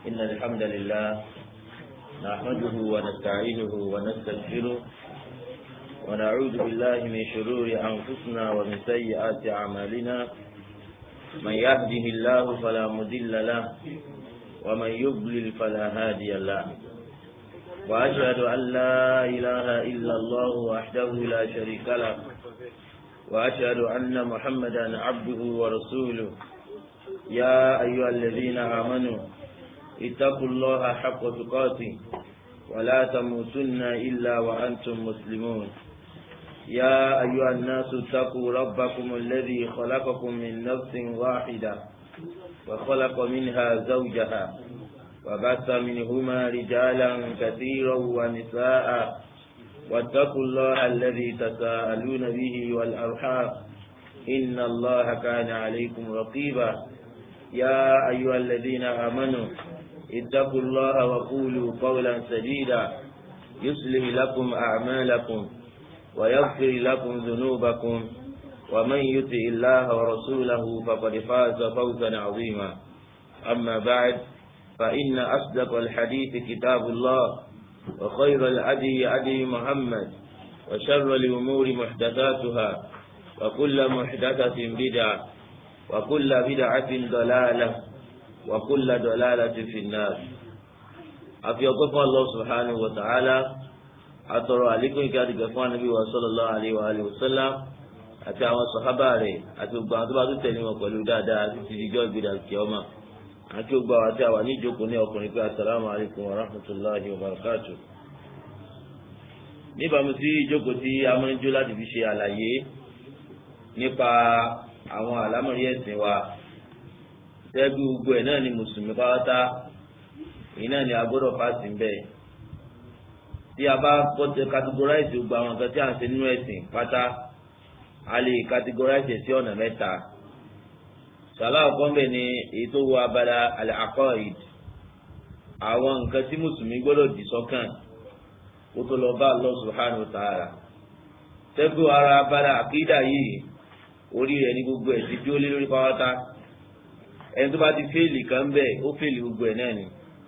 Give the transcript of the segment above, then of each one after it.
إن الحمد لله نحمده ونستعينه ونستغفره ونعوذ بالله من شرور أنفسنا ومن سيئات أعمالنا من يهده الله فلا مضل له ومن يضلل فلا هادي له وأشهد أن لا إله إلا الله وحده لا شريك له وأشهد أن محمدا عبده ورسوله يا أيها الذين آمنوا اتقوا الله حق تقاته ولا تموتن إلا وأنتم مسلمون يا أيها الناس اتقوا ربكم الذي خلقكم من نفس واحدة وخلق منها زوجها وبث منهما رجالا كثيرا ونساء واتقوا الله الذي تساءلون به والأرحام إن الله كان عليكم رقيبا يا أيها الذين آمنوا اتقوا الله وقولوا قولا سديدا يصلح لكم أعمالكم ويغفر لكم ذنوبكم ومن يطع الله ورسوله فقد فاز فوزا عظيما أما بعد فإن أصدق الحديث كتاب الله وخير الأدي أدي محمد وشر الأمور محدثاتها وكل محدثة بدعة وكل بدعة ضلالة وكل ضلالة في النار أفي أقف الله سبحانه وتعالى أترى عليكم كاد قفوان النبي صلى الله عليه وآله وسلم àti àwọn sọ̀hábà rẹ̀ àti gbogbo àwọn tó bá tún tẹ̀lé wọn pẹ̀lú dáadáa àti ti di jọ́ ìgbéra kíọ́mà àti gbogbo àwọn àti àwọn níjókòó ní ọkùnrin pé asalaamu alaykum wa rahmatulahi wa barakatu. níbàámu sí ìjókòó tí a máa ń jó láti fi ṣe àlàyé nípa àwọn àlámọ̀rí ẹ̀sìn wa tẹ́gbí gbogbo ẹ̀ náà ni mùsùlùmí pátá èyí náà ni a gbọ́dọ̀ fásitì ń bẹ̀. tí a bá kọ́tẹ́ categorize gbogbo àwọn nǹkan tí a ń ṣe nínú ẹ̀sìn pátá a lè categorize sí ọ̀nà mẹ́ta sàlá ọ̀kọ́mbẹ̀ ni èyí tó wọ abala al-aqaid àwọn nǹkan tí mùsùlùmí gbọ́dọ̀ dì sọ́kàn kó tó lọ bá Allah subhanahu wa ta'ala tẹ́gbẹ́ ara abala àkídà yìí orí rẹ̀ ní gbogbo ẹ̀ ti dúró lé lórí pátá ẹni tó bá ti fẹ́ẹ̀lì kan bẹ́ẹ̀ ó fẹ́ẹ̀lì gbogbo ẹ̀ náà ni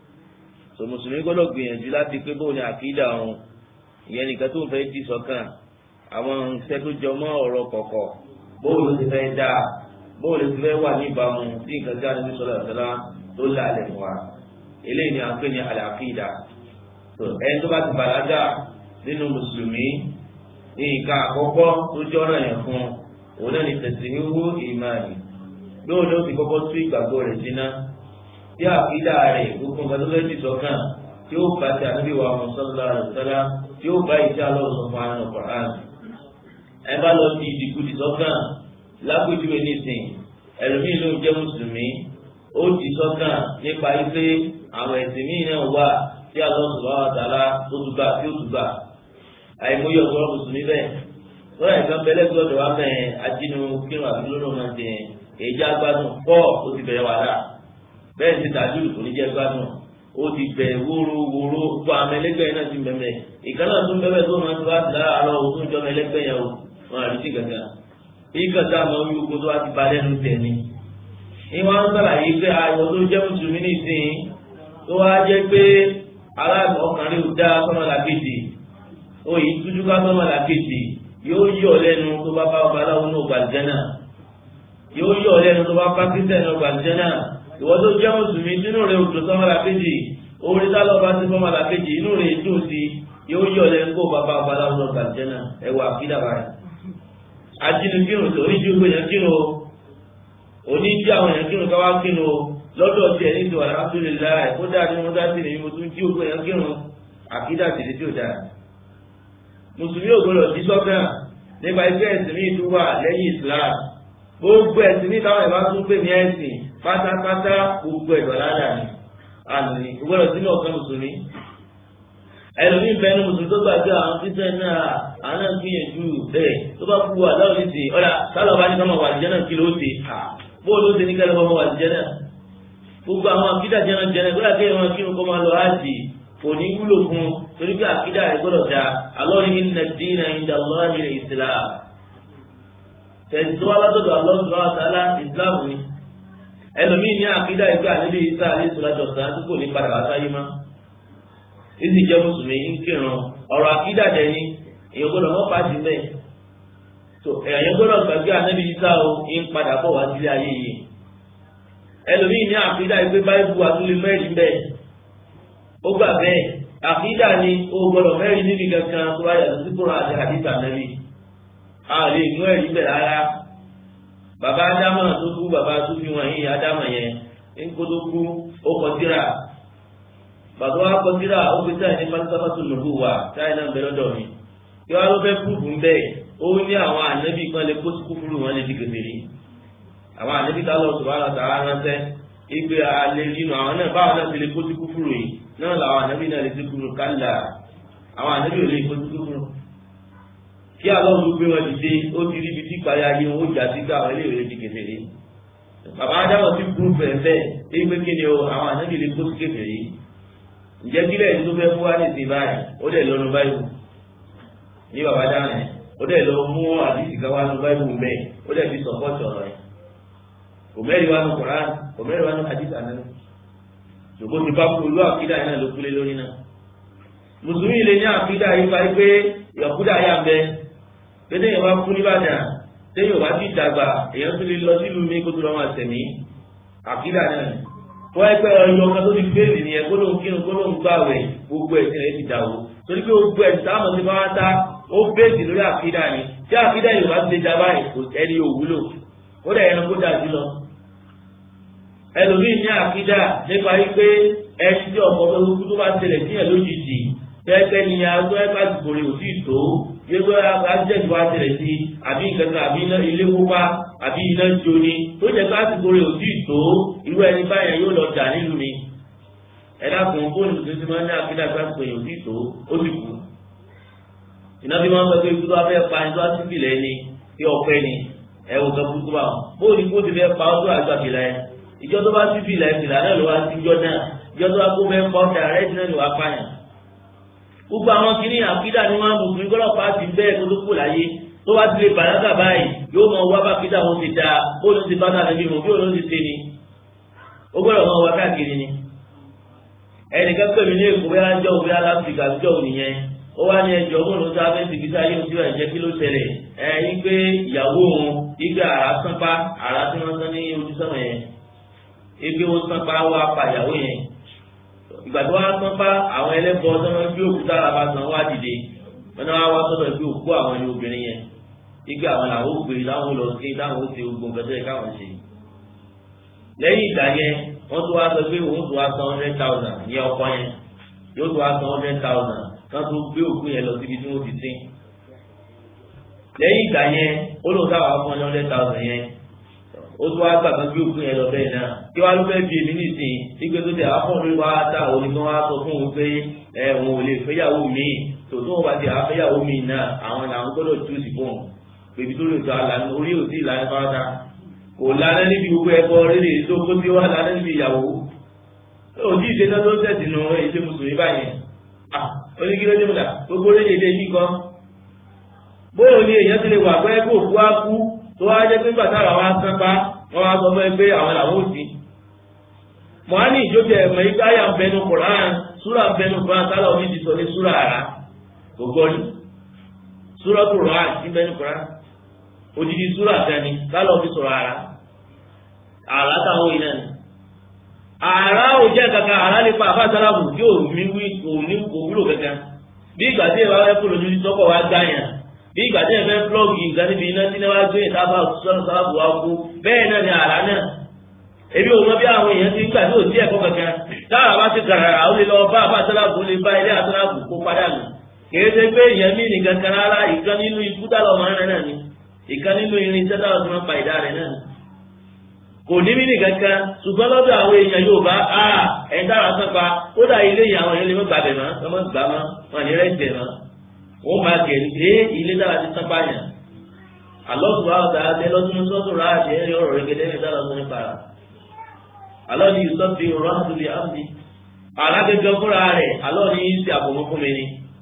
so mùsùlùmí gbọ́dọ̀ gbìyànjú láti pé bóun ni àkídà ọ̀hún ìyẹn nìkan tó fẹ́ dì sọ́kàn àwọn iṣẹ́ tó jọ mọ́ ọ̀rọ̀ kọ̀kọ̀ bóun ló ti fẹ́ dáa bóòlù ti fẹ́ wà níbàámu sí nǹkan tí a ní sọ̀rọ̀ àtàlà tó lálẹ́ fún wa eléyìí ni à ń pè ní àlàkìdá ẹni tó bá ti bàlágà nínú mùsùlùmí nǹkan àkọ́kọ́ tó jọ́rọ̀ yẹn fún òun náà ní tẹ̀síwíwú ìmáàlì lóò ló ti kọ́kọ́ tú ìgbàgbọ́ rẹ̀ síná tí àkìdá rẹ̀ gbogbo nǹkan tó fẹ́ ti sọ̀kan tí ó bá ti ànábì wa sọ́lá àtàlà tí ó bá ìṣe alọ́sọ̀ fún àwọn ọ̀pọ̀ ẹ bá lọ sí ìdìkudì sọ́kàn lápèjúwe nísìn ẹlòmíì ló ń jẹ́ mùsùlùmí ó ti sọ́kàn nípa ife àwọn ẹ̀sìn míì náà wà tí Allah subhanahu wa ta'ala tó tún gbà tí ó tún gbà àìmọye ọ̀gọ́rọ̀ mùsùlùmí bẹ́ẹ̀ lọ́yà ìkan bẹ́lẹ́ gbọ́dọ̀ wá mẹ́ ajínú kírun àbí lónà máa ti yẹn èyí á gbádùn pọ̀ ó ti bẹ̀rẹ̀ wàhálà bẹ́ẹ̀ ti tàjú kò ní jẹ́ gbádùn ó ti bẹ̀rẹ̀ wóró wóró gbọ́ àmọ́ ẹlẹ́gbẹ́ náà ti bẹ̀rẹ̀ ìkànnà tó ń bẹ̀rẹ̀ tó máa ń tó láti lára àlọ́ òtún jọ ẹlẹ́gbẹ́ yẹn o wọn àdìsí gàgà ìgbà tá a máa ń yúgbó tó wá ti balẹ̀ ló tẹ̀ ni. ìwọ́n ń sàlàyé pé ayọ̀ tó jẹ́ mùsùlùmí nìsín tó wá jẹ́ pé aláàbọ̀ ọkùnrin ò dá sọ́mọ́lá kejì òyìn tújú ká sọ́mọ́lá kejì yóò yọ̀ lẹ́nu tó bá bá ọba aláwo náà gbàlùjẹ́nà yóò yọ̀ lẹ́nu tó bá bá kírísítẹ̀ náà gbàlùjẹ́nà ìwọ tó jẹ́ mùsùlùmí inú rẹ̀ òjò sọ́mọ́lá kejì orí sálọ̀ bá ti sọ́mọ́lá kejì inú rẹ̀ dùn sí yóò yọ̀ lẹ́nu kó bá bá ọba aláwo náà gbàlùjẹ́nà ẹ̀wà àfídà báyìí ajínukírun tó oníjú gbé yẹn kírun o oníjú àwọn yẹn kírun káwá kírun o lọ́dọ̀ tí ẹni tó alhamdulillah ó dáa ní mo dá sí ni mo tún jí ògbó yẹn kírun àkídà tìlẹ̀ tí ò dáa mùsùlùmí ò gbọdọ̀ sí sọ́kàn nípa ẹgbẹ́ ẹ̀sìn ní ìlú wà lẹ́yìn islam gbogbo ẹ̀sìn ní táwọn ìbá tún pè ní ẹ̀sìn pátápátá gbogbo ẹ̀dọ̀ ládà ni àná ni gbọdọ̀ sínú ọ̀kan mùsùlùmí ẹlòmíì bẹnu mùsùlùmí tó gbàgbé àwọn títẹ náà àwọn náà gbìyànjú bẹ́ẹ̀ tó bá kú wà láwọn ìsìn ọ̀dà sálọ̀ bá ní ká máa wà lìjẹ́ náà kí ló ṣe bóòlù ó ṣe ní kẹ́lẹ́ bá máa wà lìjẹ́ náà gbogbo àwọn akídà jẹ́ náà jẹ́nà gbọ́dọ̀ kéèyàn máa kírun kó máa lọ áàjì kò ní wúlò fún torí pé àkídà rẹ̀ gbọ́dọ̀ da alọ́rin inna ad-dina inda Allahi al-Islam tẹ̀sí tó wá látọ̀dọ̀ Allah subhanahu wa ta'ala Islam ni ẹlòmíì ní àkídà ìgbà níbi ìsá àlẹ́ ìsọ̀lájọ sàn tí kò ní padà wá sáyé mọ́ ìsì jẹ́ mùsùlùmí ń kírun ọ̀rọ̀ àkídà dẹ̀ ni èèyàn gbọ́dọ̀ mọ́ pàdé mẹ́ tó èèyàn gbọ́dọ̀ gbàgbé ànábì ìsá o ń padà bọ̀ wá sílé ayé yìí ẹlòmíì ní àkídà ìgbé báyìí àtúlẹ̀ mẹ́rin bẹ́ẹ̀ ó gbà bẹ́ẹ̀ àkídà ni ó gbọ́dọ̀ mẹ́rin níbi kankan tó bá yàtọ̀ sí kúrò àti àdìsá nẹ́bí a lè mú ẹ̀rí bẹ̀ rárá bàbá ádámà tó kú bàbá tó fi wọn yìí ádámà yẹn ńkó tó kú ó kọtíra bàbá wa kọtíra ó fi táyà ní pátápátá nùbù wà táyà náà bẹ lọ́dọ̀ mi kí wọ́n ló fẹ́ púpù bẹ́ẹ̀ ó ní àwọn ànábì kan lè kó sukúfúrú wọn lè di kékeré àwọn ànábì tá lọ sọ̀rọ̀ àlọ́ tààrà ránṣẹ́ ìgbé alẹ́ nínú àwọn náà báwọn náà ti lè kó sukúfúrú yìí náà làwọn ànábì náà lè ti kúrò kálá àwọn ànábì ò lè kó sukúfúrú kí alọ́run ló gbé wọn dìde ó ti ríbi tí ìparí ayé wọn ó jà sí ká àwọn eléyìí di kékeré bàbá adáwọ̀ sí kúrú fẹ̀fẹ̀ èyí pé kí ni o àwọn ànábì lè kó sí kékeré ǹjẹ́ kílẹ̀ ní tó fẹ́ fún wa ní ìsìn báyìí ó dẹ̀ lọ́nu báyìí ní bàbá dáhùn ẹ̀ ó dẹ̀ lọ mú àdìsí ká wá nu báyìí mẹ́ ó dẹ̀ fi sọ̀pọ̀tì ọ̀rọ̀ ẹ̀ kò mẹ́rin wá nu Kùránì kò mẹ́rin wá nu àdìsí àná ṣùgbọ́n ti bá kú olú àkídà yẹn náà ló kúlé lórí náà mùsùlùmí lè ní àkídà yìí fa pé ìyàkúdà yà ń bẹ pété yẹn bá kú nìbàdàn téyìn ò bá ti dàgbà èèyàn tún lè lọ sílùú mi kó tó lọ́ máa tẹ̀mí àkídà náà ni wọ́n ẹgbẹ́ ọyọ kan tó ti fèèrè nìyẹn kó ló ń kírun kó ló ń gbàwẹ̀ gbogbo ẹ̀sìn rẹ̀ ti dà o torí pé gbogbo ẹ̀sìn táwọn ti máa ta ó bẹ́ẹ̀sì lórí àkídà ni tí àkídà yìí wá ti lè dábàá kò ẹni òwúlò ó dẹ̀ ẹnu kó dà sí lọ. ẹlòmíì ní àkídà nípa wípé ẹni tí ọkọ̀ tó tó bá tẹlẹ̀ sí ẹ̀ lójijì tẹ́tẹ́ ni agbó ẹ̀ka àsìkò rẹ̀ ò tí ì tó gbégbé ajẹ́jú wa tẹ̀lẹ̀ sí àbí ìkẹta àbí ilé kópa àbí iná jóni tó jẹ́ pé àsìkò rẹ̀ ò tí ì tó irú ẹni báyẹn yóò lọ jà nílùú ni ẹ̀dá kan fóònù tó ti máa ń ní àkídà pé àsìkò yẹn ò tí ì tó ó sì kú iná bí wọ́n sọ pé ikú tó wá fẹ́ pa ẹni tó wá sí ìpìlẹ̀ ni kí ọpẹ́ ni ẹ wò kẹ́ kúkú bá wọn bóòlù kó ti fẹ́ pa ọ́ tó àgbà fìlà ẹ ìjọ tó bá sí fìlà ẹ fìlà náà ló wá sí ìjọ náà ìjọ tó wá kó fẹ́ pa ọ́ tẹ̀ àrẹ́ ìdílé ló wá pààyàn gbogbo àwọn kìíní àkídà ni wọn mùsùlùmí gbọ́dọ̀ pàṣẹ bẹ́ẹ̀ tó tó kù láyé tó bá ti lè bàlágà báyìí yóò mọ wá bá kídà wọn ti dáa bó ló ti bá dà níbi mọ bí òun ti ṣe ni ó gbọ́dọ̀ mọ wá káàkiri ni ẹnìkan pè mí ní èkó bóyá jọ òwe aláfíríkà jọ ònìyẹn ó wá ní ẹjọ́ òun ló sáfẹ́ ti fi sáyé ojú ẹ̀jẹ̀ kí ló ṣẹlẹ̀ ẹ igbe ìyàwó òun igbe àrà sánpá àrà tí wọ́n sán ní ojú sọ́mọ̀ yẹn igbe ó sánpá wá pa ìyàwó yẹn ìgbà tó wá sán bá àwọn ẹlẹ́bọ tó máa ń gbé òkúta àràbà sàn wá dìde wọn náà wá sọ́dọ̀ ìgbé òkú àwọn ẹni obìnrin yẹn igbe àwọn làwọn ògbé láwọn lọ sí láwọn ó ti gbogbo nǹkan tó yẹ káwọn ṣe. lẹ́yìn ìgbà yẹn wọ́n tún wá sọ pé òun tún wá san hundred thousand ní ọkọ yẹn yóò tún wá san hundred thousand kan tó gbé òkú yẹn lọ síbi tí wọ́n ti sìn. lẹ́yìn ìgbà yẹn ó lóun táwọn á fún ọ hundred thousand yẹn ó tún wá gbàgbọ́ bí òkú yẹn lọ bẹ́ẹ̀ náà kí wàá ló fẹ́ bí èmi nìsín wípé tó tẹ afọ́nrin wa ta òní kan wá sọ fún òun pé ẹ òun ò lè fẹ́yàwó mi tòótọ́ wọn bá ti àfẹ́yàwó mi náà àwọn làwọn gbọ́dọ̀ tú sí fún un bèbí tó lè sọ àlànà orí òsì ìlànà fáwọn kò lánà níbi gbogbo ẹbọ rere tó kó tí wọ́n lánà níbi ìyàwó òjì ìṣẹ́ná tó tẹ̀sí nu èyí mùsùlùmí báyẹn oníkílódé múlà gbogbo rere ilé yìí kan bóyá ni èèyàn ti lè wà pé kó òkú á kú tó wá jẹ́ pé bàtà àwọn asánpá wọ́n wá sọ fún ẹ pé àwọn làwọn ò sí. mọ̀hánì ìjókè ẹ̀mọ́ yìí káyà ń bẹnu Kùránì súrà ń bẹnu Kùránì sálà omi ti sọ ní súrà àrà gbogbo ni súrà Kùránì ń bẹnu Kùránì odidi súrà tẹni sálà omi sọ̀rọ̀ àrà àrà táwọn yìí náà ni. àrà ò jẹ́ kankan àrà nípa àfàsálàmù tí ò ní wí kò ní kò wúlò kankan bí ìgbà tí ìwà wẹ́ kúrò ní sọ́kọ̀ wá gbáyàn bí ìgbà tí ẹ fẹ́ flọ́ọ̀gì nǹkan níbi iná tí náà wá gbé ìtafà sọ́nà sábàbù wa kú bẹ́ẹ̀ náà ni àrá náà ebi òun bí àwọn èèyàn ti ń gbà tí ò sí ẹ̀kọ́ kankan táwọn bá ti gàràrà ó lè lọ bá àbá sálábù lè bá ilé àsálábù kó padà nù kìí ṣe pé èèyàn mí nìkan kan rárá ìkan nínú ikú dálọ̀ máa ń rẹ̀ náà ni ìkan nínú irin iṣẹ́ dáwọ̀ tí wọ́n pa ìdá rẹ̀ náà ni kò ní mí nìkan kan ṣùgbọ́n lọ́dọ̀ àwọn èèyàn yóò bá a ẹ̀ dára sọ́pa ó dà ilé yìí àwọn èèyàn lè mọ́ gbàbẹ̀ mọ́ ọmọ gbà mọ́ wọn ní rẹ̀ jẹ̀ mọ́ wọ́n máa gẹ̀rì pé ilé dára ti tán báyàn alọ́sùn wa ọ̀tá àti ẹlọ́dún sọ́tún rà àti ẹ̀rí ọ̀rọ̀ rẹ̀ gẹ́gẹ́ ní dára sọ́ni para alọ́ ni yusuf fi rọ́ àtúlì àmì alágẹ́gẹ́ fúnra rẹ̀ alọ́ ni yìí ti àbọ̀mọ́ fún mi ni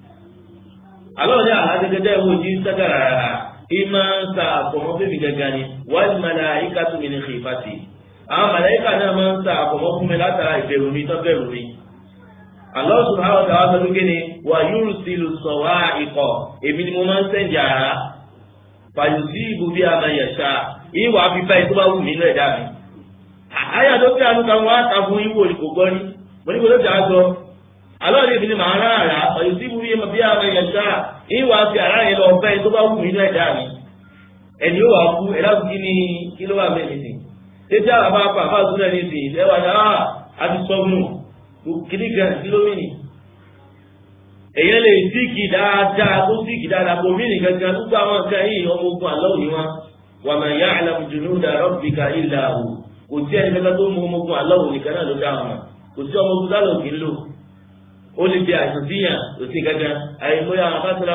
alọ́ ni alágẹ́gẹ́ dẹ́ wo jí sẹ́gàrà rà ìmọ̀ ń sa àbọ̀mọ́ fún mi gẹ́gẹ́ ni wàá mọ̀lá ìkàtú mi ní xìfàtì àwọn màláíkà náà máa ń sa àkọ́mọ́ fún mi látara ìbẹ̀rù mi tó bẹ̀rù mi. Allah subhanahu wa ta'ala sọ pé kíni wà yursilu sawa'iqa èmi ni mo máa ń sẹ́ǹdì àrá fayusibu bí ama yasha ìwà fífa ètò bá wù mí náà dá mi. àyà tó fi àánú kan wá ta fún ìwò kò gbọ́ ní mo ní kò ló ti á sọ. Allah ní èmi ni màá rán àrá fayusibu bí ama yasha ìwà fi àrá yẹn lọ fẹ́ ètò bá wù mí náà dá mi. ẹni yóò wá kú ẹ láti kí ni kí ló wà mẹ́rin sí. tètè àwọn afá afá afá àtúnẹ̀ ní ìsìn ẹ wà ní àti sọ́gbùnù kìíní kan kílómìnì èyàn lè síkì dáadáa tó síkì dáadáa kò mìíní gangan gbogbo àwọn nǹkan yìí ọmọ ogun àlọ́ òní wọn wà máa yá àlàmùjùnú da rabbika illa hu kò sí ẹni kankan tó mú ọmọ ogun àlọ́ òní kan náà ló dá wọn kò sí ọmọ ogun dálò kì í lò ó lè fi àìsàn síyàn kò sí gangan àìmọye àwọn afásọlá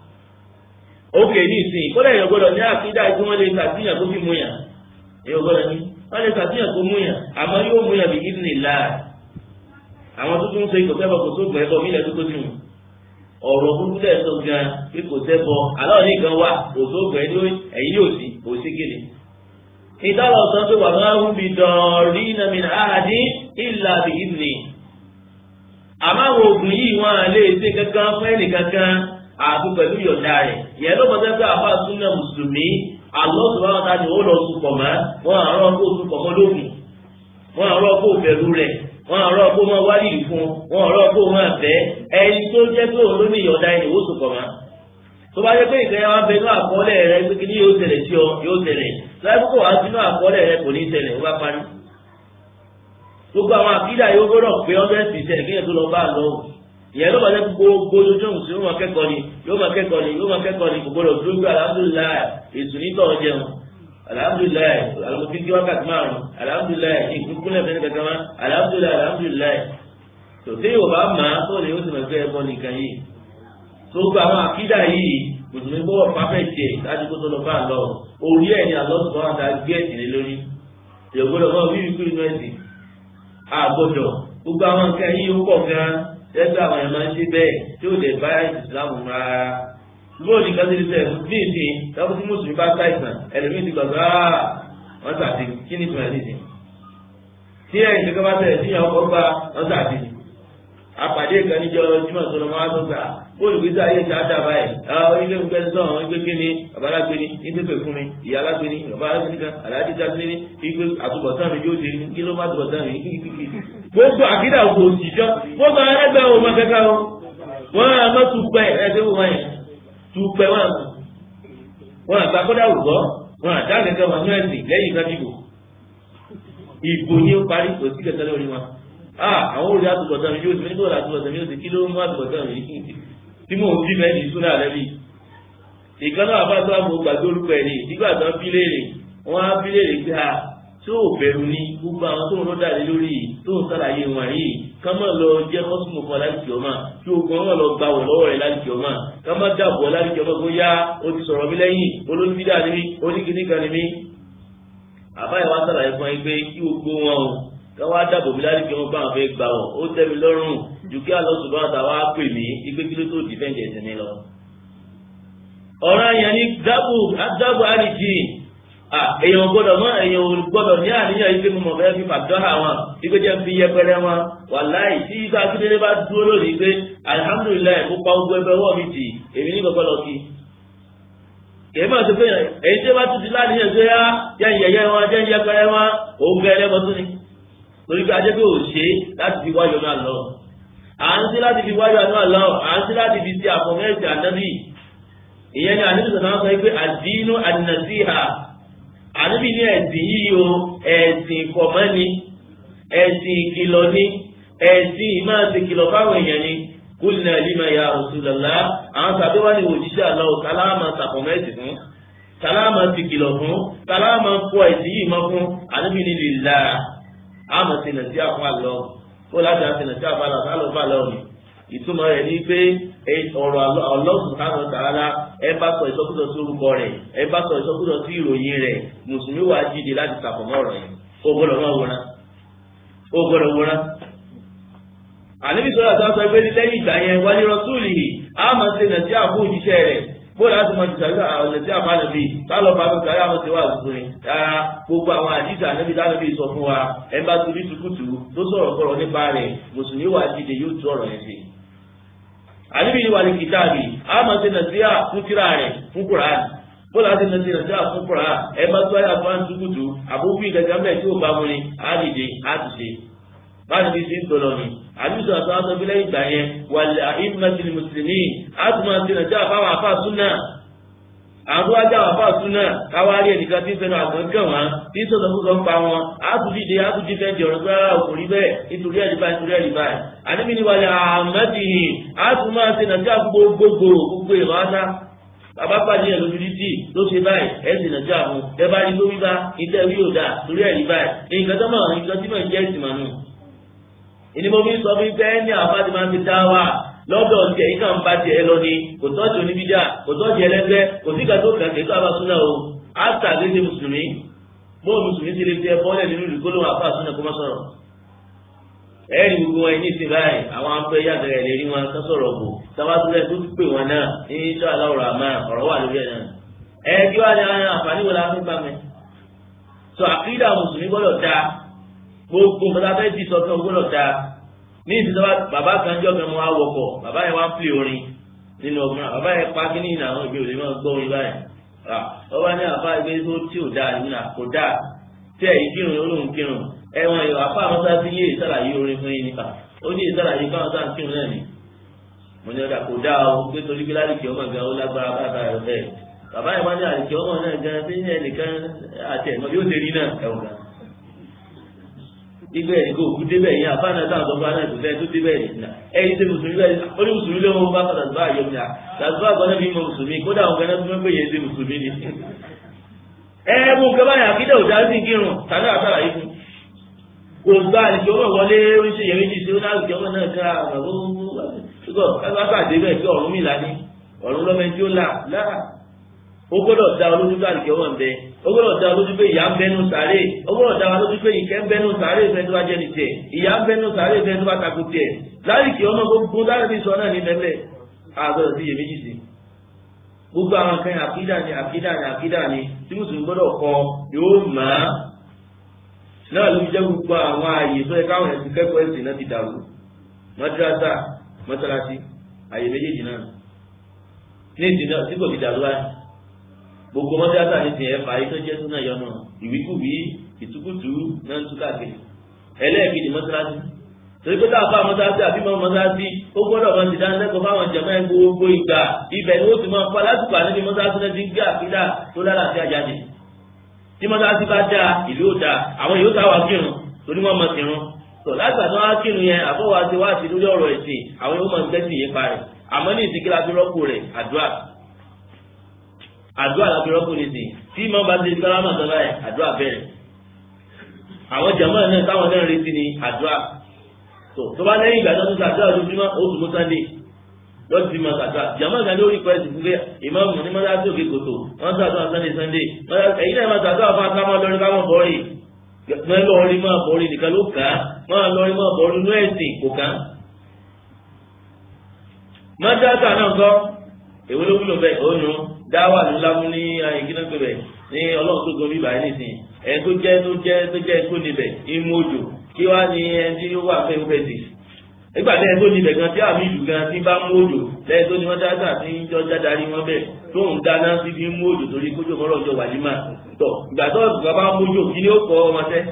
ókè ní ìsìn kódà èèyàn gbọ́dọ̀ ní àkídá tí wọn lè sàtìyàn tó fi mú yàn èèyàn gbọ́dọ̀ ní wọn lè sàtìyàn tó mú yàn àmọ́ yóò mú yàn bí idhnillah àwọn tó tún ń sọ ikọ̀ sẹ́bọ̀ kò tó gbẹ̀ bọ̀ mílẹ̀ tó tó tún ọ̀rọ̀ burúkú tẹ̀ sọ gan pé kò sẹ́bọ̀ aláwọ̀ ní gan wà kò tó gbẹ̀ ní ẹ̀yìn yóò sí kò sí kéde. ìtàlọ̀ sọ pé wà máa ń bi dọ̀ọ̀rí nàmì àhàdí ìlà bí ìdìní. àmọ́ àwọn oògùn yìí wọn à lè ṣe kankan fún ẹnì kankan àti pẹ̀lú yọ̀ǹda rẹ̀ ìyẹn ló mọ̀tẹ́ pé àfa súnà mùsùlùmí àlọ́ sọ̀rọ̀ àwọn tani ó lọ sùpọ̀ mọ́ wọn àrọ́ kó sùpọ̀ mọ́ lóògùn wọn àrọ́ kó bẹ̀rù rẹ̀ wọn ọ̀rọ̀ kó máa wá lìlì fún wọn ọ̀rọ̀ kó máa bẹ́ ẹni tó jẹ́ pé òun ló ní ìyọ̀dá ẹni ìwò sùn kọ̀mọ́. tó bá jẹ́ pé ìfẹ́ wa bẹ inú àkọọ́lẹ̀ rẹ pé kí ni yóò tẹ̀lẹ̀ sí ọ yóò tẹ̀lẹ̀ láì kókò wá sínú àkọọ́lẹ̀ rẹ kò ní tẹ̀lẹ̀ ó bá parí. gbogbo àwọn àkídà yóò gbọ́dọ̀ pé hundred percent kí yẹn tó lọ bá a lọ ìyẹn ló bá jẹ́ gbogbo ojú òsì yóò máa kẹ́kọ̀ọ́ ni yóò máa kẹ́kọ̀ọ́ ni yóò máa kẹ́kọ̀ọ́ ni kò gbọ́dọ̀ dúró gbé alhamdulilayi ètò nítọ̀ jẹun alhamdulilayi alamutiki wákàtí márùn alhamdulilayi ìkúkúlẹ̀ fẹ́ni kankan ma alhamdulilayi alhamdulilayi tòtí yóò bá ma tó lè yóò sì máa gbé ẹbọ nìkan yìí tó gba àwọn àkídà yìí mùsùlùmí gbọ́dọ̀ pàfẹ́tì ẹ̀ láti kó tó lọ bá lọ orí ẹ̀ ní alọ́sùn tó wà dá gbé ẹ̀sìn lé lórí ìyọ̀gbọ́dọ̀ mọ́ wíwí kúrú inú ẹ̀sìn àgbọ̀dọ̀ gbogbo àwọn nǹkan yìí ó pọ̀ gan ẹgbẹ́ àwọn ẹ̀ máa ń ṣe bẹ́ẹ̀ tí ó lè bá ìsìlámù rárá lóòdì kan tẹ́lẹ̀ tẹ́lẹ̀ ní ìsìn táwọn tí mùsùlùmí bá ṣàìsàn ẹlòmíì ti gbàgbọ́ áá wọ́n sàdé kí ni ìtumọ̀ nísìn tí ẹ̀yìn kankan bá tẹ̀lẹ̀ síyàn ọkọ̀ gba wọ́n sàdé apàdé kan níjọ jimá sọlọ máa tó gbà olùgbésí ayé ti àdá báyìí àwọn ilé ìgbé sọ àwọn ìgbé kíni bàbá alágbéni ìgbé fún mi ìyá alágbéni bàbá alágbéni kan aláàdí jágbéni ìgbé àtúbọ̀tán mi yóò ṣe kí ló má àtúbọ̀tán mi kíkíkí. gbogbo àkídà kò òṣìṣọ́ gbogbo ẹgbẹ́ wo máa kẹ́kẹ́ o wọ́n á má tún pẹ́ ẹgbẹ́ wo wáyé tupẹ wọn àmà wọn àgbà kọ́dà ògbọ́ wọn àdá kẹkẹ wọn ní ẹ̀sìn lẹ́yìn ìgbà dìbò ìbò ní ó parí kò sí kẹkẹ lórí wọn àwọn olùdí àtúbọ̀tán mi yóò ti nígbà àtúbọ̀tán mi yóò ti kí ló ń mú àtúbọ̀tán mi tí mò ń bí mẹ́rin ìsúná rẹ bí ìkànnà àbáṣọ àmọ́ gbàgbé orúkọ ẹ̀ ní ìdígbà tó ń bí léèrè wọn á bí léèrè pé a tó ò bẹ̀rù ni gbogbo àwọn tó ń lọ́dà lé lórí tó ń sàlàyé wọn yìí ká má lọ jẹ́ kọ́sùmù kan láti kí ọmọ kí ogun ọmọ lọ gba wọ̀ lọ́wọ́ rẹ̀ láti kí ọmọ ká má dàbọ̀ láti kí ọmọ kó yá o ti sọ̀rọ̀ mi lẹ́yìn olóńgbídà ni mí oníkìní kan ni mí. àbáyé wa sàlàyé fún ẹ pé kí gbogbo wọn o ká wá dàbọ̀ mi láti kí ọmọ báwọn fẹ́ gbà wọ̀ ó tẹ́ mi lọ́rùn ju kí àlọ́sùn bá ta wá pè mí ipe kí ló tó dìfẹ́ǹdì ẹ̀sìn mi lọ. ọ̀rọ̀ yẹn ni dábò dábò àríjì èèyàn gbọ́dọ̀ mọ èèyàn gbọ́dọ̀ ní àníyàn yìí pé mo mọ fẹẹ fi pàtó àwọn ipe jẹ fi yẹpẹrẹ wọn wàláì tí isa akíndélé bá dúró lónìí pé alihamudulilayi mo pa ogun ẹgbẹ wọ mi tì èmi ní kọkọ lọ sí. kèé máa ṣe pé èyí tí ó bá tún ti láníyàn pé á jẹ́ ìyẹyẹ wọn jẹ́ ìyẹpẹrẹ wọn òun gẹ ẹlẹ́mọ tún ni. torí pé ajẹ́ pé ò ṣe láti fi wáyọ̀ náà lọ. à ń ṣe láti fi wáyọ̀ náà lọ à ń ṣe láti fi ti àfọ̀mẹ́sì ànábì. ìyẹn ni àníbi sọ̀tàn sọ pé àdínú àdínàsíhà àníbi ní ẹ̀sìn yìí o ẹ̀sìn ìkọ̀mọ́ni ẹ̀sìn ìkìlọ̀ ni ẹ̀sìn ìmáàsì kìlọ̀ fáwọn èèyàn ni kúlìnà lima ya Rasulullah àwọn tàbí wà ní òjíṣẹ́ àlọ́ sálámà sàkọ̀mẹ́sì fún sálámà ti kìlọ̀ fún sálámà kọ ẹ̀sìn yìí mọ́ fún àníbi ní lìlá àmọ̀ sínà sí àfún àlọ́ kó láti àsìnà sí àfún àlọ́ sálọ́ fún àlọ́ ni ìtumọ̀ rẹ̀ ní pé ọ̀rọ̀ Allah subhanahu wa ta'ala ẹ bá sọ ìsọkúsọ sí orúkọ rẹ̀ ẹ bá sọ ìsọkúsọ sí ìròyìn rẹ̀ mùsùlùmí wà jíde láti sàfọ̀mọ́ ọ̀rọ̀ yẹn ó gbọ́dọ̀ máa wòran ó gbọ́dọ̀ wòran. àníbi sọ́dọ̀ àti ọ̀sọ̀ ìgbé lẹ́yìn ìgbà yẹn wálé rọ́súùlì á máa ṣe nàìjí àbú òjíṣẹ́ rẹ̀ bóyá láti mọ ìtàgé ọ̀lẹ̀ tí a máa lè fi tálọ̀ bá gbogbo ayé àwọn ti wà lóṣù ni rárá gbogbo àwọn àdìsí ànábi dánábi sọ fún wa ẹ bá torí tukutu tó sọ̀rọ̀ kọ̀rọ̀ nípa rẹ̀ mùsùlùmí wà dìde yóò tú ọ̀rọ̀ yẹn sí. àníbi ni wà ní kìtàbì àmọ́ ṣe nàìjíríà fún tíra rẹ̀ fún kùránì bóyá láti nàìjíríà nàìjíríà fún kùránì ẹ bá tó ayé àfọwọ́n tukutu àbúkú ìgbàgbọ́ mẹ́ẹ̀ tí ò bá mu ni á dìde á ti ṣe báyìí bí ti ń tọ̀lọ̀ ni àdúgbò àti àwọn ọ̀sán lẹ́yìn ìgbà yẹn wàlẹ̀ àìmọ̀tì mùsùlùmí àtúmọ̀ àti nàìjíríà fáwọn àfáà súnà àwọn wájú àwọn àfáà súnà káwárí ẹnìkan tí ń fẹnu àgbọn kàn wọn tí ń sọ̀tọ̀ fúnkan pa wọn àtúndìde àtúndì fẹ́ di ọ̀rọ̀ tó rárá òkùnrin bẹ́ẹ̀ nítorí ẹ̀rí báyìí nítorí ẹ̀rí báyìí àdébí ni wàlẹ̀ àmọ̀tì àtúmọ̀ àti nàìjíríà gbogbogbò gbogbo ìlú àṣà bàbá pàdé ẹ̀ lójú títì ló ṣe báyìí ẹ̀ sì nàìjíríà mú ẹ bá rí lórí bá ìtẹ́ rí òdà torí ẹ̀rí báyìí nǹkan tó mọ̀ nǹkan tí mọ̀ ń jẹ́ ìsìnmọ̀ nù ìní mo fi sọ fún bẹ́ẹ̀ ní àbájáde máa ń fi dá wà lọ́dọ̀ tiẹ̀ yìí kàn bá tiẹ̀ lọ ni kò tọ́jú oníbídà kò tọ́jú ẹlẹ́gbẹ́ kò sí kàtó kàn kí káfà súnà o áṣà lédè mùsùlùmí bó mùsùlùmí ti lè fi ẹbọ lẹ̀ nínú ìlú gbólóhùn àfà súnà kó má sọ̀rọ̀. ẹ̀ẹ́dì gbogbo wọn ní ìsìn báyìí àwọn afẹ́ yàtọ̀ ẹ̀ lè rí wọn kán sọ̀rọ̀ bò sábàtúrẹ́ tó ti pè wọn náà ní iṣẹ́ aláwòrán àmà ọ̀rọ̀ wà lórí ẹ̀ náà. ẹ̀ẹ́dì wà ní àǹfààní wo la fi bá mi. sọ àkídà mùsùlùmí gbọ́dọ̀ dáa gbogbo nǹkan tá a fẹ́ di sọ́kàn gbọ́dọ̀ dáa ní ìsìnkú bàbá kan jọ kan wọn awọkọ bàbá yẹn wá ń pè orin nínú ọgbọn bàbá yẹn pa kíní ìnà àwọn ìgbé òde máa gbọ́ orin báyìí ọba ní àfa ìgbé tó tí ò dáa nínú kò dáa tí ẹ̀ ìkírun olóhùn kírun ẹ̀wọ̀n ìwà àfa àwọn sáà sí yé ìsàlàyé orin fún yín nípa ó ní ìsàlàyé fáwọn sáà ń kírun náà ni mo ní ọ̀dà kò dáa o pé torí pé láti kí ọmọ gan ó lágbára bàbá rẹ bẹ́ẹ̀ bàbá yẹn wá ní àlìkí ọmọ náà gan tí ẹnìkan àti ẹ̀mọ́ yóò ṣe rí náà ẹ̀wọ̀n gan ibẹ̀ ní kò kú débẹ̀ yẹn àfáàná sáà tó bá náà kò fẹ́ tó débẹ̀ yìí nà ẹ̀yin ṣe mùsùlùmí bẹ́ẹ̀ ó ní mùsùlùmí ló ń bá padà bá àyọ̀ mi à tàbí àgbọ̀nà bí mo mùsùlùmí kódà àwọn gánà tó ń pè yẹn ṣe mùsùlùmí ni. ẹ ẹ mú nǹkan báyà kí dẹ̀wò dáhùn sí kírun tàbí àtàrà yìí fún. kò gba àlejò ọmọ wọlé oríṣi yẹn méjì sí ó náà àlejò ọmọ náà ká ó gbọ́dọ̀ dá olójú bá àlejò ọmọ bẹ́ẹ̀ ó gbọ́dọ̀ dá lójú pé ìyá ń bẹnu sàárè ó gbọ́dọ̀ dá lójú pé ìkẹ́ ń bẹnu sàárè fẹ́ tó bá jẹ́ ní tiẹ̀ ìyá ń bẹnu sàárè fẹ́ tó bá takò tiẹ̀ láìkì ọmọ gbogbo láti sọ náà ní bẹ́ẹ̀ àgọ́dọ̀ sí iyèméjì sí. gbogbo àwọn kan àkídà ni àkídà ni àkídà ni tí mùsùlùmí gbọ́dọ̀ kọ yóò mọ̀ á. náà ló fi jẹ́ gbogbo àwọn ààyè tó yẹ káwọn ẹ̀sìn kẹ́kọ̀ọ́ ẹ̀sìn náà ti dàrú mọ́tíráṣà mọ́tíráṣí ààyè méjèèjì náà ní ìsìn náà tí kò ti dàrú wáyé gbogbo mọ́tíráṣà ní tiẹ̀ fà yìí tó jẹ́ súnà yọnu ìwíkúwí ìtukùtù náà ń tú káàkiri ẹlẹ́ẹ̀kejì mọ́tíráṣí torí pé táwọn fáwọn mọ́tíráṣí àbí mọ́ mọ́tíráṣí ó gbọ́dọ̀ máa ti dá lẹ́kọ̀ọ́ fáwọn jẹ̀mọ́ ẹ̀ gbogbo ìgbà ibẹ̀ ni ó ti máa pa lásìkò àníbi mọ́tíráṣí náà ti ń gbé àfídà tó lára sí àjáde tí mọ́tíráṣí bá dáa ìlú ò dáa àwọn yóò táwa kírun torí wọ́n mọ̀ kírun tó láti àtọ́ wá kírun yẹn àbọ̀wá ti wá sí lórí ọ̀rọ̀ ẹ̀sìn àwọn yóò máa ń gbẹ́sìn yẹn parẹ́ àmọ́ ní ìsìnkí láti rọ́pò rẹ̀ àdúrà àdúrà láti rọ́pò nìsín tí mọ́ bá ti gbáramọ̀ sọ́lá ẹ̀ àdúrà bẹ̀rẹ̀ àwọn jàmáà náà táwọn náà retí ni àdúrà tó tó bá lẹ́yìn ìgbà tó ń sàdúrà lójúmọ́ oṣù mú sunday lọ́dún tí mo sàdúrà jàmáà kan lórí pẹ́ẹ́sì fún pé ìmáàmù ní mọ́tà tó òkè kòtò wọ́n sàdúrà sunday sunday èyí náà máa sàdúrà fún akámọ́ lọ́rin káwọn bọ́ọ̀rì wọ́n lọ́ọ̀rí máa bọ́ọ̀rì nìkan ló kàn án wọ́n lọ́ọ̀rí máa bọ́ọ̀rì inú ẹ̀sìn kò kàn án. mọ́tàtà náà kọ́ èwo ló wúlò bẹ́ẹ̀ ó nu dáwà ló lámú ní ìgbìnà pé bẹ́ẹ̀ ní ọlọ́run tó gorí báyìí nìsín ẹ̀ tó jẹ́ tó jẹ́ tó jẹ́ tó níbẹ̀ imú òjò kí wá ní ẹni tí ó wà fẹ́ fẹ́ sí. nígbà tí ẹni tó níbẹ̀ gan tí àmì ìlú gan tí bá mú òjò lẹ́yìn tó ní wọ́n dáadáa tí ń jọ jádarí wọn bẹ́ẹ̀ tó ń dáná sí fi mú òjò torí kójó mọ́rọ̀ ọjọ́ wàlímà tọ̀ ìgbà tó ìgbà bá mú òjò kí ni ó kọ́ ọmọ tẹ́.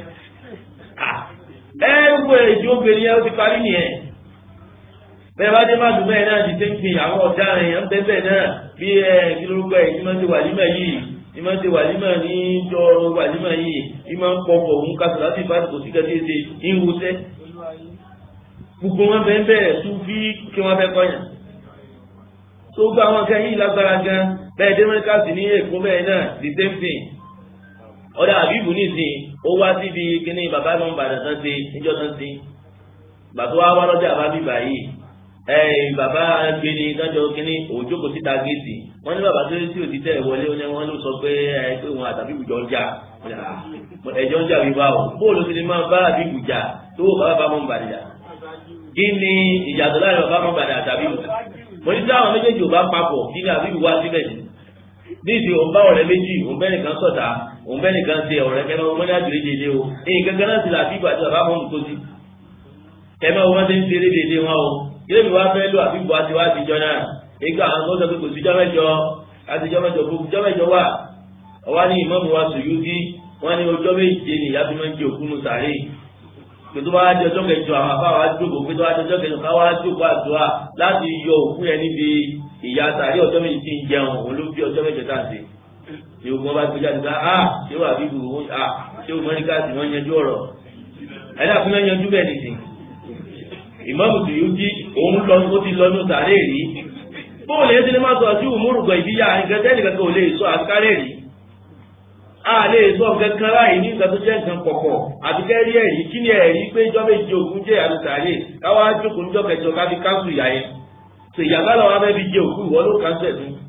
ẹ gbogbo èjì obìnrin yẹn ó ti parí nìyẹn bẹ́ẹ̀ bá dé má dùn bẹ́ẹ̀ náà ti tẹ́ ń fi àwọn ọ̀daràn yẹn ń bẹ́ bẹ́ẹ̀ náà bí ẹ kí lórúkọ ẹ̀ tí wọ́n ti wàlímà yìí tí wọ́n ti wàlímà ní jọ wàlímà yìí tí wọ́n ń pọ̀pọ̀ òun kásọ̀ láti bá kò sí kẹ́tí ṣe ń wusẹ́. gbogbo wọn bẹ́ẹ̀ bẹ́ẹ̀ tún fi kí wọ́n fẹ́ kọ́yàn. tó gba àwọn kan yìí lágbára gan bẹ́ẹ̀ dẹ́mẹ́ríkàsì ní èkó bẹ́ẹ̀ náà the same thing. ọ̀dà àbíbù nìsín ó wá síbi kíní bàbá ìmọ̀ ìbàdàn tán ṣe níjọ́ tán ṣe. gbàtọ́ wá wá lọ́jà bá bíbà yìí ẹyìn bàbá gbeni kájọ kínní òjókòó síta géètì wọn ní bàbá tó tí ò ti tẹ ìwọlé wọn ló sọ pé ẹ pé wọn àtàbí ìbùjọ ń jà ẹjọ ń jà wíwá o bóòlù ti ni máa bá àbí ìbùjà tó wò bàbá mọ bàdìjà kí ni ìyàtọ̀ láàrin bàbá mọ bàdìjà àtàbí ìbùjà mo ní táwọn méjèèjì ò bá papọ̀ kí ni àbí wá síbẹ̀ ni ní ìsìn òun bá ọ̀rẹ́ méjì òun bẹ́ẹ̀ nìkan sọ̀tà òun bẹ́ẹ̀ nìkan ṣe ọ̀rẹ́ kẹ́mẹ́ wọn ní àjòlè dédé o èyí kankan náà ti là àbíbù àti bàbá mọ́mù tó sí kẹ́mẹ́ wọn ti ń ṣeré dédé wọn o ilé mi wá fẹ́ lò àbíbù àti wá ti jọ náà nígbà àwọn tó sọ pé kò síjọ́ mẹ́jọ àtijọ́ mẹ́jọ gbogbo jọ́ mẹ́jọ wà ọwá ní ìmọ̀mù wa Suyuti wọ́n ní ọjọ́ méje ni ìyá fi máa ń jẹ òkú nù sàárè pé tó bá wá di ọjọ́ kẹjọ àwọn afá wa jókòó pé tó bá di ọjọ́ kẹjọ ká wá jókòó àdúrà láti yọ òkú yẹn níbi ìyá sàárè ọjọ́ méje tí ń jẹun òun ló bí ọjọ́ méje tá à ń ṣe ní ogun ọba gbé jáde ká a ṣé wà bíbu a ṣé o mọ́ríkà sí wọ́n yanjú ọ̀rọ̀ ẹ̀dá fún yẹn yanjú bẹ́ẹ̀ nìsín ìmọ̀mù Suyuti òun lọ ó ti lọ ní sàárè rí bóòlù yẹn ti ní má sọ ju òmùrùgbọ̀ ìbíyà nǹkan tẹ́lẹ̀ kankan ò lè sọ àkárẹ̀ rí a lè sọ kankan láì ní nǹkan tó jẹ́ nǹkan pọ̀pọ̀ àbíkẹ́ rí ẹ̀rí kí ni ẹ̀rí pé ìjọ méjì ogun jẹ́ àlùsàlẹ̀ káwá jókòó níjọ́ kẹjọ ká fi káńsù ìyá yẹn tó ìyàgbá làwọn abẹ́ fi jẹ òkú ìwọ ló káńsù ẹ̀ fún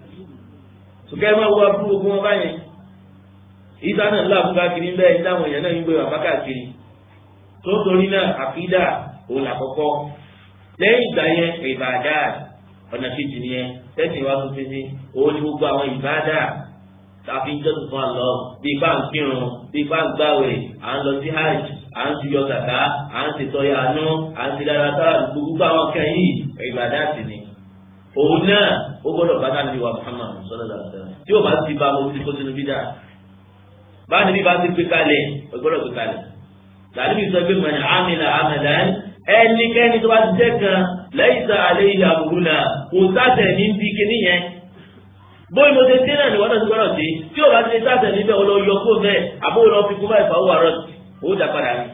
sùkẹ́ máa wọ abúlé ogun wọn báyẹn ìta náà ńlá fún káàkiri bẹ́ẹ̀ ní táwọn èèyàn náà ń gbé wà káàkiri tó torí náà àkídà òun làkọ́kọ́ lẹ́yìn ìgbà yẹn ìbàdà ọ̀nà kejì nìyẹn tẹ́sí wa tún fi òun ni gbogbo àwọn ìbàdà tàbí jọ́sìn fún àlọ́ bí ipá ń kírun bí ipá ń gbàwẹ̀ à ń lọ sí hajj à ń tuyọ kàkà à ń ṣètọ́yà àánú à ń ṣe dára sára gbogbo àwọn kẹ́yìn ìbàdà sí ni. òun náà ó gbọ́dọ̀ bá náà níbi wa Muhammad sallallahu alaihi wasallam tí ó bá ti bá mo ti kó sínú bídà báyìí níbi bá ti gbé kalẹ̀ ó gbọ́dọ̀ gbé kalẹ̀ tàbí sọ pé mọ̀nà àmìlà àmàlàn ẹnikẹ́ni tó bá ti jẹ́ kan lẹ́yìn àlẹ́ ilẹ̀ àbúrú náà kò sáṣẹ̀ ní bí kíní yẹn bóyá mo ṣe dé náà ni wọ́n náà ti gbọ́dọ̀ sí tí o bá ti lè sáṣẹ̀ níbẹ̀ o lọ yọ kó bẹ́ẹ̀ àbó lọ fi kú báyìí fàáwọ̀ àrọ̀ ó dà padà ní.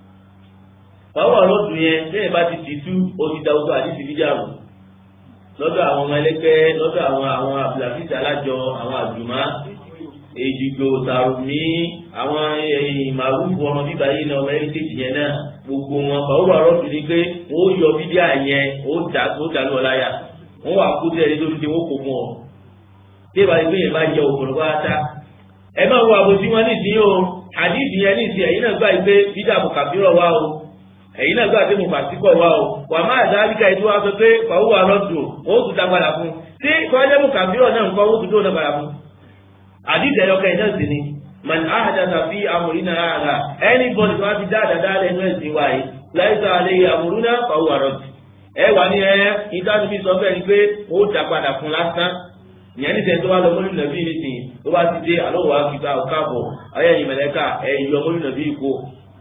fàáwọ̀ àrọ̀ tún yẹn lẹ́yìn bá ti tì tú o ti da ojú àdìsí fíjà rò lọ́dọ̀ àwọn ọmọ ẹlẹ́gbẹ́ lọ́dọ̀ àwọn àwọn abdulhafiz alájọ àwọn àjùmá èdìgbò tàrùmí àwọn màrúfù ọmọ bíbá yìí náà ọmọ ẹlẹ́gbẹ́ yẹn náà gbogbo wọn fàáwọ̀ àrọ̀ tún ní pé wọ́n yọ fídíà yẹn ó dà ó dà ní ọláyà wọ́n wà kú tẹ́lẹ̀ lórí tí wọ́n kò mú ọ tí ìbá ìgbé yẹn bá yẹ òkùnrin wá tá ẹ máa wo àbòsí wọn nísìnyí o àdìsí yẹn nísìnyí ẹ̀yin náà gbà pé bídà mùkàbírọ̀ wá o ẹ̀yin náà gbà pé mùkàsíkọ̀ wá o wà má àdáríkà ìdí wá sọ pé fàwọ́ àrọ́dù ó tún dá padà fún tí kọ́jẹ́ mùkàbírọ̀ náà nǹkan ó tún dóò náà padà fún àdìsí ẹ̀yọkẹ́ náà sì ni man ahdatha fi amrina hadha anybody tó wá ti dáadáa dáadáa ẹnu ẹ̀sìn wáyé láìsọ àlẹ́ amruna fàwọ́ àrọ́dù ẹ wà ní ẹ ìtàdùbí sọ bẹ́ẹ̀ ni pé ó dá padà fún lásán ìyẹn ní sẹ́ni tó bá lọ mọ́lú nàbí nìsín tó bá ti dé àlọ́wọ́ àkìgbà ọ̀káàbọ̀ ayẹyẹ mẹ̀lẹ́kà ẹ̀yọ mọ́lú nàbí ìkó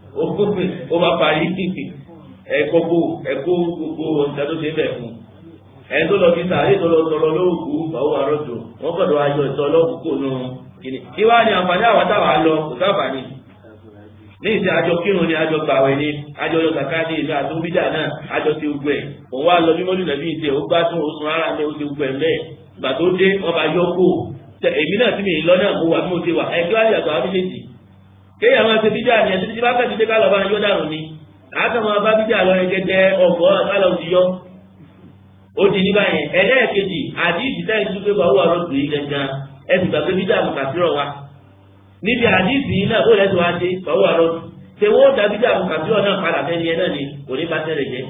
ó bá parí ẹ̀kọ́ bò ẹ̀kọ́ gbogbo ọ̀sẹ̀ tó ṣe bẹ̀ fún ẹni tó lọ fi sàárè tó lọ tọrọ lóògùn báwo àrọ́jò wọ́n gbọ́dọ̀ ayọ̀ ìtọ́ ọlọ́gùn nù kíni kí wá ní àǹfààní àwọn táwa lọ kò sábàání ní ìsìn àjọ kírun ni àjọ gbàwẹ̀ ni àjọ yọ kàkà ní ìlú àtúnbíjà náà àjọ ti gbẹ òun wá lọ bí mọ́lú nàbí ìṣe ó gbádùn oṣù rárá ní oṣù gbẹ mẹ́ẹ̀ gbà tó dé wọn bá yọ kó tẹ èmi náà tí mi lọ náà mo wà bí mo ti wà ẹgbẹ́ àyè àtọ̀ àwọn méjèèjì kéèyàn máa ṣe bíjà ni ẹtí tí bá kẹ́sì dé ká lọ bá yọ dànù ni àtọ̀ máa bá bíjà lọ ẹgẹdẹ ọ̀gọ́ àtàlọ́ ti yọ. ó di ní báyẹn ẹlẹ́ẹ̀kejì àdìsí táyì tún pé wàhùn àròdù yìí gangan ẹ sì gbà pé bíjà mo kà sírọ̀ wa. níbi àdìsí yìí náà ó lẹ́sọ̀ wá dé wàhùn àròdù ṣé wọ́n da bíjà mo kà sírọ̀ náà padà fẹ́ ni ẹ náà ni kò ní bá tẹ́lẹ̀ jẹ́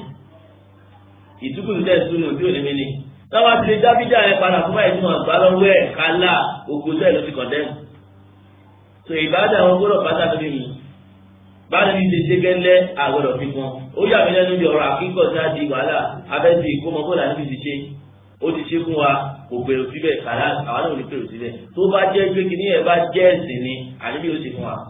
ìtukùn tẹ̀ sunu tí ò ní mi ni táwa ti lè dábídà yẹn padà fún báyìí tí wọn gbá lọ́wọ́ ẹ̀ kálá ogun sẹ́ẹ̀ ló ti kọ̀ndẹ́mù. tó ìbáàdà wọn gbọ́dọ̀ pátá lórí mi báyìí ní ṣe ṣe gẹ́lẹ́ àgbọ̀dọ̀ fi kún ó yà mí lẹ́nu bí ọ̀rọ̀ àkíkọ̀ tí a di wàhálà abẹ́sí ìkómọ bọ́ọ̀lù àti ti ṣe ó ti ṣe fún wa kò gbèrò síbẹ̀ kàlá àwọn náà ò ní gbèrò síbẹ̀ tó bá jẹ́ pé kí ní ẹ̀ bá jẹ́ ẹ̀sìn ni àníbí yóò ṣe fún wa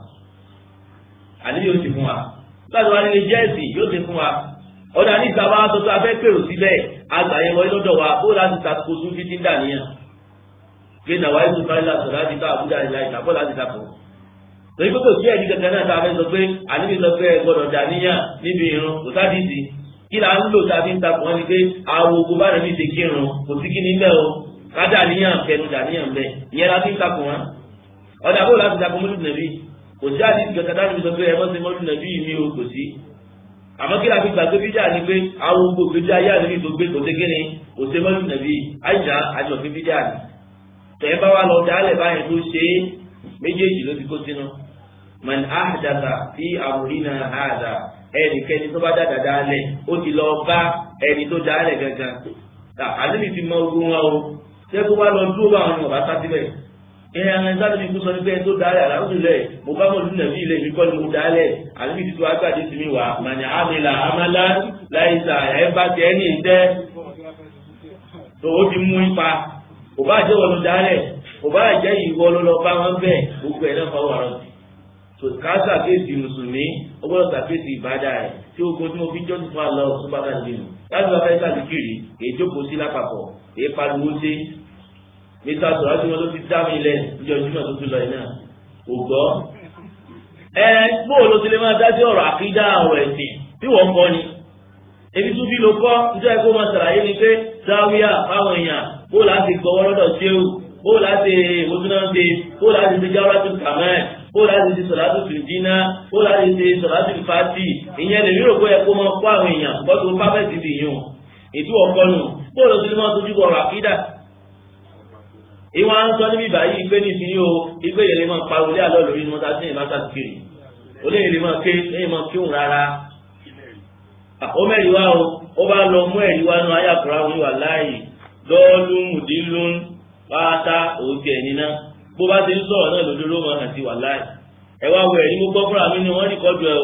àníbí yóò ṣe fún wa láti wá nílé jẹ́ ẹ̀sìn yóò ṣe fún wa ọ̀dà ní ìta bá tó tó afẹ́ pèrò síbẹ̀ àgbáyé wọlé lọ́dọ̀ wa bó láti takò tún fi ti ń dà níyàn pé nàwa ètò fáìlà sọ̀rọ̀ láti ká àbújá ìlà ìtàbọ̀ láti takò torí pé kò sí ẹ̀rí kankan náà tá a fẹ́ sọ pé àníbi sọ pé ẹ gbọ́dọ̀ dà níyàn níbi irun kò sádìsì kí là ń lò tá a fi ń takò wọn ni pé àwọn ogun bá rẹ̀ mi ṣe kírun kò sí kí ni bẹ́ẹ̀ o ká dà níyàn kẹnu dà níyàn bẹ́ẹ̀ ìyẹn la fi ń takò wọn ọ̀dà bó láti takò mọ́lù nàbí kò sí àdìsì kankan tá a fi sọ pé ẹ mọ́ sí mọ́lù nàbí mi o kò sí àmọ́ kí la fi gbàgbé bíjà ni pé àwọn gbogbo ìgbésí ayé àdébí tó gbé kò ségé ni kò sé mọ́lù nàbí àyíjà àjọfin bíjà ni tẹ̀ bá wa lọ dálẹ̀ báyìí tó ṣe é méjèèjì ló ti kó sínú man ahdatha fi amrina hadha ẹnikẹ́ni tó bá dáadáa dálẹ̀ ó ti lọ bá ẹni tó dálẹ̀ gangan àdébì ti mọ ogun wọn o ṣé kó wá lọ dúró bá àwọn ọba sá síbẹ̀ ẹ àwọn ẹgbẹ́ àdébì kú sọ ní pé tó dálẹ̀ àlàáfíìlẹ̀ mo bá mọ̀ lùnà bí ilẹ̀ mi kọ́ ni mo dálẹ̀ àdébì ti tó agbáde sí mi wá màní àmìlà àmàlà láìsà ẹ bá ti ẹni ìtẹ́ tó o ti mú ipa kò bá jẹ́ wọn ló dálẹ̀ kò bá jẹ́ ìwọ ló lọ bá wọn bẹ́ẹ̀ gbogbo ẹ̀ náà fọwọ́ àrọ̀ sí ká ṣàkíyèsí mùsùlùmí ó gbọ́dọ̀ ṣàkíyèsí ìbádà rẹ̀ tí ogun tí mo fi jọ́sí fún àlọ́ ọ̀tún bá dàbí nù láti wá fẹ́ sàdíkìrì èyí jókòó sí lápapọ̀ èyí pariwo sí mr sọ̀rọ̀ tí wọ́n ló ti dá mi lẹ̀ níjọ́ júmọ̀ tó tún lọ yìí náà kò gbọ́. ẹ bóòlù ti lè máa dá sí ọ̀rọ̀ àkídá ọ̀rọ̀ ẹ̀sìn tí wọ́n kọ́ ni ebi tún bí lo kọ́ nítorí kó máa ṣàlàyé ni pé záwíà fáwọn èèyàn bóòlù á ti gbọ́wọ́ lọ́dọ̀ ṣéwù bóòlù á ti ìwòsàn ṣe bóòlù á ti ṣe jáwọ́ láti kàmẹ́ẹ̀ bó láti ṣe sọ̀látù fìdínà bó láti ṣe sọ̀látù fàtì ìyẹn lè rírò pé ẹ kó máa kó àwọn èèyàn gbọ́dọ̀ tó pápẹ́tì ti yùn ètò ọkọ nù bó lọ sí ní wọ́n tójú bọ̀rọ̀ àkídà. ìwọ̀n à ń sọ níbi ìbáyìí ìgbé ní ìsinyìí o ìgbé yẹn lè máa pa olé àlọ́ lórí ní wọ́n ta sí ìmá sàkiri olé yẹn lè máa ké lẹ́yìn máa kéwòn rárá. ó mẹ́rin wá o ó bá lọ mú ẹ̀rí wá nú ayàkùrá wọn wà láàyè lọ́ọ́lù mùdílùn pátá òkè nínà bó bá ti ń sọ̀rọ̀ náà lójú ló máa hàn sí wà láì ẹ wá wo ẹ̀rí mo gbọ́ fúnra mi ni wọ́n rí kọ́jú ẹ o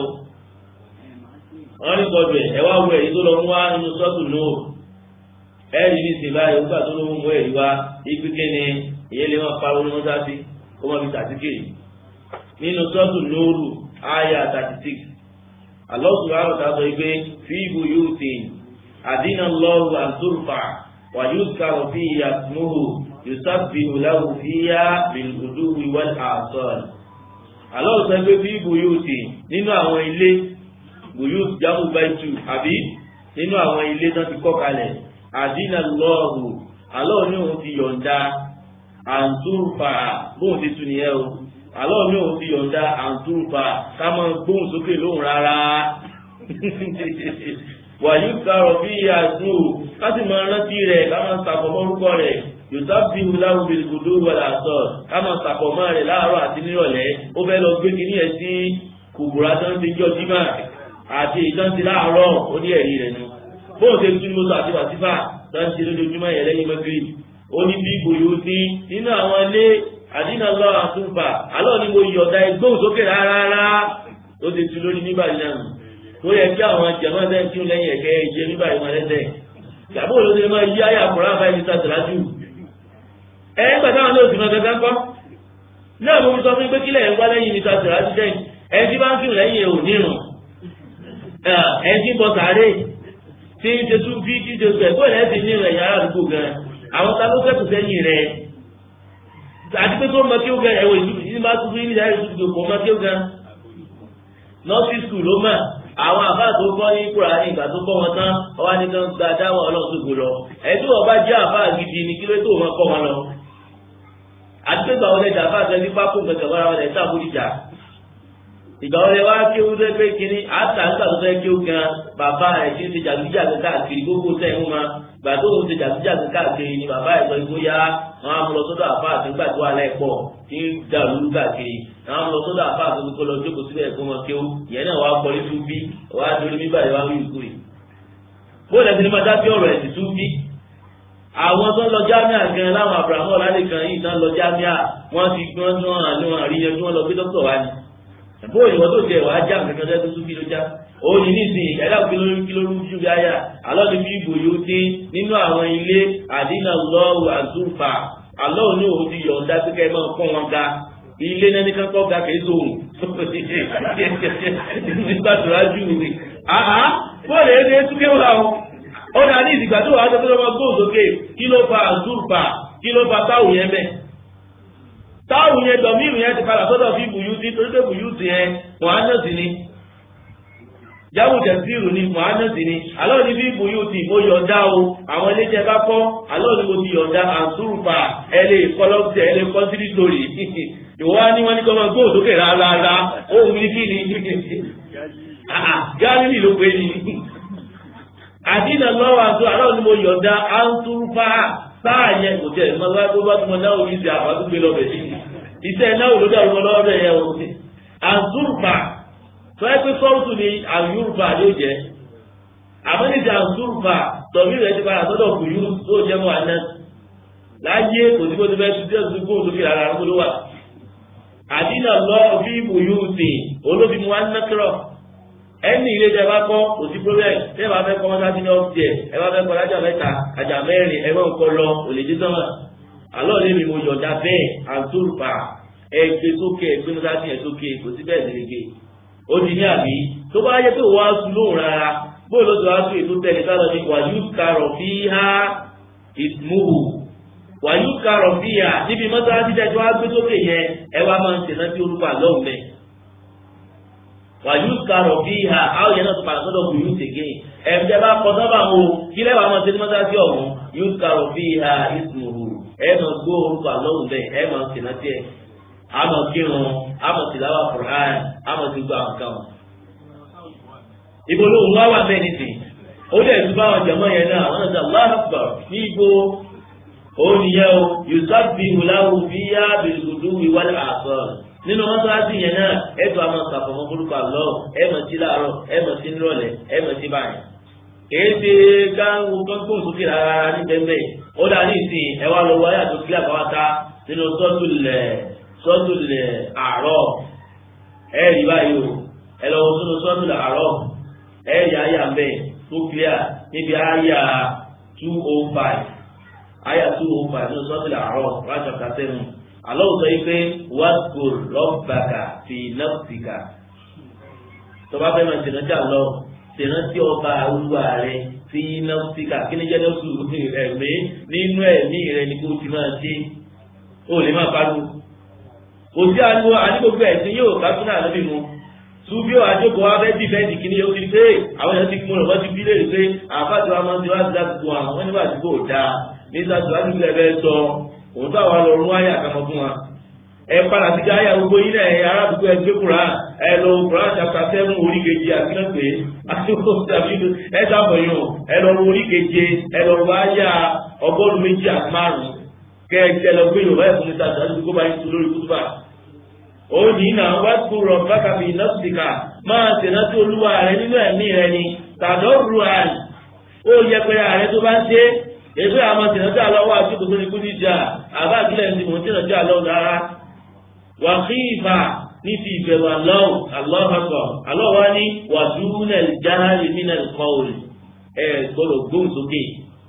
wọ́n rí kọ́jú ẹ ẹ wá wo ẹ̀rí tó lọ mú wá nínú sọ́ọ̀tù náà ẹ̀rí ní ìsìn báyìí ó gbà tó ló mú ẹ̀rí wá ibi kíni ìyẹn lè máa pariwo ní mọ́sáàsì kó má fi tàtíkìrì nínú sọ́ọ̀tù nóòrù àyà thirty six Allah subhanahu wa ta'ala sọ pé fi buyutin adina Allahu an turfa wa yuzkaru fiha ismuhu yusabbihu lahu fiha bil ghuduwi wal asal Allah sọ pé fi buyuti nínú àwọn ilé buyut jamu baitu àbí nínú àwọn ilé tó ti kọ́ kalẹ̀ àdínà lọ́ọ̀hù Allah ní òun ti yọ̀ǹda àǹtúrfà bóun ti tún nìyẹn o Allah ní òun ti yọ̀ǹda àǹtúrfà ká máa gbóhùn sókè lóhùn rárá wàyí karọ̀ bí àdúró ká sì máa rántí rẹ̀ ká máa sàkọ̀mọ́ orúkọ rẹ̀ yòtábí wùláwù bìrìkùdó wàlà sọ ká máa sàkọ̀mọ́ rẹ̀ láàárọ̀ àti nírọ̀lẹ́ ó fẹ́ lọ gbé kínní ẹ̀ sí kùbùrà tó ń ti jọ jímà àti ìjọ́sí láàárọ̀ ó ní ẹ̀rí rẹ̀ nu bóun ṣe tún mọ́tò àti wàsífà tó ń ṣe lójoojúmọ́ yẹn lẹ́yìn mọ́gírì ó ní bí gbòòyò sí nínú àwọn ilé àdínà lọ àtúnfà alọ́ ni mo yọ̀ọ̀dà ẹgbóhùn sókè rárá ó ti tu lórí nígbà yìí náà tó yẹ kí àwọn jẹ̀mọ́ ẹ̀dẹ́ tí ó lẹ́yìn ẹ̀kẹ́ ìjẹ nígbà yìí wọn lẹ́sẹ̀ ìyàbọ̀ ló ti máa yí ayé àkùrá báyìí ní sàtìlájú ẹ̀ ń gbàdá àwọn ní òsì náà gẹ́gẹ́ kọ́ náà mo sọ fún pé kílẹ̀ ẹ̀ ń wá lẹ́yìn ní sàtìlájú dẹ́yìn ẹ̀ tí bá ń kírun lẹ́yìn ẹ̀ ò nírun ẹ̀ tí ń bọ sàárè tí ń ṣe tún bí tí ń ṣe sùn ẹ̀kọ́ ẹ̀ ti nírun ẹ̀yà àdúgbò gan àwọn ta ló fẹ́kù sẹ́yìn rẹ̀ àti pé tó mọ kí ó gan ẹ̀wọ̀ ìlú ìdí máa tún fún yín ní ìdáyẹ̀ ìdúgbò kò mọ kí ó gan nọ́ọ̀sì skul ló mà àwọn àbá tó kọ́ ní kúrà ní ìgbà tó kọ́ wọn tán ọwọ́ ní kan gba dáwọ́ ọlọ́sọ̀gbò lọ ẹ̀yìn tó wọ́n bá jẹ́ àbá gidi ni kí ló tó wọn kọ́ wọn lọ. àti pé ìgbà wọlé dàbá àti ẹni pákó gbẹ̀gbẹ̀ wọn àwọn ẹ̀ta àbúrìjà. ìgbà wọlé wá kí ó dé pé kínní àtà nígbà tó fẹ́ kí ó gan bàbá rẹ̀ tí ó ti jàdújà káàkiri gbogbo sẹ́yìn ma gbà tó ń ti jàdújà káàkiri ni bàbá ẹ̀ sọ ìgbóyà wọn á mú lọ sọ́dọ̀ àbá àti nígbà tó wà lẹ́pọ̀ tí ń dàrú káàkiri àwọn lọ sọ́dọ̀ àfa àti kó lọ jókòó síbẹ̀ kó wọn kéwú ìyẹn náà wàá kọrí tún bí wàá dorí bíbá yìí wàá wí ìkú yìí. bóyá ẹsẹ̀ ní máa dábí ọ̀rọ̀ ẹ̀sìn tún bí. àwọn tó ń lọ jámíà gan láwọn abrahamu ọ̀làlẹ̀ kan yìí tán lọ jámíà wọ́n ti gbọ́n tí wọ́n àní wọn àríyàn tí wọ́n lọ gbé dókítà wá ní. bóyá ìwọ́n tó jẹ wàá já nǹkan kan tó tún bí ló já. òun ní nísìnyí ẹ̀dá kìlórí ju bí aya alọ́ ni bí ibò yóò dé nínú àwọn ilé àdínà lọ́wọ́ àzúfà alọ́ ní òun ti yọ̀ǹda pé kẹ́ ẹ máa pọ́n wọn ga ilé náà ní kankan ga kìí sóhun nígbà tó rájú mi àhá bọ́ọ̀lù ẹni etúkẹ́ wà ó ó dà ní ìdìgbà tó wà á sọ́kẹ́ lọ́wọ́ gbóhùn sókè kí ló fa àzúrfà kí ló fa táwù yẹn bẹ́ẹ̀ táwù yẹn dọ̀míìrù yẹn ti padà sọ́dọ̀ fi bùyútì torí pé bùyútì yẹn mọ̀hánẹ́sì ni jáwù tẹ̀síìrù ni mọ̀hánẹ́sì ni alọ́ ni bí bùyútì mo yọ̀ǹda o àwọn iléeṣẹ́ bá kọ́ alọ́ ni mo ti yọ̀ǹda àzúrfà ẹ lè kọ́ lọ́sẹ̀ ẹ lè kọ́ sírí sórí ìwọ́ ní wọ́n ní kọ́ máa gbóhùn sókè rárá ohun ní kí ni gáàlì ló pé ní. àdínà lọ́wọ́ àti àlọ́ ni mo yọ̀ǹda àǹtúrúfà sáà yẹn kò jẹ́ ìmọ̀ láti bá tí mo náwó yìí ṣe àbádúgbé lọ́bẹ̀ sí i. iṣẹ́ náwó ló dàrú lọ́wọ́ bẹ̀ yẹn o. àǹtúrúfà sọ ẹ́ pé sọ́ọ̀tù ni àyùrúfà yóò jẹ́. àmọ́ ní àdìsí àǹtúrùfà tọ̀mí rẹ̀ ti padà sọ́dọ̀ kùyú tó jẹ́ mọ́ àná láyé kò sí bó ti fẹ́ ṣubú ẹ̀sùn kó sókè ara rẹ̀ ló wà àdínà lọ fi ìbòyú tè olóbi mu wá ń nẹ́kírọ̀ ẹni ilé tẹ bá kọ́ kò sí problem tẹ bá fẹ́ kọ́ mọ́tà sí ní ọ́fíìsì ẹ bá fẹ́ kọ́ lájà mẹ́ta àjà mẹ́rin ẹ wọ́n kọ́ lọ òlèdè sọ́mà àlọ́ lè mi mo yọ̀ǹda bẹ́ẹ̀ àǹtúrùfà ẹ gbé sókè ẹ gbé mọ́tà sí ẹ sókè kò sí bẹ́ẹ̀ nílẹ̀gẹ̀ ó di ní àbí tó bá yẹ pé wọ́n á sun lóhùn rárá bóyá ló ti wá sún ètò tẹ̀lé sálọ ní wàyú karọ̀ fi há ìmúhù wàyú karọ̀ fi há níbi mọ́tàlásí tẹ́tí wá gbé sókè yẹn ẹ wá máa ń tẹ̀lé sí orúkọ àlọ́hùn mẹ́ wàyú karọ̀ fi há àwọn yẹn náà tó padà sọ́dọ̀ kù yóò tẹ̀gẹ́ ẹ̀mjẹ̀ bá kọ sábà wo kí lẹ́wà máa tẹ̀lé mọ́tàlásí ọ̀hún yú karọ̀ fi há ìmúhù ẹ máa gbó orúkọ àlọ́hùn mẹ́ ẹ máa tẹ̀lé tiẹ̀ àmọ̀ kírun àmọ̀ tìláwà Qur'an àmọ̀ tí gbọ́ àwọn kan ibo ló ń wá wà bẹ́ẹ̀ nìsín ó dẹ̀ tún bá wọn jẹ̀mọ́ yẹn náà wọn náà Allahu Akbar ní ibo ó nìyẹn o yusabbihu lahu fiha bil-ghuduwwi wal-asal nínú mọ́sálásí yẹn náà ẹ tó a máa sàfọ̀mọ́ burúkú àlọ́ ẹ mọ̀ sí láàárọ̀ ẹ mọ̀ sí nírọ̀lẹ́ ẹ mọ̀ sí báyìí kìí ṣe káwọn gbọ́ngbọ́n sókè rárá ní bẹ́ẹ̀ ó dà ní ìsìn ẹ wá lọ wáyà tó kílà káwáta nínú sọ́tùlẹ̀ sọ́tùlẹ̀ àárọ̀ ẹ rí báyìí o ẹ lọ sínú sọ́tùlẹ̀ àárọ̀ ẹ̀yà ayà mbẹ́ tó clear níbi ayà two oh five ayà two oh five ní sọ́tìlẹ̀ àárọ̀ rájọ kàtẹ́nu àlọ́ sọ yìí pé wàásù rọ́bàkà fi nọ́ọ̀sìkà tọ́ba fẹ́ máa tẹ̀nà jà lọ tẹ̀nà tí ọba olúwa rẹ fi nọ́ọ̀sìkà kí ni jẹ́nà sùn ẹ̀mí nínú ẹ̀mí rẹ ni kò ti máa ṣe ó lè máa pariwo òsì àníwọ̀ ànígbògbò ẹ̀sìn yóò kásúnà lóbi mu subi o àjọkọ wa fẹẹ di fẹẹ di kini yóò fi pé àwọn èèyàn ti kún un wọn ti fi léèrè pé àfàtì wa máa ń tiwájú láti tó àwọn wọn nígbà tí kò dáa nígbà tí wàá nílẹ̀ bẹ́ẹ̀ sọ òun tó àwọn lọ́rùn wáyà àkàmọ́ fún wa. ẹ padà sí gáyà gbogbo yín náà ẹ arábùkù ẹ gbé kura ẹ lọ kura chapter seven orí keje àfihàn pé ẹ sábọ̀ yín o ẹ lọ orí keje ẹ lọ wáyà ọgọ́rùn-ún méjì àti márùn-ún kẹ ẹ lọ gbé yorùbá ẹ̀ fún mi sáà tó bá yín tu lórí kútùbà ó ní náà wá kú rọ bákàbí nọ́ọ̀sìkà máa tẹ̀lé tó olúwa rẹ nínú ẹ̀mí rẹ ni tàdó ru àì ó yẹ pé ààrẹ tó bá ń ṣe èso àwọn tẹ̀lé tó àlọ́wọ́ àtúkò tó ní kú níjà àbá àkílẹ̀ ní mò ń tẹ̀lé tó àlọ́wọ́ rárá wà kí ìfà ní ti ìbẹ̀rù àlọ́wọ́ àlọ́wọ́ àlọ́wọ́ ní wà dúnẹ̀ jáhálì mínẹ̀ kọ́ọ̀lì ẹ̀ gbọ́dọ̀ gbóhùn sókè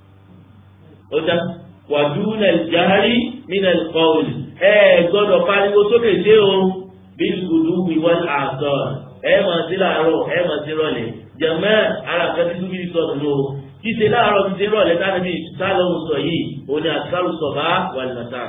ó dá wà dúnẹ̀ jáhálì mínẹ̀ kọ́ọ̀lì ẹ gbọ́dọ̀ pariwo sókè dé o bí gbùdú wíwọ́n àtọ̀ ẹ mọ̀ sí láàárọ̀ ẹ mọ̀ sí rọ̀lẹ́ jẹ̀mẹ́ ara kan tí túbí sọ̀rọ̀ ló títí láàárọ̀ títí rọ̀lẹ́ táwọn bí sálọ̀hún sọ yìí òun ni àtúkárù sọ̀bá wà ní màtá.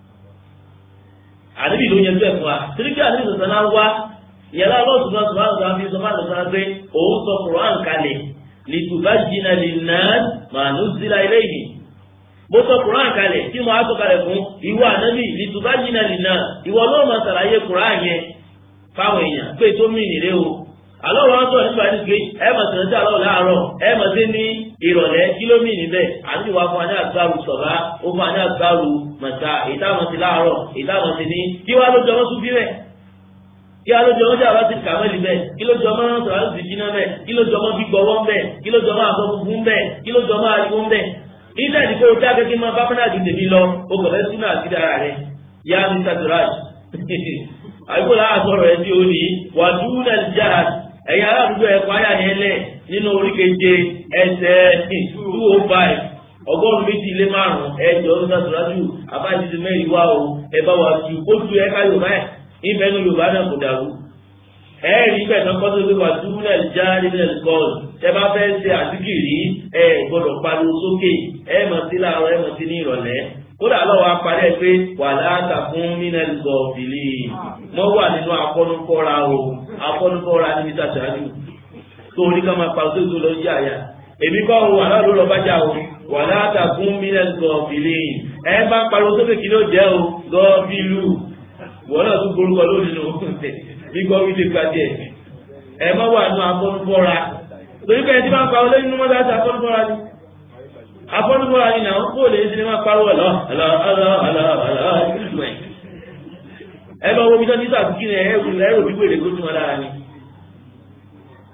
àdébì ló yẹn bẹ́ẹ̀ fún wa tìrìkì àdébì sọ̀tàn náà wá ìyàrá ọlọ́sùn náà sọ̀rọ̀ àwọn àfi sọ̀rọ̀ àti sọ̀rọ̀ pé òun sọ Qur'an kalẹ̀ lìtùbá jìnnà lè nà màánú sílá ilé yìí mo sọ Quran kalẹ̀ tí mo á sọ kalẹ̀ fún ìwọ ànábì lìtùbá jìnnà lìnà ìwọ náà máa ṣàlàyé Quran yẹn fáwọn èèyàn pé tó mì nìlé o àlọ́ wọn sọ nípa ẹni pé ẹ mọ̀ sọ̀rọ̀ sí àlọ́ láàárọ̀ ẹ mọ̀ sí ní ìrọ̀lẹ́ kílómì níbẹ̀ àti wàá fún wa ní àgbàrú sọ̀rọ̀ ó fún wa ní àgbàrú màtà ìdáhùn sí láàárọ̀ ìdáhùn sí ní kí wàá lójọ wọn tún bí bẹ́ẹ̀ kí wàá lójọ wọn jà wá sí kàmẹ́lì bẹ́ẹ̀ kí lójọ wọn sọ̀rọ̀ àti jìnnà bẹ́ẹ̀ kí lójọ wọn gbígbọ́ wọn bẹ́ẹ̀ kí lójọ wọn àbọ̀ funfun bẹ́ẹ̀ kí lójọ wọn ariwo bẹ́ẹ̀ nígbà tí kò dá gẹ́gẹ́ máa bá fúnà ju tèmi lọ o kò fẹ́ sínú àti dára rẹ yá mr duraj àyíkó láà sọ̀rọ̀ ẹ tí ó ní wàdúrà jihad ẹ̀yin aládùúgbò ẹ̀kọ́ ayà yẹn lẹ̀ nínú oríkeje ẹsẹ̀ two oh five ọgọ́rùn-ún méjì lé márùn-ún ẹ̀jọ̀ mr duraj àbájáde ti mẹ́rin wá o ẹ bá wa tu ó tu ẹ̀ka yorùbá ẹ̀ ìfẹ́ nu yorùbá náà kò dàrú ẹ̀ẹ́rì bẹ́ẹ̀ náà kọ́tọ́ pé wà dúró jáde ní ẹ̀kọ́ọ̀lù tẹ bá fẹ́ ṣe àdìgìrì ẹ gbọ́dọ̀ pariwo sókè ẹ mọ̀ sí láàárọ̀ ẹ mọ̀ sí ní ìrọ̀lẹ́ kódà lọ́wọ́ apárí ẹ pé wà láàtà fún mínẹ́lì gọ̀ọ̀fìlì mọ́ wà nínú afọ́nukọ́ra o afọ́nukọ́ra níbi tàṣáájú tó ní ká máa pàṣẹ tó lọ yá àyà èmi kọ́ wà láàárọ̀ lọ bá jà o wà láàtà fún mínẹ́lì gọ̀ọ̀fìlì ẹ bá pariwo sókè kí ló jẹ́ o gọ́ọ̀fìlù wọ́n náà tún borúkọ lónìí nù nígbà wílé kájẹ ẹ má wà nù afọ́nufọ́ra torí pé ẹtí máa ń pa olóyún nínú mọ́tò àti afọ́nufọ́ra ni afọ́nufọ́ra ni náà kó lè ṣe ni máa pariwo ọ̀lọ́ ọ̀lọ́ ọ̀lọ́ ọ̀lọ́ ọ̀lọ́ ìlú ẹ̀ ẹ bá wo bí sọ́ni sàtúkì rẹ̀ ẹ wù ẹ rò bí wèrè kó tún wọn lára ni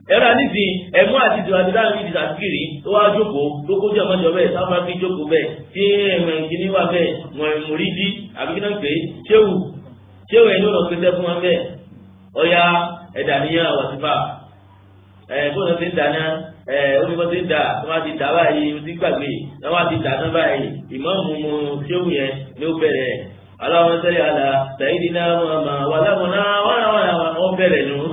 ẹ̀rọ àdìsí ẹ̀mú àti ìdìbò àti dáhùn ìdìbò àtìkiri tó wá jókòó tó kójú ọmọdé ọbẹ̀ sáfà fi jókòó bẹ́ẹ̀ tí ẹ̀mọ̀ ìkíní wà bẹ́ẹ̀ mọ̀ ìmúrídí àbíkínà pé ṣéwù ṣéwù ẹ̀ ní ọ̀nà pété fún wọn bẹ́ẹ̀ ọ̀ya ẹ̀dà níyàn wàsífà ẹ̀ bó ṣe ń dáná ẹ̀ ó ní bó ṣe ń dà tó má ti dà báyìí ó ti gbàgbé tó má ti dà tán báyìí ìmọ̀ọ́mù ṣéwù yẹn ló bẹ̀rẹ̀ aláwọn sẹ́yìn àlà sẹ́yìn náà wàlámùná wọ́n bẹ̀rẹ̀ nù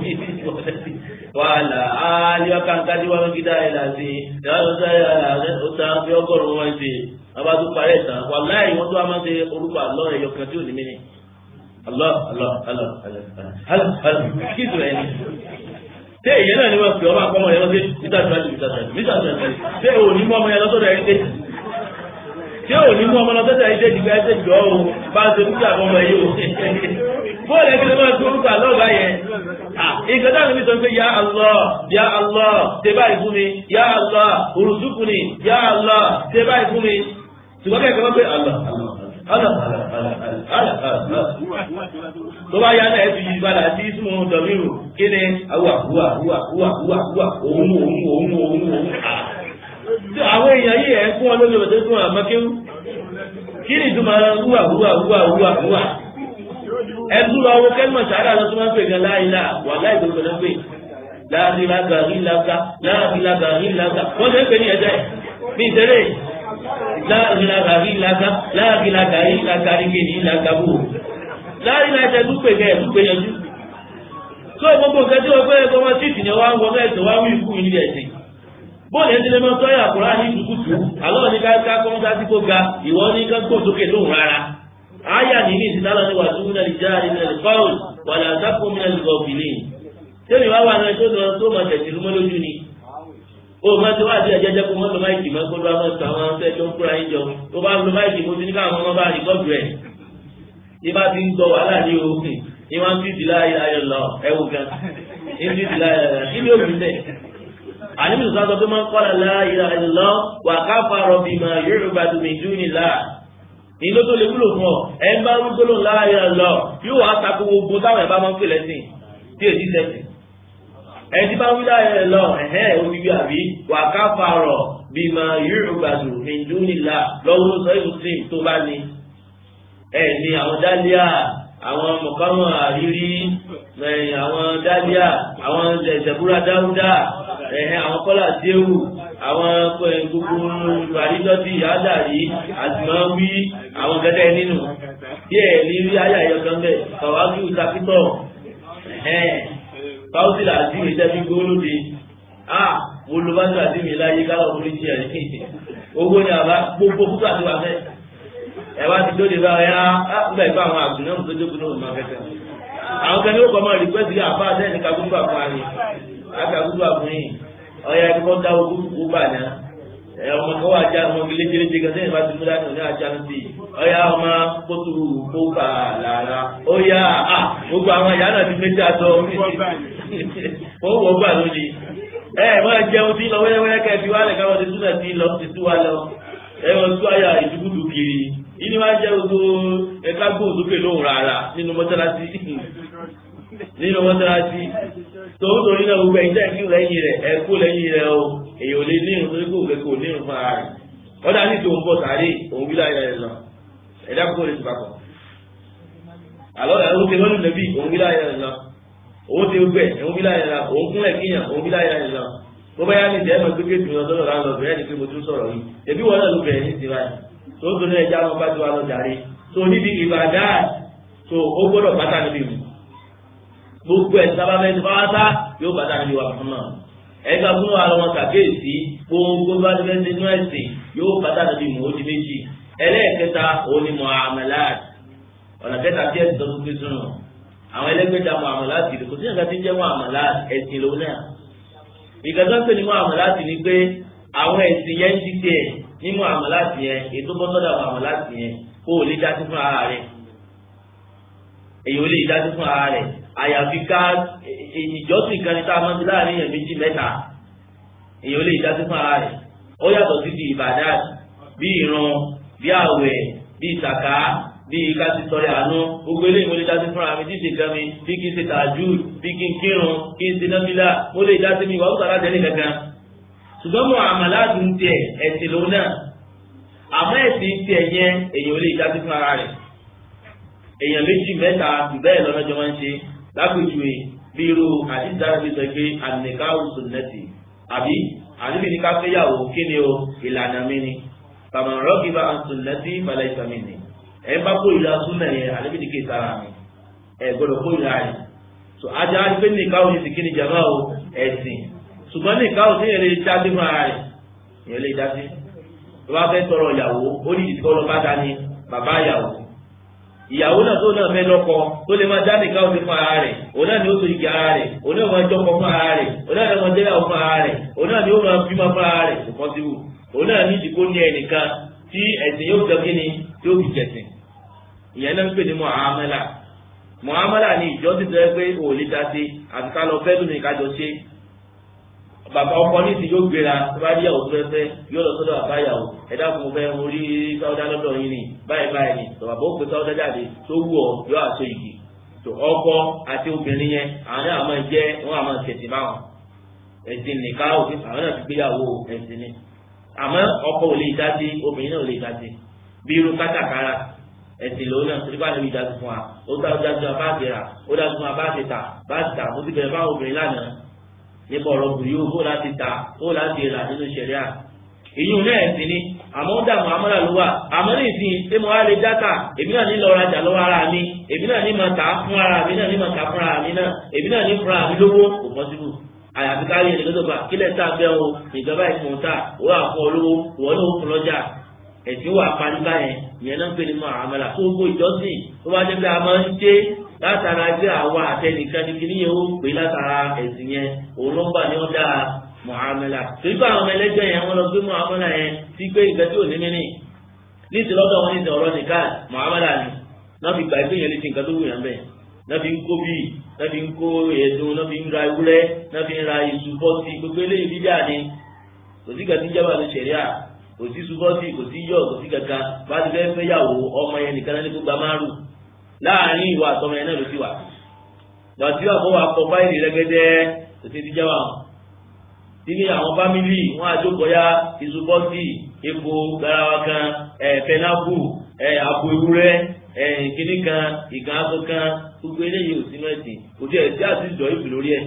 wàhálà áyọ kankadi wọn gida ẹ la sí yàrá sáré àlà ọsà fi ọgọ́rùn wọn ṣe ọba tó parí ẹsàn wàláyé wọn tó wà máa ṣe orúkọ àlọ ẹyọ kan tí ò ní mí ni àlọ àlọ àlọ àlọ àlọ kí ìtura ẹni. ṣé èyí náà ni wọn fi ọmọ àpamọ yẹn lọ sí mítà tó àti mítà tó àti mítà tó àti ṣé òní mú ọmọ yẹn lọ́sọ̀rọ̀ ẹni dé ṣé òní mú ọmọ lọ́sọ̀rọ̀ ẹni dé dìgbà ẹsẹ̀ jọ o bá a ṣe mú kí àbọ̀mọ yìí o bóòlù ẹgbẹ́ máa tó orúkọ àlọ́ ọ̀gá yẹn ìgbà táwọn mi sọ pé ya Allah ya Allah ṣe báyìí fún mi ya Allah òrùsùkù ni ya Allah ṣe báyìí fún mi ṣùgbọ́n kẹ́kẹ́ wọ́n pé Allah Allah Allah Allah tó bá yá náà ẹ fi yí padà sí ìsúnmọ́ dọ̀míru kí ni awà wà wà wà wà wà òun òun òun òun òun àwọn èèyàn yìí ẹ̀ fún wọn lórí ọ̀dọ́ fún àmọ́kéwú kí ni ìtumọ̀ wúwà wúwà wúwà wúwà wúwà ẹtú lọ wo kẹ́mọ̀ sàárà lọ tó máa ń pè gan láìlá wà láì tó gbọdọ̀ pé láàbí lága rí lága láàbí lága rí lága wọ́n ṣe ń pè ní ẹ̀jẹ̀ ní ìtẹ́lẹ̀ láàbí lága rí lága láàbí lága rí lága rí kéde lága bò láàbí lága tó pè kẹ́ ẹ̀tú pè yanjú. tó gbogbo nǹkan tí wọ́n pẹ́ ẹ̀kọ́ wọn títì ni wọ́n á ń wọ mẹ́sàn-án wá wí ikú níbi ẹ̀sìn bóòlù ẹni lè máa tọ́yà àkùrá ní ìdúkùtù àlọ́ ní ká ká kọ́ńtà sí kó ga ìwọ ní ká gbòǹdókè lóhùn rárá aya ní ní ìsìtálọ́ ní wàtú ní alìjáde ní alìkọ́ọ̀lù wà ní àtàkùn ní alìkọ́ọ̀bìlì tẹ́mi wá wà náà tó lọ tó máa tẹ̀sí lúmọ́ lójú ni ó máa ti wá àti ẹ̀jẹ̀jẹ̀ kó mọ́tò máìkì máa kó lọ́wọ́ mọ́tò àwọn ọ̀sẹ̀ tó ń kóra yín jọ tó bá lo máìkì mo ti ní káwọn ọmọ bá rìkọ́ọ̀dù rẹ̀ ní bá ti ń gbọ́ wàhálà ní òkè ní wọ́n ti di láyé ayọ̀ lọ ẹ̀wù gan ní ti di láyé ayọ̀ kí ni ó fi lẹ̀ àníbi sọ́sọ́ tó máa ń kọ́ra láyé ayọ̀ lọ wà káfà rọ̀bì mà yorùbá tó mi dún ní láà ìlú tó lè wúlò fún ọ ẹ ń bá rúgbóló láàyè lọ yóò wá takò gbogbo táwọn ẹ̀ bá máa ń pè lẹ́sìn tí èdè sẹ́sìn ẹni bá wí láàyè lọ ẹ̀hẹ́ òbíbí àbí wà ká farọ̀ bí mà yorùbá-dù nìdúnìlà lọ́wọ́ sọ muslim tó bá ní ẹ̀ ní àwọn dálíà àwọn mọ̀kánmọ̀ àrírí àwọn dálíà àwọn ìṣẹ̀búra dáúdà ẹ̀hẹ́ àwọn kọ́là déwù àwọn gbogbo àrídọ́tì àdàrí àtìmọ́wí àwọn gẹ́gẹ́ nínú díẹ̀ ní rí ayé àyọkàn bẹ́ẹ̀ kàwájú takítọ̀ báwùsì làásì mi jẹ́ bí gbólóde a mo lo bá tó àti mi láyé káwọ́ orí jẹ́ ẹ̀ owó ni àbá gbogbo púpọ̀ àti wà fẹ́ ẹ wá ti dóde báyọ̀ yá nígbà ìfọ̀ àwọn àgùn náà tó dókun náà máa fẹ́fẹ́ àwọn kan ní ó kọ́ mọ́ rìpẹ́sì àbá àtẹ́ni kagbúgbà fún wa ni àkàgbúgbà fún yìí ọ̀yà ẹni kọ́ dáwọ́ gbogbo bà náà ẹ ọmọ kọ́ wà já ọmọ gẹlẹ́gẹlẹ́ jẹ gẹ́gẹ́ bá ti mú dání ọ̀nà àjà ń bì ọ̀yà ọmọ kótó kó bà lára ọ̀yà à gbogbo àwọn ìyá náà ti méjì àtọ̀ wọ́n wọ́ gbà lónìí ẹ wọ́n jẹun tí lọ wẹ́rẹ́wẹ́rẹ́ kẹ́ fi wálẹ̀ káwọn ti túnà tí lọ ti tú wa lọ ẹ wọ́n tú àyà ìdúkúdù kiri ìní máa ń jẹ́ gbogbo ẹ̀ka gbòòsókè lóhùn rárá nínú mọ́sálásí nínú mọ́sálásí tòun torí náà gbogbo ẹ̀yin tẹ́ẹ̀kì lẹ́yìn rẹ̀ ẹ̀ kú lẹ́yìn rẹ̀ o èyí ò lè ní irun torí kò kẹ́kọ̀ọ́ ní irun fún ara rẹ̀ wọ́n dá ní tòun bọ̀ sáré òun bí láyé rẹ̀ lọ ẹ̀dá kókó lè ti papọ̀ àlọ́ ẹ̀ ó ti lọ́nù lẹ́bí òun bí láyé rẹ̀ lọ òun ti gbẹ òun bí láyé rẹ̀ lọ òun kúnlẹ̀ kíyàn òun bí láyé rẹ̀ lọ bó bá yá ní ìjẹ́ ẹ̀mọ́ gbégbé tù lọ sọ́dọ̀ láńlọ bẹ̀rẹ̀ ni pé mo tún sọ̀rọ̀ yìí ẹbí wọn náà ló bẹ̀rẹ̀ ní tiwa tó ń torí ẹja wọn bá ti wà lọ jàre tó níbi ìbàdàn tó ó gbọ́dọ̀ pátá níbi mu gbogbo ẹ̀ sábà mẹ́tò bá wá sá yóò bàtà níbi wà fún náà ẹ̀ka fún wa lọ́wọ́ sàkéèsí gbogbo bá ti fẹ́ ṣe inú ẹ̀sìn yóò bàtà níbi mò ó di méjì ẹlẹ́ẹ̀kẹta òní muamalat ọ̀nà kẹta tí ẹ̀sìn tó tún fi sùn àwọn ẹlẹ́gbẹ̀ta muamalat kò sí nǹkan tí ń jẹ́ muamalat ẹ̀sìn lòun náà ìgbàgbọ́ pé ní muamalat ni pé àwọn ẹ̀sìn yẹn ti tiẹ̀ ní muamalat yẹn ètò bọ́sọ́dọ̀ muamalat yẹn kó o lè dá sí fún ara rẹ̀ èyí ò lè dá sí fún ara rẹ̀ àyàfi ká ìjọsìn kan ní tá a máa ń ti láàrin èèyàn méjì mẹ́ta èèyàn ò lè jásí fún ara rẹ̀ ó yàtọ̀ sí ti ìbàdàn bí ìran bí àwẹ̀ bí ìsàká bíi ká ti tọrẹ àánú gbogbo eléyìí mo lè dá sí fúnra mi tí ṣe gan mi bí kí n ṣe tààjú bí kí n kírun kí n ṣe náfìlà mo lè dá sí mi ìwà òkúta láti ẹni kankan ṣùgbọ́n mo àmàlà dùn tiẹ̀ ẹ̀sìn lòun náà àmọ́ ẹ̀sìn tiẹ̀ yẹn èèyàn ò lè dá sí fún ara rẹ̀ èèyàn méjì mẹ́ta jù bẹ́ẹ̀ lọ́nàjọ́ máa ń ṣe lápèjúwe bí irú àdìsára fi sọ pé ànìkáwù sunnati àbí àdìbí ní ká fẹ́yàwó kí ni o ìlànà mi ni tàmà rọ́ọ̀kì bá ń sunnati balẹ̀ ìsàmì ni ẹ̀ bá kó ìlà súnà yẹn àdìbí ní kí sára mi ẹ̀ gbọ́dọ̀ kó ìlà rẹ̀ so ajá pé nìkáwù ní sìkí ni jàmá o ẹ̀sìn ṣùgbọ́n nìkáwù tí yẹn lè dá sí fún ara rẹ̀ yẹn lè dá sí tó bá fẹ́ tọrọ ìyàwó ó ní ìdíkọ́ lọ bá dání bàbá ìyàwó ìyàwó náà tó náà fẹ́ lọ́kọ tó lè máa jáde káwọn ti fún ara rẹ̀ òun náà ni ó so igi ara rẹ̀ òun náà máa jọkọ fún ara rẹ̀ òun náà ni ó máa jẹ́yàwó fún ara rẹ̀ òun náà ni ó máa bímọ fún ara rẹ̀ kò pọ́sibú òun náà ní ìdìbò ní ẹnìkan tí ẹ̀sìn yóò jọ kíni tí ó fi jẹ̀sìn ìyẹn náà ń pè ní muamala muamala ni ìjọsìn tó yẹ pé òun lè dá sí àti ká lọ fẹ́ lónìí kájọ ṣe bàbá ọkọ ní ti yóò gbéra tó bá rí ìyàwó tó fẹ́ fẹ́ yóò lọ sọ́dọ̀ bàbá ìyàwó ẹ dákun fẹ́ mo rí sáwọ́dá lọ́dọ̀ yín ni báyìí báyìí ni tó bàbá ó pe sáwọ́dá jáde tó wù ọ́ yóò àṣọ ìgì tó ọkọ àti obìnrin yẹn àwọn náà máa jẹ́ wọ́n àmọ́ tẹ̀sí báwọn ẹ̀sìn nìka òfin àwọn náà ti gbéyàwó ẹ̀sìn ni àmọ́ ọkọ ò lè dá sí obìnrin náà ò lè dá sí bí irú kátàkárà ẹ̀sìn lòun náà torí bá níbi ìdásí fún wa ó dá ọjà sí wa bá ti rà ó dá sí wa bá ti tà bá ti tà mo ti bẹ̀rẹ̀ fáwọn obìnrin lánàá nípa ọ̀rọ̀ bùrú yóò bó láti ta ó láti rà nínú ṣẹ̀ríà èyí ò náà ẹ̀sìn ni àmọ́ ó dààmú amọ́là ló wà àmọ́ ní ìsìn ṣé mo wá lè dáta èmi náà ní lọ rajà lọ́wọ́ ara mi èmi náà ní máa tà á fún ara mi náà ní máa tà fún ara mi náà èmi náà ní fúnra mi lówó kò pọ́sibú àyàfi kárí ẹni lọ́dọ̀ bá kílẹ̀ tá a bẹ́ o ìjọba ìfún ta ó wà fún olówó ìwọ náà ó fún lọ́jà ẹ̀sìn wà parí báyẹn ìyẹn náà ń pè ní mọ́ àmàlà tó gbogbo ìjọsìn tó bá jẹ́ pé a máa ń ṣe látara pé àwa àtẹnìkan ní kíní yẹn ó pè látara ẹ̀sìn yẹn òun ló ń bà ní ọ̀dà mọ̀hámẹ́là torí pé àwọn ọmọ ẹlẹ́jọ́ yẹn wọ́n lọ gbé mọ̀hámẹ́là yẹn sí pé ìgbẹ́ tí ò ní mínì níìsí lọ́dọ̀ wọn níìsí ọ̀rọ̀ nìkan mọ̀hámẹ́là ni náà fi gbà pé yẹn lè ti nǹkan tó wù yẹn bẹ́ẹ̀ náà fi ń kó bíi náà fi ń kó ẹ̀dùn náà fi ń ra ewúrẹ́ náà fi ń ra iṣu bọ́sì gbogbo eléyìí bíbíà ni kò sí gàdí jábà ní sẹ̀ríà kò sí subọ́sì kò sí yọ̀ kò sí kankan bá ti fẹ́ fẹ́ yàwó ọmọ yẹn nìkan náà ní gbogbo amárù láàrin ìwà àtọmọ yẹn náà ló ti wà lọ́tí wà fún wa kọ fáìlì rẹ́gẹ́dẹ́ kò sí ti jábà wọn tí ní àwọn fámìlì wọn àjọkọ̀yà ìsubọ́sì epo garawa kan pẹnápù àpò ewúrẹ́ ìkíní kan ìgàn aṣọ kan gbogbo eléyìí ò sínú ẹ̀sìn kò tí ẹ̀ sí àti ìjọ ìbì lórí ẹ̀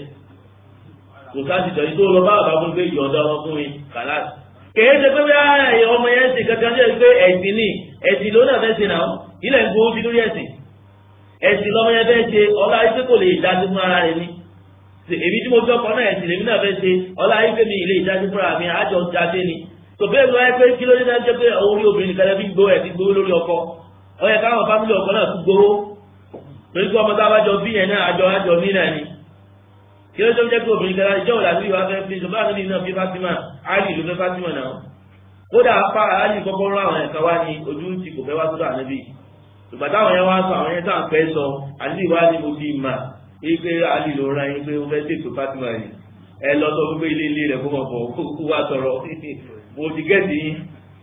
kò sáà ti jọ yìí tó lọ bá bàbá fún pé ìyọ̀ǹda ọmọ fún mi kàláàsì. kèé ṣe pé bí ọmọ yẹn ṣe kankan ṣe pé ẹ̀sìn ni ẹ̀sìn ló náà fẹ́ ṣe náà ilẹ̀ ń gbowó sí lórí ẹ̀sìn ẹ̀sìn lọ́mọ yẹn fẹ́ ṣe ọlá ayé pé kò lè dájú fún ara rẹ̀ ni èmi tí mo fi ọkọ náà ẹ̀sìn lèmi náà fẹ́ ṣe ọlá ayé pé mi ilé ìdájú fúnra mi àjọ jáde ni tó bẹ́ẹ̀ lọ ẹ pé kí ló dé náà jẹ́ pé orí obìnrin kan fi gbowó ẹ̀ fi gbowó lórí ọkọ ó yẹ káwọn fámìlì ọkọ náà tún gbowó torí pé ọmọ tá a bá jọ bí yẹn náà àjọ àjọ mí náà ni kí ló tó jẹ́ pé obìnrin kan ìjọ òlà bí wàá fẹ́ fi ṣùgbọ́n àti nínú fi Fátímà Àlì ló fẹ́ Fátímà náà kódà apá Àlì kọ́kọ́ rán àwọn ẹ̀ka wá ní ojú ti kò fẹ́ wá sọ́dọ̀ ànábì ṣùgbọ́n táwọn yẹn wá sọ àwọn yẹn táwọn fẹ́ sọ àti ìwà ni mo fi mà ipe Àlì ló rán yín pé ó fẹ́ tètò Fátímà yìí ẹ lọ sọ pé ilé ilé rẹ̀ kó mọ̀ bọ̀ kó wá sọ̀rọ̀ mo ti gẹ́ẹ̀dì yín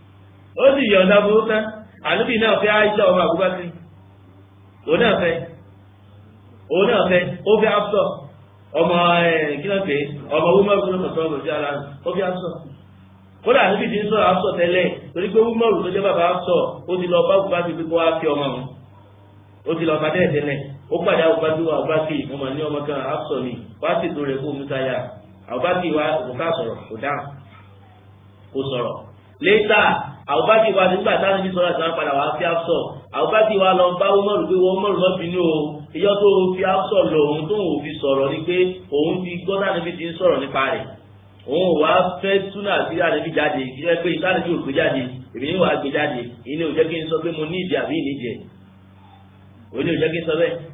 ó sì yọ̀ǹda burú tán ànábì náà fẹ́ Àìṣà ọmọ Àbúbákírì òun náà fẹ́ òun náà fẹ́ ó fẹ́ Hafsa ọmọ ẹ kí ló pé ọmọ wúmọ̀rù ló mọ̀tọ́ ọ̀rọ̀ sí ara rẹ̀ ó fi aṣọ kódà níbi tí ń sọ̀rọ̀ aṣọ tẹ́lẹ̀ torí pé wúmọ̀rù tó jẹ́ bàbá aṣọ ó ti lọ bá bùbá ti fi kó wá fi ọmọ wọn ó ti lọ bá dẹ́ẹ̀ tẹ́lẹ̀ ó pàdé àwọn bàbá wa bá kì mo mà ní ọmọ kan aṣọ mi wá sì tó rẹ̀ kó omi táyà àwọn bá kì wá kò ká sọ̀rọ̀ kò dáhùn kò sọ̀rọ̀ létà àwọn bá kì wá nígbà táwọn ibi sọ̀rọ̀ àti wọn padà wá fi aṣọ àwọn bá kì wá lọ bá wúmọ̀rù pé wọ́n mọ̀rù lọ́ bínú o ìyọ́ tó fi aṣọ lọ òun tó òun fi sọ̀rọ̀ ni pé òun ti gbọ́dọ̀ níbi tí ń sọ̀rọ̀ nípa rẹ̀ òun wà á fẹ́ túnà sí àníbi jáde kí ẹ pé ìtàníbi ò gbé jáde èmi ní wà á gbé jáde ìní ò jẹ́ kí n sọ pé mo ní ìdí àbí ìníjẹ òní ò jẹ́ kí n sọ bẹ́ẹ̀.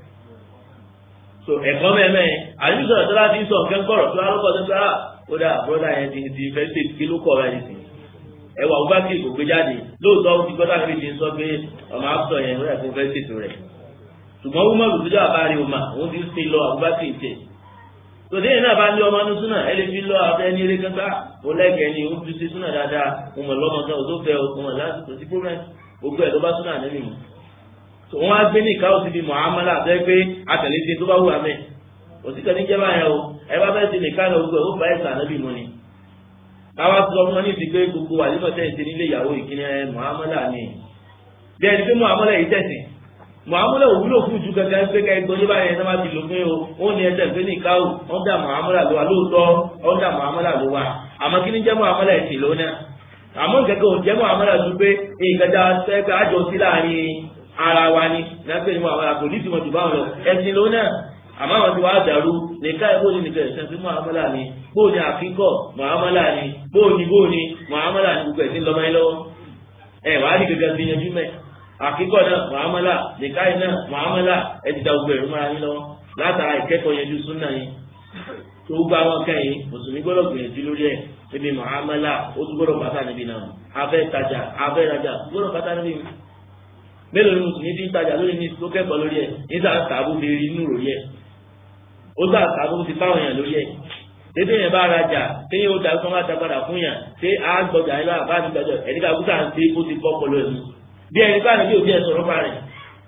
so ẹ̀kọ́ mẹ́mẹ́ àníbi sọ̀rọ̀ tó láti sọ nǹkan gbọ́rọ̀ tó alọ́kọ̀ tó sára ó dà bọ́dà yẹn ti ti fẹ́ ṣe kí ló kọ̀ rẹ̀ nìsín ẹwà ọgbàkì kò gbé jáde lóòótọ́ ó ti gbọ́dọ̀ níbi tí ń sọ pé ọmọ àpọ̀ yẹn ó yẹ kó fẹ́ ṣètò rẹ̀ ṣùgbọ́n wọ́n mọ̀lù tó jẹ́ àbárí ọmọ òun ti ṣe lọ àbúbákì ìtẹ̀ tòdé yìí náà bá lé ọmọ ní súnà ẹ lè fi lọ abẹ́ ní eré kankan ó lẹ́gẹ̀ẹ́ ni ó ti ṣe súnà dáadáa mo mọ̀ lọ́mọ kan ò tó fẹ́ o mọ̀ láti kò sí problem gbogbo ẹ̀ ló bá súnà nẹ́bí mu wọ́n á gbé ní ìkáwọ́ síbi muhammadu àti pé àtẹ̀lé ti tó bá wù amẹ́ òsìkẹ́ ní jẹ́ báyẹn o ẹ bá fẹ́ ṣe nìkan náà gbogbo ẹ̀ ó bá ẹ̀sà náà bí mu ni. káwá sọ fún wọn ní ìsìnkú gbogbo àlímọ̀ tẹ̀ ṣe nílé ìyàwó ìkíni ẹ muhammadu ni. bí ẹni pé muhammadu yìí tẹ̀sìn muhammadu òwúlò fún ju kankan pé ká ẹgbẹ́ oníbà yẹn náà ti lò pé o ó ní ẹsẹ̀ pé ní ìkáwọ́ wọ́n dà muhammadu ló wa lóòótọ́ wọ́n dà muhammadu ló wa àmọ́ kí ni jẹ́ muhammadu ẹ̀sìn lónà àmọ́ kẹ́kẹ́ òun jẹ́ muhammadu ló pé ìgbàdá sẹ́kẹ́ àjọ sí láàrin ara wa ni lápẹ́ ni muhammadu àpòlísì wọn jù báwọn lọ ẹ̀sìn lónà àmọ́ àwọn tí wàá dàrú nìkan ẹ̀ bóni nìkan ẹ̀sìn sí muhammadu ni bóni àfikọ́ muhammadu ni bóni bóni muhammadu ni gbogbo ẹ̀sìn lọ́mọ yẹn lọ́wọ́ ẹ̀ wàá ní gẹ́gẹ́ bí yanjú mẹ́ àfikọ́ náà muhammadu nìkan náà muhammadu ẹ̀ ti da gbogbo ẹ̀rú mọ́ra yín lọ́wọ́ látara ìkẹ́kọ̀ọ́ yanjú súnà yín tó gbá wọn kẹ́yìn mùsùlùmí gbọ́dọ̀ gbìyànjú lórí ẹ̀ níbi muhammadu ó tún gbọ́dọ̀ bàtà níbi náà afẹ́ tajà afẹ́ rajà gbọ́dọ̀ bàtà níbi mélòó ni mùsùlùmí ti ń tajà lórí ní tó kẹ́kọ̀ọ́ lórí ẹ̀ nígbà tààbù fi rí inú ròyìn ẹ̀ ó sà tààbù ti fáwọn èèyàn lórí ẹ̀ tètè yẹn bá rajà téyìn ó da sọ́n bá ta padà fún yàn ṣé á gbọjà ẹ lọ́wọ́ àbáàdì gbàjọ ẹni ká kúta ń ṣe ó ti kọ́ pọ̀lọ́ ẹ̀mí bí ẹni bá nàbí òbí ẹ̀ sọ̀rọ̀ pa rẹ̀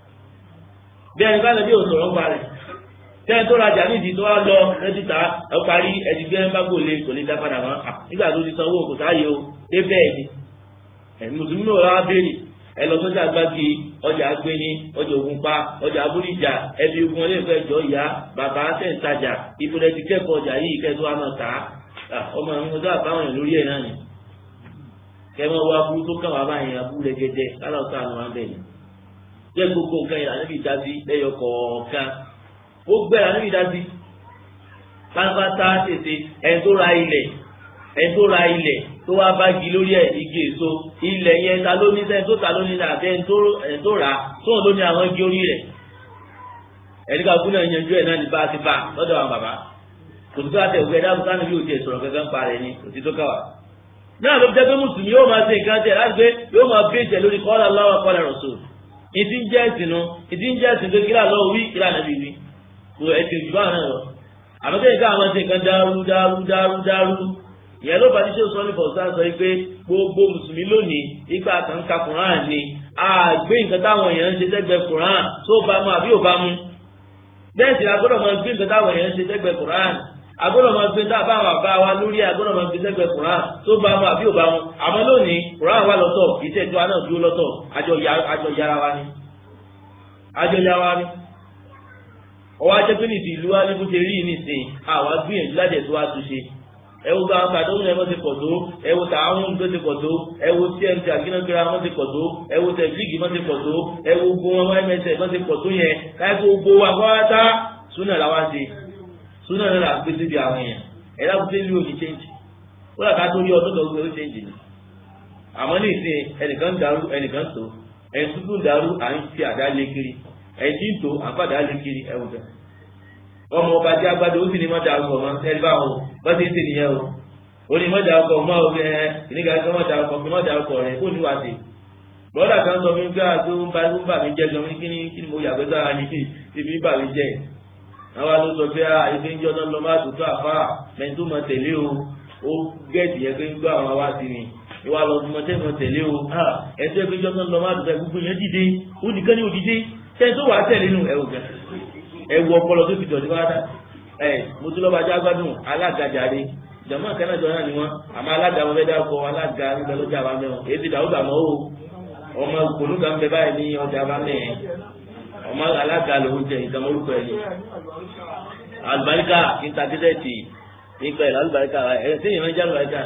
bí ẹni bá nàbí òsọ̀rọ̀ pa rẹ̀ tẹ́ni tó rajà nídìí tó wá lọ rẹ́díta ẹ parí ẹni gbé bá gòlè kò lè dá padà mọ́ nígbà tó ti sanwó kò sáàyè o dé bẹ́ẹ̀ ni ẹ̀ mùsùlùmí náà wá béèrè ẹ lọ sọjà gbági ọjà agbẹni ọjà ògùnpá ọjà abúlíjà ẹbí ogun ọlẹ́fẹ́ jọ ìyá bàbá sẹ́ǹtajà ìbúrẹ́ ti kẹ́kọ̀ọ́ ọjà yìí kẹ́tọ́ àmọ́ tà á ọmọ mi ọjọ́ àbáwọn yẹn lórí ẹ̀ náà ni kẹ́mọ́ wá burú tó kàn wá báyìí abúlé gẹ́gẹ́ kálọ̀ sọ àwọn abẹ́ ni jẹ́ gbogbo nǹkan yìí lànà ìdá sí lẹ́yọ kọ̀ọ̀kan ó gbẹ́ lànà ìdá sí pátápátá tètè ẹ̀ tó ra ilẹ̀ ẹ̀ tó ra ilẹ̀ tó wá bá gi lórí ẹ̀ igi èso ilẹ̀ yẹn ta ló ní sẹ́ni tó ta ló ní àbẹ́ ẹni tó rà tóun ló ní àwọn igi orí rẹ̀ ẹni ká kúnlẹ̀ yanjú ẹ̀ náà ní bá a ti bá lọ́dọ̀ àwọn bàbá kò tó àtẹ̀ òkè ẹ̀dá bùkánù bí òtí ẹ̀sọ̀rọ̀ kankan pa rẹ̀ ni òtí tó káwà. náà ló jẹ́ pé mùsùlùmí yóò máa ṣe nǹkan tẹ̀ láti pé yóò máa bí ìtẹ̀ lórí kọ́lá lọ́wọ́ kọ́lá rọ̀ sóò ìdí ń jẹ́ ẹ̀sìn nu ìdí ń jẹ́ ẹ̀sìn pé kílà lọ́wọ́ wí kílà nàbí wí kò ẹ̀sìn òjò báwọn náà lọ. àmọ́ tẹ́lẹ̀ ká àwọn ṣe nǹkan dárú dárú dárú dárú ìyẹn ló bá tíṣe sọ ní fọ̀sán sọ pé gbogbo mùsùlùmí lónìí ipa kan ka Quran ni àgbé nǹkan táwọn èèyàn ń ṣe sẹ́gbẹ̀ẹ́ Quran tó bá mu àbí ò bá mu bẹ́ẹ̀ sì agbọ́dọ̀ máa gbé nǹkan táwọn èèyàn ń ṣe sẹ́gbẹ̀ẹ́ Quran agbọ́dọ̀ máa gbé táwọn àwọn àbá wa lórí agbọ́dọ̀ máa gbé sẹ́gbẹ̀ẹ́ Quran tó bá mu àbí ò bá mu àmọ́ lónìí Quran wà lọ́tọ̀ ìṣèjọ náà dúró lọ́tọ̀ àjọ yára wa ni àjọ yára wa ni ọwọ́ ajẹ́pẹ́ nìsín ìlú wa ní bó ṣe rí nìsín àwa gbìyànjú láti ẹ̀ tó wá túnṣe ẹwọ gba àwọn kàdó ní ẹmọ ti pọ̀ tó ẹwọ tààwọn tó ti pọ̀ tó ẹwọ tmt àgínàgbéra wọn ti pọ̀ tó ẹwọ tẹ̀blígì wọn ti pọ̀ tó ẹwọ gbó wọn mẹsẹ̀ wọn ti pọ̀ tó yẹn káyọ̀ gbó wa kọ́wátá súnà làwọn ṣe súnà náà là gbé síbi àwọn yẹn ẹ̀dá kúté lù òní change ó làkà tó rí ọdún tó gbé ó change ni àmọ́ ní ìsìn ẹnìkan dàrú ẹnìkan tó ẹni tuntun dàrú à ń fi àdá lé kiri ẹni tí ń tó àfàdá lé kiri ẹwọ bẹ́ẹ̀ ọmọ ọba tí agbádọ ó sì ní mọ́tà ọkọ̀ mọ́ ẹni bá wọn bá ti ń sè nìyẹn o ó ní mọ́tà ọkọ̀ mọ́ ọ ẹ ìníkà ẹ̀kọ́ mọ́tà ọkọ̀ fi mọ́tà ọkọ̀ rẹ̀ kó ní wá sí. bọ́dà kan sọ fún mi pé àti ó ń bá ń bà mí jẹ́ gan kí ni kí ni mo yàgbẹ́ sára ní ti fi bà mí jẹ́ àwa ló sọ pé ife ń jọ náà lọ má tó tó àfa mẹ́ni tó mọ tẹ̀lé o ó gẹ̀ẹ́dì yẹn pé ń gbọ́ àwọn wá sí ni ìwà lọ mọ tẹ́ mọ tẹ̀lé o ẹ̀sẹ̀ pé jọ náà lọ má tó tẹ̀ gbogbo yẹn dìde ó nìkan ní òdìdé tẹ́ tó wà á tẹ̀lé nù ẹ̀ ò gẹ̀ ẹwọ ọpọlọ tó fi dọ̀tí wá dá ẹ mutulọba jágbádùn alága jàre jàmọ kanájọ náà ni wọn àmọ́ alága wọn fẹẹ dárúkọ alága nígbà lọjà bá mẹwọn èyí ti dàrú dàmọ o ọmọ kòlúgà ń bẹ báyìí ní ọjà bá mẹ ọmọ alága lòún jẹ nǹkan orúkọ ẹ ní àlùbáríkà ìntàgídẹ́ẹ̀tì nípa ẹ̀ lálùbáríkà ẹ̀ sẹ́yìn máa ń jẹ́ àlùbáríkà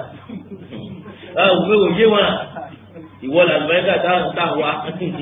òwe òye wọn ìwọ làlùbáríkà táwọn wá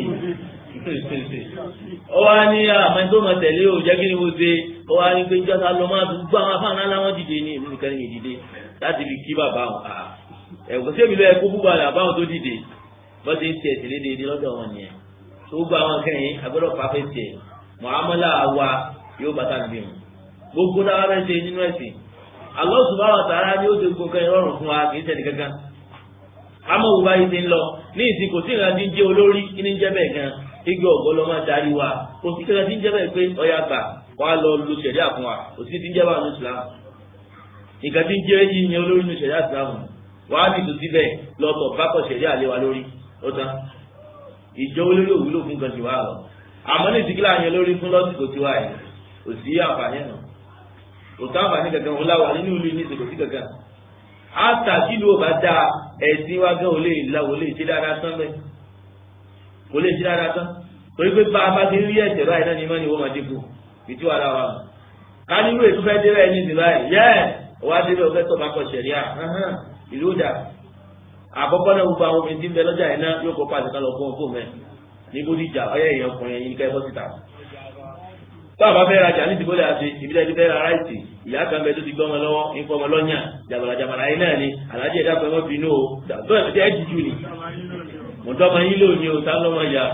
ó wá ní àmọ́ tó mọ̀ tẹ̀lé o jẹ́ kí ni mo ṣe ó wá ní pé jọ́ta lọ máa fi gbọ́ àwọn afáàná láwọn dìde ní ìlú nìkan ní ìdílé láti fi kí bàbá wọn ẹ̀kọ́ sẹ́mi lọ ẹ̀kọ́ búba rẹ̀ àbáwọn tó dìde bọ́ ti ń tiẹ̀ tẹ̀lé déédéé lọ́dọ̀ wọn nìyẹn tó gbọ́ àwọn kẹ́yìn agbọ́dọ̀ pàfẹ́ tiẹ̀ mọ̀hámọ́lá wa yóò bàtà níbí wọn gbogbo dáwà bẹ́ẹ̀ ṣe nínú ẹ̀sìn Allah subhanahu wa ta'ala ni ó ti gbogbo kẹ́yìn rọrùn fún wa kì í ṣẹ̀lẹ̀ kankan àmọ́ òwú báyìí ti ń lọ ní ìsìn kò sí ìrántí jẹ́ olórí kí ní jẹ́ bẹ́ẹ̀ gan igi ọ̀gọ́ lọ máa darí wa kò sí kẹ́kẹ́ tí ń jẹ́ bẹ́ẹ̀ pé ọ̀yà gbà wà á lọ lu sẹ̀ríà fún wa kò sí tí ń jẹ́ bá ní Islam nǹkan tí ń jẹ́ yíyan olórí ní sẹ̀ríà Islam wà á nìtò síbẹ̀ lọ́tọ̀ bákọ̀ sẹ̀ríà lé wa lórí ó tán ìjọ olórí òwúlò fún kan jù wá lọ àmọ́ ní ìsìnkú láàyè lórí fún lọ́sìkò tiwa yìí kò sí àǹfààní náà kò sí àǹfààní kankan wọn láwà nínú ìlú ní ìsìnkú sí kankan àtà tí ìlú ò bá da ẹ̀sìn wa gan ò lè la ò lè ṣe dáadáa tán bẹ́ẹ̀ kò lè ṣe dáadáa tán torí pé bá a bá ti rí ẹ̀sẹ̀ báyìí náà ni mọ́ ni wọ́n máa dínkù ìtú ara wa ká nínú ètò fẹ́ dé bẹ́ẹ̀ ní ìsìn báyìí yẹ́ẹ̀ wá dé bẹ́ẹ̀ fẹ́ tọ́ bá kọ ṣẹ̀ríà ìlú dà àkọ́kọ́ náà gbogbo àwọn obìnrin tí ń bẹ lọ́jà yẹn náà yóò kọ́ pàṣẹ kan lọ fún ọkọ mẹ́ ní bódìjà ọyẹ èèyàn ọkùnrin yẹn ní ká ẹ bọ́ síta. tó àbá fẹ́ rajà ní ìdìbò lè àṣe ìbílẹ̀ ti fẹ́ ra ráìtì ìyá kan bẹ tó ti gbọ́ ọmọ lọ́wọ́ ń fọ́ ọmọ lọ́nyà jàbàlà jàbàlà yẹn náà ni alájẹ ẹ̀dá pẹ̀lú bínú o tó ẹ̀ ẹ́ jìjú ni mọ̀tọ́ ọmọ yín lónìí o tá lọ́mọ yà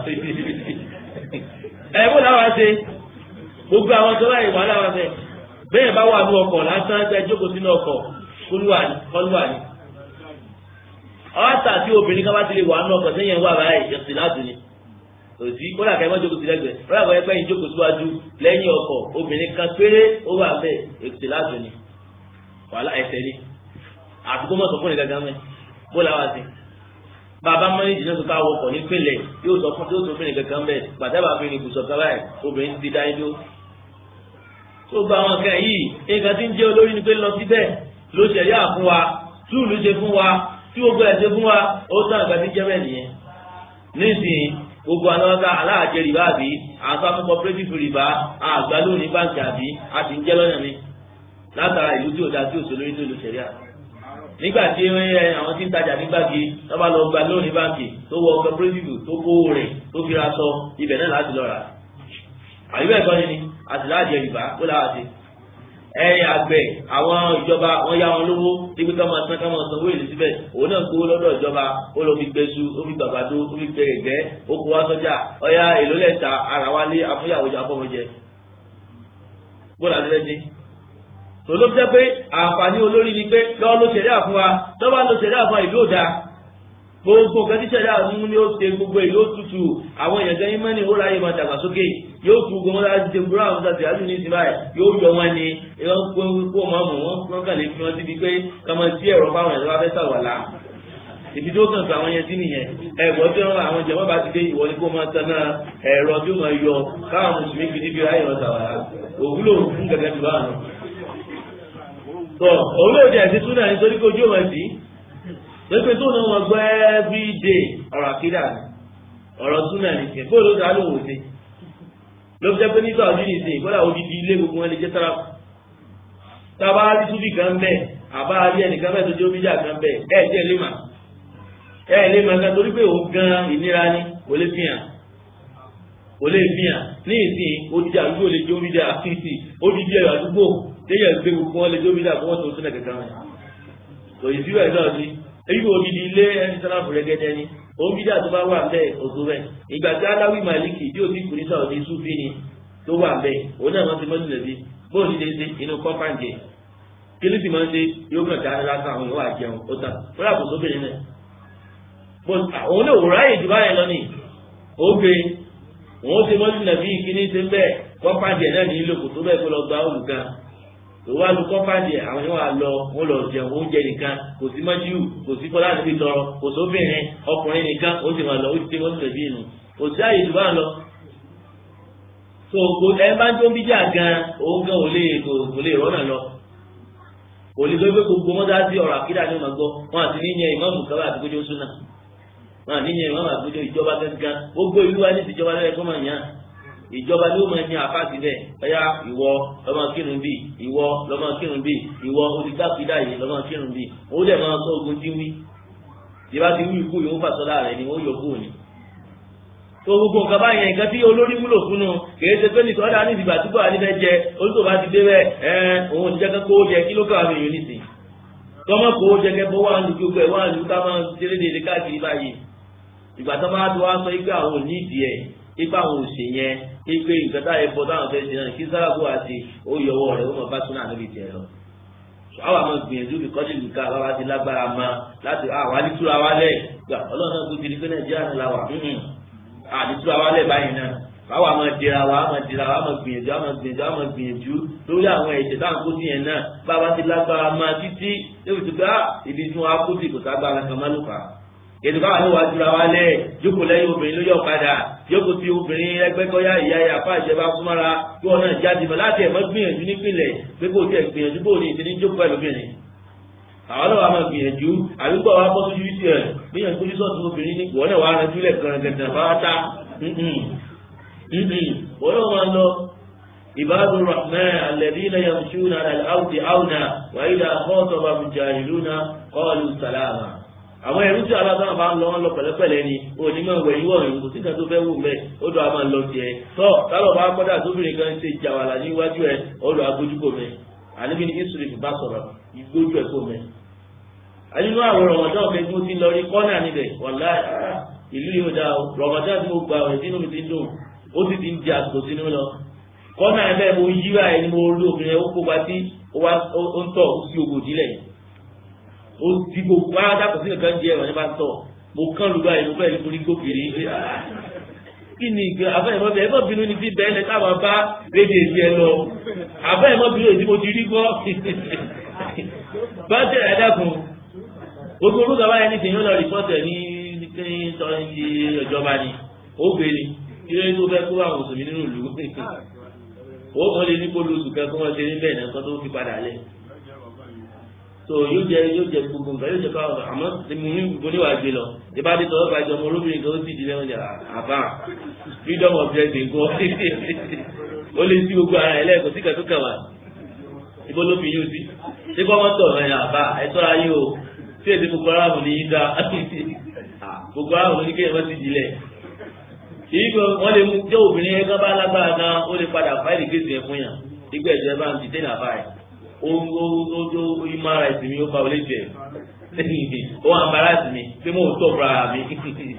ẹ bó láwa ṣe gbogbo àwọn tó láyè wà láwa ṣe bẹ́ẹ̀ bá wà ní ọkọ̀ lásán ẹ jókòó sínú ọkọ̀ kọlùwà ni ọ̀tà tí obìnrin kan bá ti lè wà nù ọkọ̀ sẹ́yìn wà báyìí ẹ̀sìn láti ni òsì kódà kẹ́ ẹ má jókòó sí lẹ́gbẹ̀ẹ́ kódà kọ́ ẹ pẹ́ yín jókòó síwájú lẹ́yìn ọkọ̀ obìnrin kan péré ó wà bẹ́ẹ̀ ẹ̀sìn láti ni wàhálà ẹsẹ̀ ni àtúkọ́ mọ̀ sọ fún ìgangan mẹ́ bó la wá sí. bàbá mọ́nìjì náà tó ká wọkọ̀ nípìnlẹ̀ yóò sọ fún yóò sọ fún ìgangan mẹ́ gbàtẹ́bà fi ní ibùsọ̀ kan báyìí obìnrin ti dá idó. tó gba àwọn nǹkan yìí nǹkan tí ń jẹ́ olórí ni pé lọ síbẹ̀ ló ṣẹ̀yà fún wa túùlù ṣe fún wa tí gbogbo ẹ̀ ṣe fún wa ó tán àgbà tí jẹ́ bẹ́ẹ̀ nìyẹn. nísìnyí gbogbo àwọn ọ̀gá aláàjẹ rìbá àbí àtàkùn cooperative rìbá àgbà lónìí báńkì àbí a ti ń jẹ́ lọ́nà mi látara ìlú tí ò da tí ò sólórí tó lu sẹ̀ríà. nígbà tí àwọn tí ń tajà ní gbàgì lọ́ba lọ gba lónìí báńkì tó wọ cooperative tó kówó rẹ̀ tó fi ra sọ ibẹ̀ náà láti lọ rà. àyùbẹ̀ ẹ̀kọ́ ni ni àtìláàjẹ rìbá ó làwọn ti ẹ̀yìn àgbẹ̀ àwọn ìjọba wọn yá wọn lówó níbi ká máa san ká máa sanwó èlé síbẹ̀ òun náà kówó lọ́dọ̀ ìjọba ó lọ fi gbẹ̀sù ó fi gbàgbàdo ó fi gbẹ gẹ̀gẹ́ ó kó wá sọ́jà ọ̀yà èlò lẹ́ta ara wa lé afúnyàwó jà fọmọjẹ bó la lẹ́sí. tòló jẹ́ pé àǹfààní olórí ni pé lọ́wọ́ ló ṣẹ̀dá fún wa lọ́wọ́ ló ṣẹ̀dá fún wa ìlú òda gbogbo nǹkan tí ṣẹ̀dá mú ni ó ṣe gbogbo ìlú òtútù àwọn èèyàn gẹ́yìn mẹ́rin ó ráyè máa dàgbàsókè yóò tu gbọmọ láti ṣe búrọ́ àwọn ọ̀sán tìyájú ní ìsinmi báyìí yóò yọ wọn ni wọ́n kó kó máa mú wọn wọ́n kàn lè fi wọn síbi pé ká máa sí ẹ̀rọ fáwọn ẹ̀rọ afẹ́ sàwọ̀lá ibi tó kàn fún àwọn yẹn sí nìyẹn ẹ̀gbọ́n tí wọ́n àwọn jẹ̀mọ́ bá ti dé ìwọ ni kó máa tan náà ẹ̀rọ tí ó máa yọ káwọn mùsùlùmí fi níbi ráyè wọn sàwọ̀lá òwúlò fún gẹ́gẹ́ bí báwọn. tọ òwúlò jẹ́ ẹ̀sìn túnà nítorí kó ojú ọmọ sí pépé tó náà wọn gbọ́ every day ọ̀rọ̀ àkídà ọ̀rọ̀ túnà nìkan kó ló dá lóhùn sí ló fi jẹ́ pé nígbà ọdún nìsín ìkọ́lá odidi ilé gbogbo wọn lè jẹ́ sára tábà rí túbì kan bẹ́ẹ̀ àbá rí ẹnìkan bẹ́ẹ̀ tó jẹ́ omíjà kan bẹ́ẹ̀ ẹ̀ jẹ́ lè mà ẹ̀ lè mà kan torí pé òun gan ìnira ni kò lè fi hàn kò lè fi hàn ní ìsìn odidi àdúgbò lè jẹ́ omíjà fífi odidi ẹ̀rọ àdúgbò téèyàn gbé gbogbo wọn lè jẹ́ omíjà fún wọn tó sílẹ̀ kankan wọn kò yìí síbẹ̀ náà sí èyí kò odidi ilé ẹni sára fúrẹ́gẹ́dẹ́ ni òun bí dáa tó bá wà bẹ́ẹ̀ òtún bẹ́ẹ̀ ìgbà tí aláwì màlíkì tí òbí kùnú sáwọ́ ní súfì ni tó wà bẹ́ẹ̀ òun náà wọ́n ti mọ́tò lẹ́bí bóòlù lè ṣe inú kọ́pàǹjẹ kí ló sì máa ń ṣe yóò kàn dáná lásán àwọn ìwà àjẹun ó tà ó rà kó sóbìnrin náà òun náà wò ráyè jù báyẹn lọ ní ògbé òun ṣe mọ́tò lẹ́bí kíní ṣe ń bẹ́ẹ̀ kọ́pàǹjẹ náà ní ìlò kò tó bẹ́ẹ̀ kó lọ gba olùkan òwò alùpùpù pàdé àwọn yóò wá lọ wọn lọ jẹun oúnjẹ nìkan kò sí mọ́jú kò sí fọlá níbi tọrọ kò sóbìnrin ọkùnrin nìkan ó sì máa lọ ó ti tẹ wọ́n sì lè bí inú kò sí àyè tó bá lọ. tó kò ẹ bá ń tó ń bíjà gan òun gan ò lè kò lè rọ́nà lọ. kò lè gbé gbogbo wọn dá sí ọ̀rọ̀ àkídà ní ọmọ gbọ́ wọn àti níyẹn ìmọ̀mù kábà àti kójó súnà wọn àti níyẹn ìmọ̀mù àti kójó ìjọba gángan gbogbo ìlú wa ní ìjọba lẹ́yìn kọ́ máa yàn ìjọba ló máa ní àfáàsì bẹ́ẹ̀ ẹ̀yà ìwọ lọ́mọ kírun bíi ìwọ lọ́mọ kírun bíi ìwọ olùdákìdá yìí lọ́mọ kírun bíi ó dẹ̀ máa sọ ogun tí ń wí ìbá ti wí ikú yòó fàṣọlá rẹ̀ ni wọ́n yọ kúrò ní. tó gbogbo nǹkan báyẹn nǹkan tí olórí wúlò fún un kìí ṣe pé nìkan dá ní ìdìbò àtúbọ̀ àníbẹ̀ jẹ olùkọ́ bá ti dé bẹ́ẹ̀ ẹ̀ òun ti jẹ́ kó jẹ kí ló kọ́ àwọn èèyàn nìsín tọ́mọ̀ kó jẹ kẹ́ bọ́ wà ní gbogbo ẹ̀ wà ní ká máa ṣeré dédé káàkiri báyìí ìgbà tó máa tó wá sọ pé àwọn ò ní ìdí ẹ̀ ipa àwọn òsè yẹn ipe nǹkan táyé bọ táwọn fẹẹ ṣe náà kí sáráàbù àti oyọwọ rẹ ó mọ bá súnà níbi tiẹ̀ lọ. àwọn àmọ́ gbìyànjú bí kọ́jú nìkan àbábá ti lágbára mọ́ láti àwọn àdìtúra wa lẹ̀ gbà ọlọ́run náà gbé pé nàìjíríà náà la wà àdìtúra wa lẹ̀ báyìí náà báwa máa dira wa máa dira wa máa gbìyànjú wa máa gbìyànjú wa máa gbìyànjú lórí àwọn ẹ̀jẹ̀ táwọn kó sí yẹn náà báwa ti lágbára máa títí léwu tó bá ibi tí wọn á kó sí kò ságbára kan má ló fà á ètò káwọn ló wá jura wa lẹ̀ jókòó lẹ́yìn obìnrin ló yọ ọ̀kadà jókòó ti obìnrin ẹgbẹ́kọ́yà ìyá ìyá fà ìjẹba súnmọ́ra kí wọn náà jáde mọ́ láti ẹ̀mọ́ gbìyànjú nípìnlẹ̀ pé kò tiẹ̀ gbìyànjú bò ní ìdíní jókòó ẹlòmíràn àwọn náà wà máa gbìyànjú àdúgbò wa bọ́ sójú sí ẹ̀ gbìyànjú kójú sọ́ọ̀tún obìnrin ní wọ́n náà wà á rántí lẹ̀ kan gẹ̀gẹ̀ fáwátá wọ́n náà máa lọ عباد الرحمن الذين يمشون على الأرض عونا وإذا خاطبهم الجاهلون قالوا سلاما àwọn ẹrú tí alágbára bá ń lọ wọn lọ pẹ̀lẹ́pẹ̀lẹ́ ni onímọ̀ ìwẹ̀ yíwọ ìrìn kò síta tó fẹ́ wù mẹ ó dọ̀ àmà lọ tiẹ̀ tọ tálọ bá kọdà tóbìnrin kan ṣe jàwàlà níwájú ẹ ó lọ agbójúkò mẹ àníbi ní ìsúlẹ bá sọ̀rọ̀ ìgbójú ẹ kò mẹ. nínú àwọn rọmọdán mi tí mo ti lọ rí kọ́nà níbẹ̀ wàlá ìlú yóò dá o rọmọdán tí mo gbà ọ̀ sínú mi ti ń dùn ó sì ti ń di àsìkò sínú lọ kọ́nà ẹ̀ bẹ́ẹ̀ mo yí báyìí ni mo rí obìnrin ẹ̀ ó kópa sí ó ń tọ̀ ó sí ogun ìdílẹ̀ ó ti gbogbo ara dàpọ̀ sí nǹkan jẹ́ ẹ̀rọ ní bá ń tọ̀ mo kán lu báyìí mo fẹ́ ní torí gbòkèrè kí ni ìgbà abẹ́yẹmọ́ bẹ́ẹ̀ ẹ̀mọ́ bínú ni bí bẹ́ẹ̀ lẹ́ káwọn bá rédíò èdè ẹ lọ abẹ́yẹmọ́ bínú èdè mo ti rí gbọ́ bá tẹ̀ ẹ̀ dẹ́kun gbogbo olúkọ báyìí ní tèèyàn lọ rìpọ́tẹ̀ ní ìjọba ni ó gbé ni kí ló ń tó fẹ́ kó àwọn òṣèlú nínú ìlú ó kàn lè ní kó lóṣù kan kó wọn ṣe níbẹ̀ náà kó tó fi padà lẹ̀ so yóò jẹ yóò jẹ gbogbo nǹkan yóò jẹ káwọn àmọ́ mo ní mo ní wàá gbé lọ ìbá dé tọwọ́ bàjẹ́ ọmọ olóbìnrin kan ó sì di lẹ́wọ̀n jà àbá freedom of dressing kọ́ ó lè sí gbogbo ara ẹ̀ lẹ́ẹ̀kọ́ sí kẹ́tọ́ kẹwàá ibo ló fi yóò sí ṣé kọ́ wọ́n tọ̀ ẹ̀ àbá ẹ̀ tọ́ra yín o tí èdè gbogbo ara mò ní í dá gbogbo ara mò ní kéèyàn má ti di lẹ̀ èyí kan wọ́n lè mú jẹ́ obìnrin yẹn kan bá lágbára gan ó lè padà fáìlì kéèsì yẹn fún yàn nígbà ìjọba bá ń ti dé nàbà rẹ̀ ó ń ó ó ó ìmọ̀ ara ìsinmi ó fa olè jẹ ó wà bára sí mi pé mo tọ̀ fúnra mi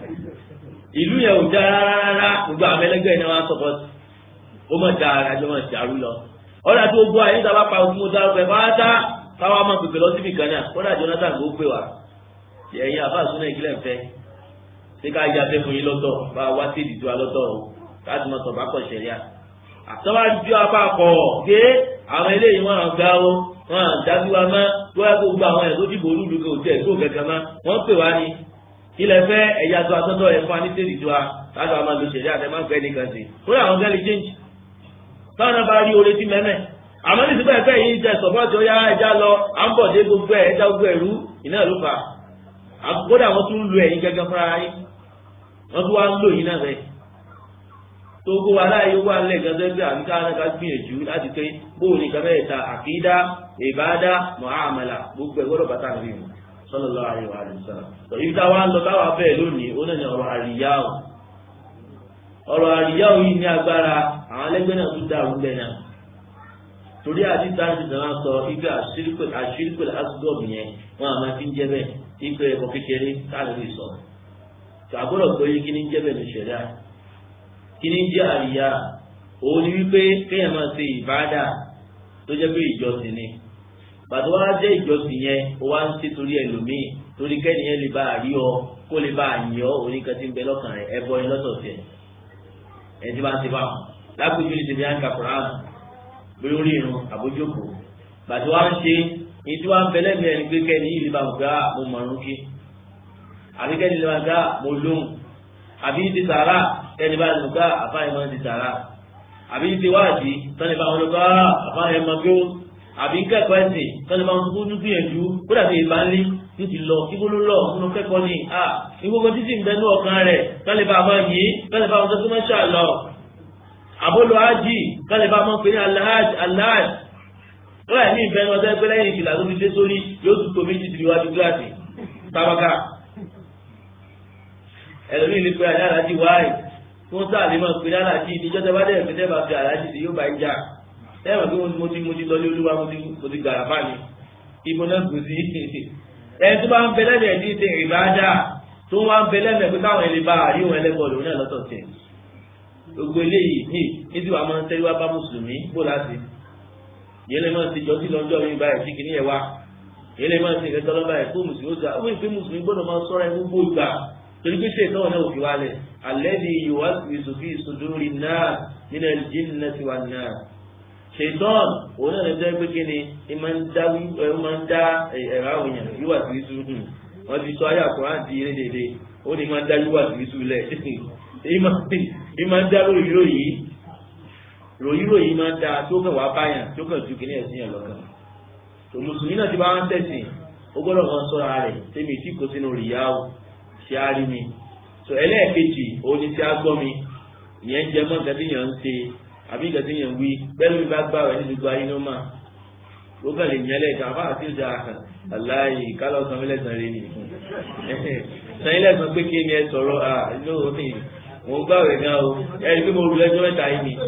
ìlú yẹn ò já rárá rárá gbogbo àwọn ẹlẹgbẹ́ yẹn wọ́n sọ̀kọ́ ó mọ̀ já ara jọ mọ̀ dàrú lọ ọ̀dà tó gbọ́ àyè níta bá pa òfin mo dárúkọ ẹ̀ pátá káwá máa pèpè lọ síbi kan náà kódà Jonathan kò pè wá ẹ̀yin àbá àsúná ìkílẹ̀ fẹ́ ṣé ká yá fẹ́ fún yín lọ́tọ̀ bá wá sí ìdìtú alọ́tọ̀ o láti mọ sọ̀bá kọ̀ ṣẹ̀ríà. àtọ́wá ju apá kọ̀ ké àwọn eléyìí wọn àwọn gbá o wọn à dájú wa mọ́ tó yẹ kó gba àwọn ẹ̀ tó dìbò olúlu kò tẹ̀ tó kẹ̀kẹ́ mọ́ wọ́n pè wá ní. ilẹ̀ fẹ́ ẹ̀yà tó atọ́tọ̀ ẹ̀ fún anísẹ́ ìdìtú wa láti wá máa lo ṣẹ̀ríà tẹ máa ń fẹ́ nìkan sí. ó yà àwọn gẹ́lì change. táwọn náà bá rí oore tí mẹ́mẹ́ àmọ́ ní sípò ẹ̀fẹ́ yìí jẹ sọ̀pọ̀tì ó yá ẹja lọ à ń bọ̀ dé gbogbo ẹ̀ ẹja gbogbo ẹ̀rú ìnáà ló fà á kódà wọ́n tún lu ẹ̀yin gẹ́gẹ́ fúnra yín wọ́n tún wá ń lò yín náà bẹ́ẹ̀. tó kó wa láàyè wà lẹ́ẹ̀kan tó gbé àbíká náà ká gbìyànjú láti pé bóun ní kan bẹ́ẹ̀ ta àkídá ìbádá mọ̀hámàlà gbogbo ẹ̀gbọ́dọ̀ bàtà rí mu sallallahu alaihi wa sallam. tó ibi tá a wá ń lọ táwa bẹ́ẹ̀ lónìí ó náà ní ọ̀rọ̀ àríyáwó. ọ̀rọ̀ àríyáwó yìí ní agbára àwọn ẹlẹ́gbẹ́ náà tún dàrú bẹ́ẹ̀ náà. torí àdìsá ti sàn sọ ibi àṣírìkò asgọ́ọ̀mù yẹn wọn àmọ́ fi ń jẹ́ bẹ́ẹ̀ ipe ẹ̀kọ́ kékeré káàdì sọ̀rọ̀ tàbúrò pé kí ni jẹ́ bẹ̀rẹ̀ ṣẹ̀dá kí ni jẹ́ àríyá òun ni wípé kéèyàn máa ṣe ìbáàdà tó jẹ́ pé ìjọsìn ni bàtà wá jẹ́ ìjọsìn yẹn ó wá ń ṣe torí ẹlòmíì torí kẹ́ni yẹn lè bá a rí ọ kó lè bá a yìn ọ oníkan tí ń bẹ lọ́kàn rẹ̀ ẹbọ ni lọ́sọ̀ọ̀sẹ̀ ẹ̀ tí bá ń ṣe bá wọn lápèjú ní tèmi àǹkà koran lórí orí irun àbójókòó bàtà wá ń ṣe ní tí wọ́n ń bẹ lẹ́mìí ẹni pé kẹ́ni yìí lè bá wọn gbá mo mọ̀ọ́rún kí àbí kẹ́ni lè máa gbá mo lóhùn àbí ti sàrà kẹ́ni bá lè gbá àfáàyè máa ti sàrà àbí ti wáàdì tọ́ni bá wọn lọ gbá àfáàyè máa gbó àbí kẹ́kọ̀ọ́ ẹ̀sìn tọ́ni bá wọn tó kúndú gbìyànjú kó dàbí ìbá ńlí ní ti lọ kí bólú lọ nínú kẹ́kọ̀ọ́ ni à ìgbógbó títí ń bẹnu ọkàn rẹ̀ tọ́ni bá máa yí tọ́ni bá wọn tó máa ṣàlọ àbólò ájì tọ́ni bá máa pè ní aláàjì aláàjì lọ́yà ní ìbẹnu ọjọ́ ẹgbẹ́ lẹ́yìn ìkìlà tó fi dé sórí yóò tún tó méjì tìlú wájú gíláàsì tábàkà ẹlòmíì ní pé ajá aláàjì wáyé tí wọ́n sáà lè máa pè ní aláàjì ìdíjọ́ tẹ́ bá dẹ̀ pé tẹ́ bá fi aláàjì sí yóò bá ń jà tẹ́wọ̀n pé mo ti mo ti lọ ní olúwa mo ti mo ti gbàrà fà mí ibo náà kù sí ẹni tó bá ń bẹ lẹ́nu ẹ̀ ní ìṣe ìbáadá tó wá ń bẹ lẹ́nu ẹ̀ pé káwọn ẹlẹ́ bá àrí òun ẹlẹ́kọ̀ọ́ lòun náà lọ́tọ̀ tẹ̀ gbogbo eléyìí ní níbi wàá máa ń tẹ́lẹ̀ wá bá mùsùlùmí bó láti yẹn lè máa ti jọ sí lọ́jọ́ mi báyìí sí kìnìyẹn wá yẹn lè máa ti ìrẹsọ́ lọ́ba ẹ̀ kó mùsùlùmí ó gbà ó fi mùsùlùmí gbọ́dọ̀ máa sọ́ra ẹ̀ gbogbo ìgbà torí pé ṣe ìtọ́wọ̀n náà òfin wálẹ̀ alẹ́bí yòówá ìsòfì ìsòdórí náà nínú ẹ̀lìjìn náà ti wà náà ṣètọ́n òun náà lè jẹ́ pé kí ni ẹ máa ń dá ẹ̀rọ àwọn èèyàn yíwà sí ìṣúrù wọ́n ti sọ ayé àkùrán di eré dédé ó ní máa ń dájú wà sí ìsúlẹ̀ èyí máa ń dá lórí ròyìn ròyìn ròyìn máa ń da tó kàn wá báyàn tó kàn ju kìnìyàn sí yàn lọ́kàn tó mùsùlùmí náà ti bá wọn tẹ̀sìn ó gbọ́dọ̀ kan sọ́ra rẹ̀ tẹ́mi tí kò sínú rìyá o ṣe á rí mi tó ẹlẹ́ẹ̀kejì òun ni tí a gbọ́ mi ìyẹn jẹ mọ́ nǹkan tí yàn ń ṣe àbí nǹkan tí yàn ń wí bẹ́ẹ̀ mi bá gbà rẹ̀ ní gbogbo ayé ló mà ó kàn lè yẹn lẹ́ẹ̀kan àbá àti ìjà aláì kálọ̀ sanwó lẹ́sàn rẹ̀ ni sanwó lẹ́sàn pé kí ni ẹ sọ̀rọ̀ à lóòótọ́ mo ń gbà rẹ̀ gan o ẹ̀rí pé mo rú lẹ́jọ́ mẹ́ta yìí ni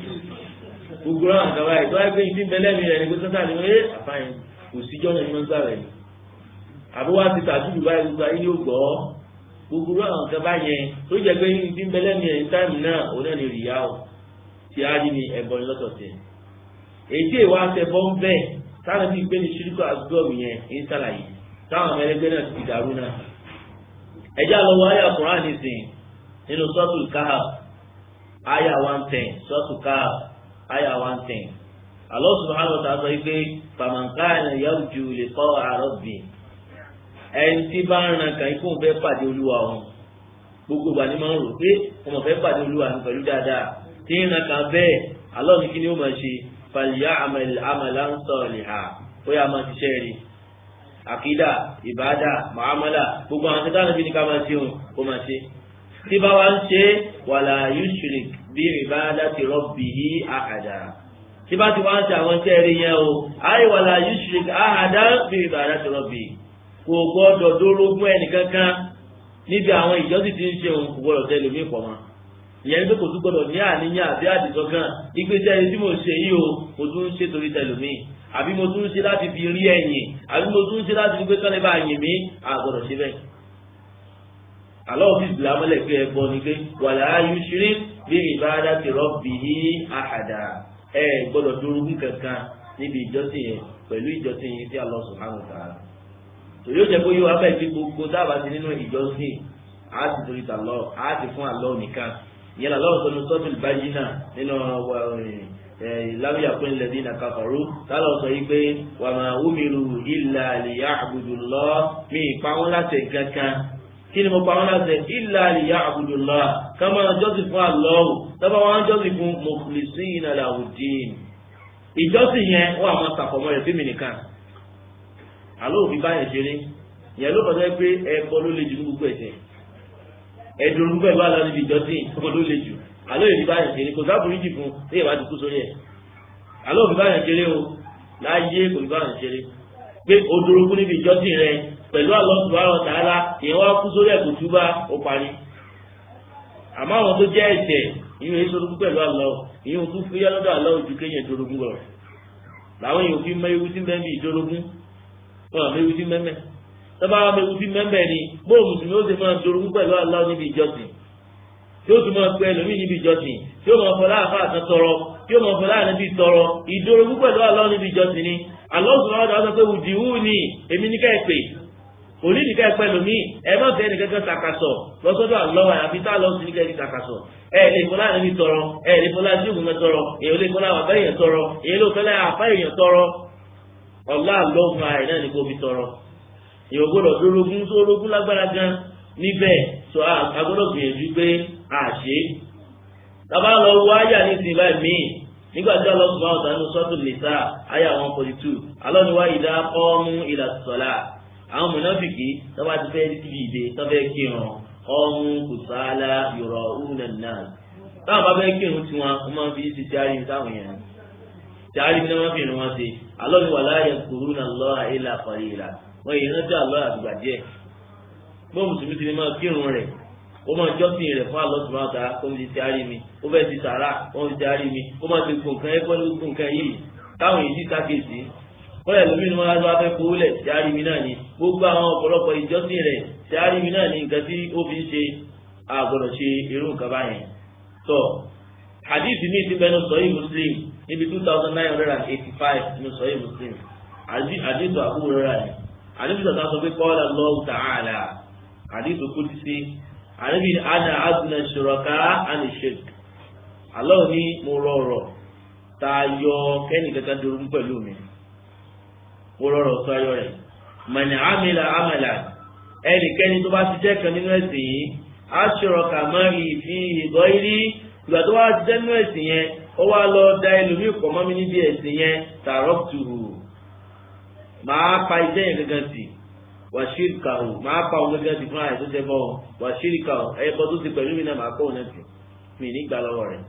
gbogbo àwọn àgbà báyìí tó wáyé pé ìdí bẹ́lẹ́ mi rẹ̀ ni pé sọ́tà ni wọ́n yé àfààyàn kò síjọ́ yẹn ní wọ́n gbà rẹ̀ ni àbúwá ti tàdúrù báyìí gbogbo ayé yóò gbọ́ gbogbo àwọn nǹkan bá yẹn tó jẹ pé ní ti ń bẹ lẹ́nu ẹ̀ ní táìmù náà òun náà ní rìyá o tí a rí ní ẹ̀bọ ní lọ́tọ̀ọ̀tẹ̀ èyí tí èèwà àtẹ̀bọ ń bẹ̀ táwọn ti gbé ní ṣíríkọ̀ àgbọ̀mù yẹn ń sàlàyé táwọn ọmọ ẹlẹgbẹ́ náà ti dàrú náà. ẹjẹ́ àlọ́wọ́ ayé àkùrán nìsín nínú sọ́ọ̀tù káhà ayé one ten sọ́ọ̀tù káhà ayé one ten Allah subhanahu wa ta'ala sọ wípé faman kana yarju liqa'a rabbih ẹni tí bá ń ran kàn ikú fẹ́ pàdé olúwa wọn gbogbo ìgbà ni máa ń rò pé ọmọ fẹ́ pàdé olúwa mi pẹ̀lú dáadáa tí ń ran kàn bẹ́ẹ̀ alọ́ ní kí ni ó máa ṣe fàlìyà àmàlà ń sọ ìhà ó yà máa ṣiṣẹ́ rí àkídà ìbádà màámàlà gbogbo àwọn tẹ́tà níbi ní ká máa ṣe òun ó máa ṣe tí bá wa ń ṣe wàlà yushrik bí ìbádà ti rabbihi àhàdà tí bá ti wá ń ṣe àwọn tẹ́ẹ̀rí yẹn o àyè wàlà yushrik àhàdà bí ìbádà ti rabbihi kò gbọ́dọ̀ dórógún ẹnìkankan níbi àwọn ìjọsìn tí ń ṣe òun kò gbọ́dọ̀ tẹ̀lé mi pọ̀ mọ́ ìyẹn ní pé kò tún gbọ́dọ̀ ní àníyàn àbí àdìsọ́kàn ìgbésẹ̀ ẹni tí mo ṣe yìí o mo tún ń ṣe torí tẹ̀lé mi àbí mo tún ń ṣe láti fi rí ẹ̀yìn àbí mo tún ń ṣe láti fi gbé kánlẹ̀ bá yìn mí àgbọ̀dọ̀ ṣe bẹ́ẹ̀. àlọ́ òfin ìsìlá mọ́lẹ̀ pé ẹbọ ni pé wàlá ayúṣirí bí ìbáradá ti rọ́bì ní àhàdà ẹ gbọ́dọ̀ dórógún kankan níbi ìjọsìn yẹn pẹ̀lú ìjọsìn yẹn tí Allah subhanahu wa ta'ala yóò jẹ kó yóò abẹ́ ti gbogbo dábàá sí nínú ìjọsìn á ti torí ta lọ á ti fún àlọ́ nìkan ìyẹn làlọ́ sọnù sọ́tù ìbáyìí náà nínú láwùjọ pé ńlẹ̀ dín nàka fọ̀rọ̀ tálọ̀ sọ yìí pé wà máa wúmiru ìlà àlìyá àbùdù lọ mí pa wọn láti kankan kí ni mo pa wọn láti ìlà àlìyá àbùdù lọ ká máa jọ́sìn fún àlọ́ tọ́ba wọn jọ́sìn fún mukhlisin lahud-din ìjọsìn yẹn wọ́n àwọn sàkọ̀mọ́ rẹ̀ fíìmù nìkan àlọ́ òfin báyẹn ṣeré ìyẹn ló kọjá pé ẹbọ ló le jù ní gbogbo ẹ̀ṣẹ̀ ẹdùn orúkọ ìlú àlọ́ níbi ìjọsìn ọmọ ló le jù àlọ́ òfin báyẹn ṣeré kò sábùrí jì fún ní ìwádìí kú sórí ẹ̀ àlọ́ òfin báyẹn ṣeré o láyé kò ní báyẹn ṣeré pé odorogún níbi ìjọsìn rẹ pẹ̀lú àlọ́ subhanahu wa ta'ala ìyẹn wá kú sórí ẹ̀ kò túbá ó parí àmọ́ àwọn tó jẹ́ ẹ̀ṣẹ̀ ìyẹn èso orogún pẹ̀lú àlọ́ ìyẹn òtún fúyẹ́ lọ́dọ̀ àlọ́ ojú kéyìn ìdorogún lọ làwọn èèyàn fi mọ ewu tí ń bẹ́ẹ̀ bí ìdorogún wọn àmì ewu tí mẹ́mẹ́ tọ́ba àmì ewu tí mẹ́mẹ́ ni bóò mùsùlùmí ó sì máa dorogún pẹ̀lú Allah níbi ìjọsìn tí ó sì máa pẹ́ lómi níbi ìjọsìn tí ó máa fọlá àfa àtàn tọrọ tí ó máa fọlá ànábì tọrọ ìdorogún pẹ̀lú Allah níbi ìjọsìn ni Allah subhanahu wa ta'ala pé wùdíwù ni èmi ní ká ẹ pè òní ní ká ẹ pẹ́ lómi ẹ má fẹ́ ẹnì kankan takasọ̀ lọ́sọ́dọ̀ Allah àfi tá lọ́sùn ní ká ẹ takasọ̀ ẹ lè fọlá ànábì tọrọ ẹ lè fọlá jíògùn mẹ tọrọ èyí lè fọlá àbá èèyàn tọrọ èyí lè fọlá àfa èèyàn tọrọ ọlá àlọ́fun ààrẹ náà ní kó fi tọrọ èèyàn gbọ́dọ̀ dórogún tó orogún lágbára gan níbẹ̀ tó a gbọ́dọ̀ gbìyànjú pé a ṣe é tàbá lọ wọ àyà ní ìsìn báyìí míì nígbà tí ọlọ́sùn máa tàn nínú sọ́tù nìsa àyà one forty two alọ́niwá ìdá kọ́mú ìlà sọ̀lá àwọn mọ̀nàfìkì tọ́ba ti fẹ́ síbi ìdè tọ́fẹ́ kírun ọmú kùsàlà yọ̀rọ̀ ùnànà táwọn bá fẹ́ kírun tiwọn wọ́n máa fi ṣe járe táwọn yẹn járe bí wọ́n fi rìn wọn ṣe alọ́ni wà láàyè kúrú náà lọ́ àìlà àkọ́lé ìlà wọ́n yìí rántí àlọ́ àdùgbà díẹ̀ bó mùsùlùmí ti ní máa kírun rẹ̀ ó máa jọ́sìn rẹ̀ fún àlọ́ tùmọ̀ àtà kó mi ti ti àárí mi ó fẹ́ ti sàrà ó ti ti àárí mi ó máa ti gbò nǹkan ẹgbẹ́ ló gbò nǹkan yìí táwọn yìí ti sákèsí kọ́lẹ̀ lómi ni wọ́n á fẹ́ kówó lẹ̀ ti àárí mi náà ni gbogbo àwọn ọ̀pọ̀lọpọ̀ ìjọ́sìn rẹ̀ ti àárí mi náà ni nǹkan tí ó fi ń ṣe àgbọ̀dọ̀ ṣe irú nǹkan báyẹn tó hadith mi ti bẹnu sọyí muslim níbi two thousand nine hundred and eighty five ní sọyí muslim hadith àbúrò rẹ̀ ni hadith tó sọ pé qala Allahu ta'ala hadith qudsi àníbi ana adùnà ṣòrọ̀ká àni ṣèk Allah ní mo rọrọ̀ tá a yọ kẹ́ni kankan dúró pẹ̀lú mi mo rọrọ̀ tó ayọ̀ rẹ̀ mọ̀nì àmìlà àmàlà ẹnikẹ́ni tó bá ṣiṣẹ́ kan nínú ẹ̀sìn yìí aṣọ̀rọ̀kà mọ́rì fi ìgọ́ irí ìgbà tó wá ṣiṣẹ́ nínú ẹ̀sìn yẹn ó wá lọ da ẹlòmíì pọ̀ mọ́ mi níbi ẹ̀sìn yẹn tààrọ́tù máa pa iṣẹ́ yẹn gangan sí wàṣíríkà o máa pa òun gangan sí fún àyè tó ṣe bọ́ wàṣíríkà o ẹ̀yẹ bọ́ tó ti pẹ̀lú mi náà máa kọ́ òun náà sí mi nígbà lọ́wọ́ rẹ̀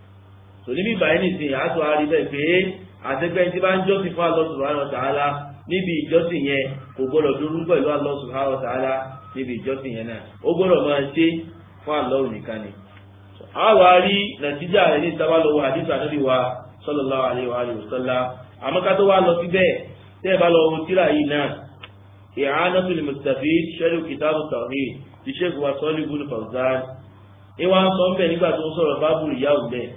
tò níbi ìbáyé nìsín àtò àárí bẹ́ẹ̀ pé àtẹ́gbẹ́ tí bá ń jọ́sìn fún Allah subhanahu wa ta'ala níbi ìjọsìn yẹn kò gbọ́dọ̀ dúró pẹ̀lú Allah subhanahu wa ta'ala níbi ìjọsìn yẹn náà ó gbọ́dọ̀ máa ṣe fún Allah nìkan ni. àwa rí nàìjíríà rẹ̀ ní ìtawá lọ́wọ́ àdìsá níbi wa sallallahu alaihi wa alihi wasallam àmọ́ ká tó wá lọ síbẹ̀ tẹ́ ẹ bá lọ wo tíra yìí náà i'anatul mustafid sharh kitab at-tawhid ti Sheikh wa Salih ibn Fawzan ìwà ń sọ ń bẹ̀ nígbà tó ń sọ̀rọ̀ báàbù ìyáwó bẹ́ẹ̀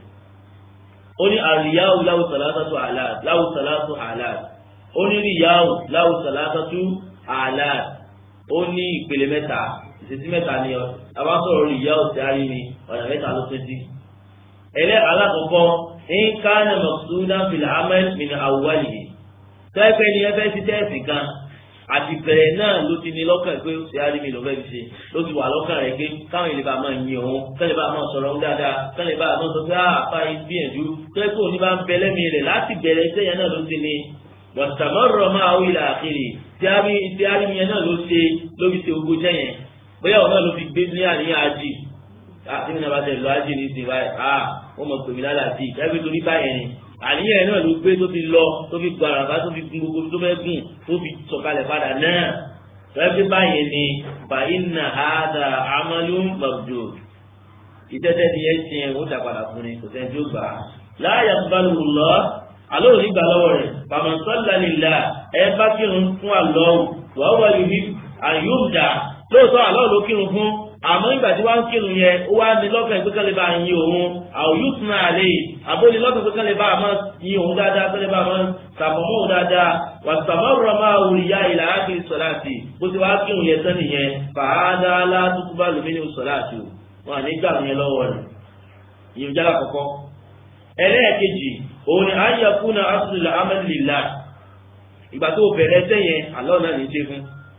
ó ní àríyáwó láwù sàlátàtú àlàd láwù sàlátù àlàd ó ní ríyáwó láwù sàlátàtú àlàd ó ní ìpele mẹ́ta ìṣesí mẹ́ta ni ọ àbá sọ̀rọ̀ ríyáwó tí a rí ni ọ̀nà mẹ́ta ló tó di. ẹlẹ́ alákọ̀ọ́kọ́ ń ká ní mọ̀sùlùmí fìlà ahmed min awwali yìí tẹ́ẹ̀fẹ́ ni ẹ fẹ́ ti tẹ́ẹ̀sì kan àti bẹ̀rẹ̀ náà ló ti ní lọ́kàn pé ṣé á rí mi ló fẹ́ fi ṣe ló ti wà lọ́kàn rẹ̀ pé káwọn ìlú bá máa yin òun kẹ́lẹ́ bá máa sọ̀rọ̀ òun dáadáa kẹ́lẹ́ bá máa sọ pé àpá ìgbìyànjú tẹ́ kó ní bá ń bẹ lẹ́mìí rẹ̀ láti bẹ̀rẹ̀ iṣẹ́ yẹn náà ló ti ní wàtàmọ́rọ̀ máa wí là àkèrè tí á rí tí á rí mi yẹn náà ló ṣe ló fi ṣe ogun jẹ́ yẹn bóyá òun náà ló fi gbé ní àníyàn ájì àti mi náà bá tẹ̀ lọ ájì ní ìsìn báyìí ah wọ́n mọ̀ pèmí lálàájì ẹgbẹ́ torí báyẹn ni àníyàn náà ló gbé tó fi lọ tó fi gba àràbá tó fi gun gbogbo tó fẹ́ gùn tó fi sọ̀kalẹ̀ padà náà lọ́jọ́ báyìí ni fàyínà àádà amálú mọ̀jò ìtẹ́tẹ́ ti yẹn tiẹ̀ ó dà padà fún ni kò sẹ́ni tí ó gbà á. láàyè àtúbálùwò lọ àlọ́ òní gbà lọ́wọ́ rẹ̀ pàmòsọ́lá nílà ẹ bá kírun fún àlọ́ wàá wà yìí àyùmdà lóòótọ́ àlọ́ ló kírun fún àmọ́ ìgbà tí wọ́n ń kírun yẹn ó wá ní lọ́kàn pé kálí bá yin òun àwòyútùn náà lè àbóni lọ́kàn pé kálí bá máa yin òun dáadáa kálí bá máa sàmọ́mọ́ òun dáadáa wà sàmọ́rọ̀ máa wùrì ya ìlà ákìrì sọ̀láàtì bó ti wá kírun yẹn tán nìyẹn fàádà aládùúgbò bá lómi ní sọ̀láàtì wọn àní gbà yẹn lọ́wọ́ rẹ̀ yìí jára kọ̀kọ́. ẹlẹ́ẹ̀kejì òun ni àyà fún asùnlẹ̀ amẹ́lìlá ìgbà tó bẹ̀rẹ̀ sẹ́yìn àlọ́ náà ní í ṣe fún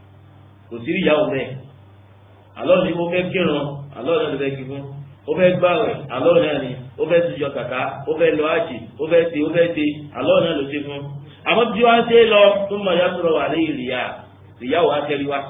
kò sí ìyàwó mẹ́ẹ̀ alọ́ ni mo fẹ́ kírun alọ́ náà ló fẹ́ kí fún ó fẹ́ gbàwẹ̀ alọ́ náà ni ó fẹ́ sùjọ kàkà ó fẹ́ lọ àjì ó fẹ́ ṣe ó fẹ́ ṣe alọ́ náà ló ṣe fún àmọ́ bí wọ́n ṣe lọ tó mọ̀ ya sọ̀rọ̀ wà lẹ́yìn ìrìyà ìyá ò wá tẹ́rí wá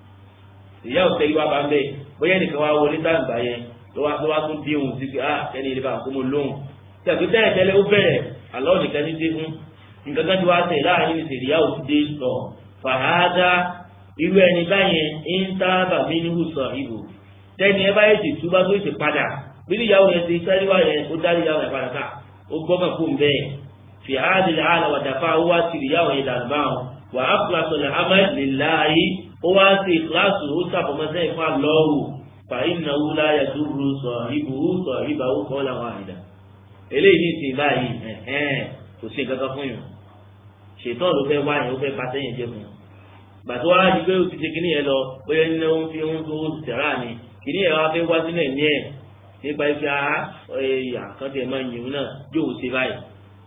ìyá ò tẹ́rí wá bá ń bẹ̀ bóyá nìkan wá wọlé táǹgbà yẹn ló wá tó wá tún bí òun sí pé ah kẹ́ni ilé bá ń kó mo lóhùn tẹ̀sí tẹ́lẹ̀ tẹ́lẹ̀ ó bẹ̀rẹ̀ alọ́ nìkan ní dé fún nǹkan kan tí wàá tẹ̀ láàrin ìṣèlú ò ti dé sọ fàhádà irú ẹni báyẹn ń tábà mí ní hùsọ̀ ìbò tẹ́ni ẹ báyìí ti túbá tó ti padà bí níyàwó yẹn ti sẹ́ríwá yẹn ó dá níyàwó yẹn padà ká ó gbọ́kàn fún bẹ́ẹ̀ fi áàdì àlà wà dàfà ó wá sí níyàwó yẹn dànù báwọn wà á fúlà sọ̀rọ̀ amẹ́ níláyé ó wá sí kíláàsì ó sàbọ̀mọ́sẹ́ ìfà lọ́wọ́ fà iná wúlá yẹ tó ru sọ ibù ó sọ ibà ó kọ́ làwọn àyìnà eléyìí ní ìsìn báyìí kò sí nǹkan kan fún yàn ṣètọ́ ló fẹ́ wáyé ó fẹ́ bá sẹ́yìn jẹ́ fún yàn gbàtọ́ wá di pé o ti ṣe kíní yẹn lọ bóyá nínú ohun fi ohun tó tẹ̀rà ni kíní yẹn wá fẹ́ wá sínú ẹ̀mí ẹ̀ nípa ife aha ẹ̀yà kan tẹ̀ máa yìnbọn náà yóò ṣe báyìí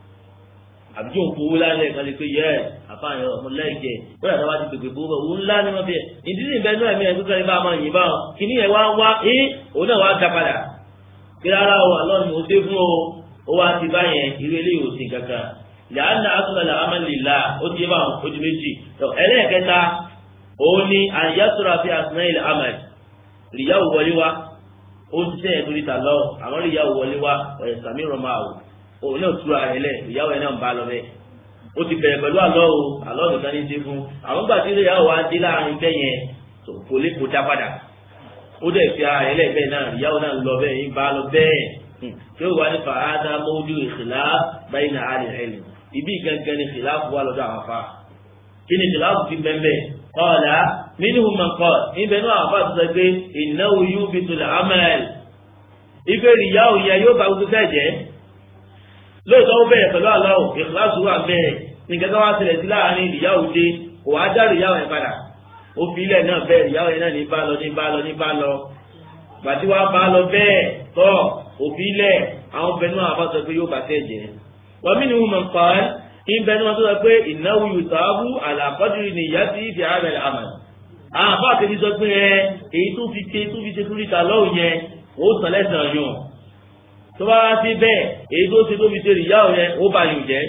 àbí yóò fowó lálẹ́ kan lè pe yẹ ẹ̀ àfààyàn ọmọ lẹ́ẹ̀kẹ́ bóyá táwa ti pèpè fowó bẹ́ẹ̀ òun ńlá ni wọ́n fi ẹ̀ ìdílé ìbẹ́ náà ẹ̀mí ẹ̀ tó kẹ́lẹ́ bá máa yìnbọn báwọn kíní yẹn wá wá ẹ́ òun náà wá ga padà kí rárá o àlọ́ ni mo dé fún o ó wá ti báyẹn irú eléyìí ò sí kankan làánà asọ̀lá amánilá ó ti yé báwọn ó ti méjì ẹlẹ́ẹ̀kẹta òun ni àyàtúrà fi àsìnà ilẹ̀ ahmed ríyàwó wọlé wa ó ti sẹ́yìn torí ta lọ àwọn ríyàwó wọlé wa ọ̀yẹ̀ sàmì rọmọ àwò òun náà túra rẹ̀ lẹ̀ ríyàwó ẹ̀ náà ń bá lọ bẹ́ẹ̀ ó ti bẹ̀rẹ̀ pẹ̀lú àlọ́ o àlọ́ nìkan ní í ṣe fún àwọn gbà tí ríyàwó wa dé láàrin bẹ́ẹ̀ yẹn kò lè kó dá padà ó dẹ̀ fi ara rẹ̀ lẹ̀ bẹ́ẹ̀ náà ríyàwó náà lọ bẹ́ẹ̀ yín bá lọ bẹ́ẹ̀ tí ó wà ní fàádà mọ́jú ìṣìlá báyìí náà á lè rẹ̀ lẹ̀ ibi gangan ni ìṣìlá fún wa lọ́dọ̀ àwọn afá kí ni ìṣìlá fún fi bẹ́ẹ̀ bẹ́ẹ̀ kọ́ọ̀lá nínú mọ̀kọ́ ibẹ̀ náà àbá sọ pé ìnáwó yóò fi tó làámẹ́l ife ìyáwó yẹn yóò bá gbogbo fẹ́ jẹ́ lóòótọ́ ó bẹ̀rẹ̀ pẹ̀lú aláwọ̀ ìkíláàsì wà bẹ́ẹ̀ nìkan kan wá sílẹ̀ sí láàrin ìyáwó dé kò wá dá ìyáwó yẹn padà ó fi ilẹ̀ náà bẹ́ẹ̀ ìyáwó yẹn náà ní bá lọ ní bá lọ ní bá lọ gbàtí wàá bá lọ bẹ́ẹ̀ tọ́ òfin ilẹ̀ àwọn bẹ̀rẹ̀ náà àbá sọ pé yóò bá fẹ́ jẹ́ wọ́n mí ni wọ́n mọ̀ kọ́ ìbẹ̀ ni wọ́n tó sọ pé ìnáwó yùtàbù àlàkọ́dìrì ni ìyá sí ìfì ààrẹ àmà àwọn àbá àtẹ̀bí sọ pé ẹ èyí tó fi ṣe tó fi ṣe fún ìta lọ́wọ́ yẹn ó sàn lẹ́sàn-án yàn tó bá wá sí bẹ́ẹ̀ èyí tó ṣe tó fi ṣe ìyá ò yẹn ó bá yòó jẹ́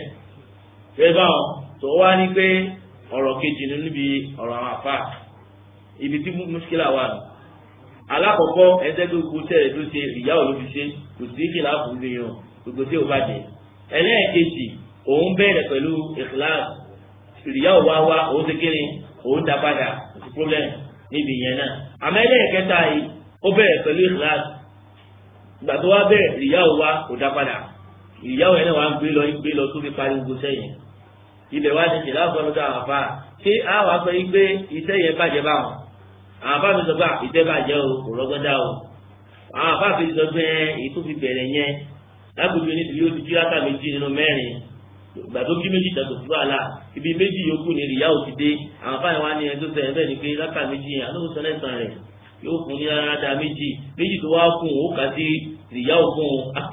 ẹ bá wọn tó wá ní pé ọ̀rọ̀ kejì ní níbi ọ̀rọ̀ àwọn àfà ibi tí mùsùlùmí wà nù alákọ̀ọ́kọ́ ẹ̀ńtẹ́ tó kú sẹ́rẹ̀ tó ṣe ìyá ò ló fi ṣe kò sí kìlá fún mi yàn gbogbo tí ò bá jẹ ẹlẹ́ẹ̀kejì òun bẹ̀rẹ̀ pẹ̀lú ìkìláàsì ìyá ò wá wá òun ti kéré òun dá padà kò sí problem níbi ìyẹn náà àmọ́ ẹlẹ́ẹ̀kẹta yìí ó bẹ̀rẹ̀ pẹ̀lú ìkìláàsì ìgbà tó wá bẹ̀rẹ̀ ìyá ò wá kò dá padà ìyá ò yẹn náà wá ń gbé lọ ń gbé lọ tó fi parí gbogbo sẹ́yìn ibẹ̀ wá ti ṣèlá fún ọdún àwọn afá ṣé àwọn afọ yìí pé iṣẹ́ yẹn bàjẹ́ báwọn àwọn afá mi sọ pé ìṣẹ́ bàjẹ́ o kò rọ́gọ́dá o àwọn afá mi sọ pé èyí tó fi bẹ̀rẹ̀ yẹn lágbègbè níbi yóò ti jí látà méjì nínú mẹ́rin ìgbà tó kí méjì tẹ̀sán fún wàhálà ibi méjì yòókù ni ìyá ò ti dé àwọn afá yẹn wá ní ẹni tó sẹ ẹbẹ ni pé látà méjì yẹn alóhùn sọ lẹ́sàn rẹ̀ yóò fún ní rárá méjì méjì tó wá fún ó kà sí ìyá òfun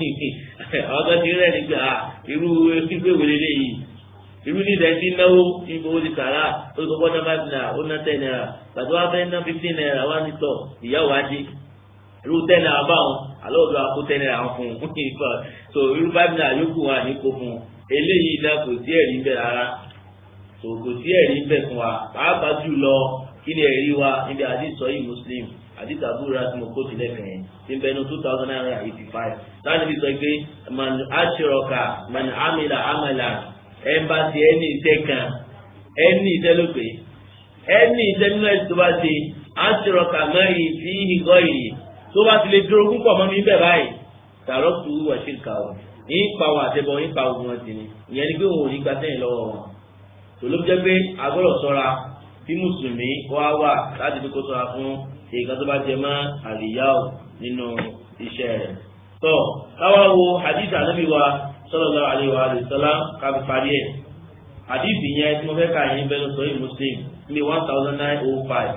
àwọn kan ti rẹ̀ nígbà irú gbígbé wèlé léyìí irú ní ìdá ẹtí náwó níbo ó ti sàrà ó ti kọ́kọ́ ná five naira ó ná ten naira gbàtọ́ wá fẹ́ ná fifteen naira wá ní tọ̀ ìyáwó adé irú ten naira báwọn àlọ́ òdo àkó ten naira fún un so irú five naira yókù wà ní kó fún un eléyìí náà kò sí ẹ̀rí bẹ́ẹ̀ rárá so kò sí ẹ̀rí bẹ́ẹ̀ fún wa pàápàá jù lọ kí ni ẹ̀rí wa níbi àdìsọ yìí muslim àdìsọ àbúrò àti mo kó tilẹ̀ kàn yẹn tí ń bẹnu two thousand nine hundred eighty five láti fi sọ pé man aṣèrọ̀kà man amila amala ẹnbàtì ẹni iṣẹ́ kan ẹni iṣẹ́ ló pé ẹni iṣẹ́ nínú ẹ̀sìn tó bá ṣe aṣèrọ̀kà mẹ́rin fi ìgọ́ yìí tó bá ti lè dúró púpọ̀ mọ́ mi bẹ́ẹ̀ báyìí tààrọ́ tu wọ̀ṣẹ̀ kà ó ní ipa wọn àtẹ̀bọ̀ ní ipa ogun wọn ti ni ìyẹn ni pé òun ò ní gba sẹ́yìn lọ́wọ́ wọn tòló jẹ́ pé agbọ́dọ̀ sọ́ra bí mùsùlùmí wá wà láti fi kó sọ́ra fún èèkan tó bá jẹ mọ́ àlìyáwó nínú iṣẹ́ rẹ̀ tó káwá wo hadith ànábì wa sallallahu alaihi wa sallam kábi parí ẹ̀ hadith yẹn tí mo fẹ́ ka yín bẹ́ẹ̀ lọ sọ yìí muslim ní one thousand nine oh five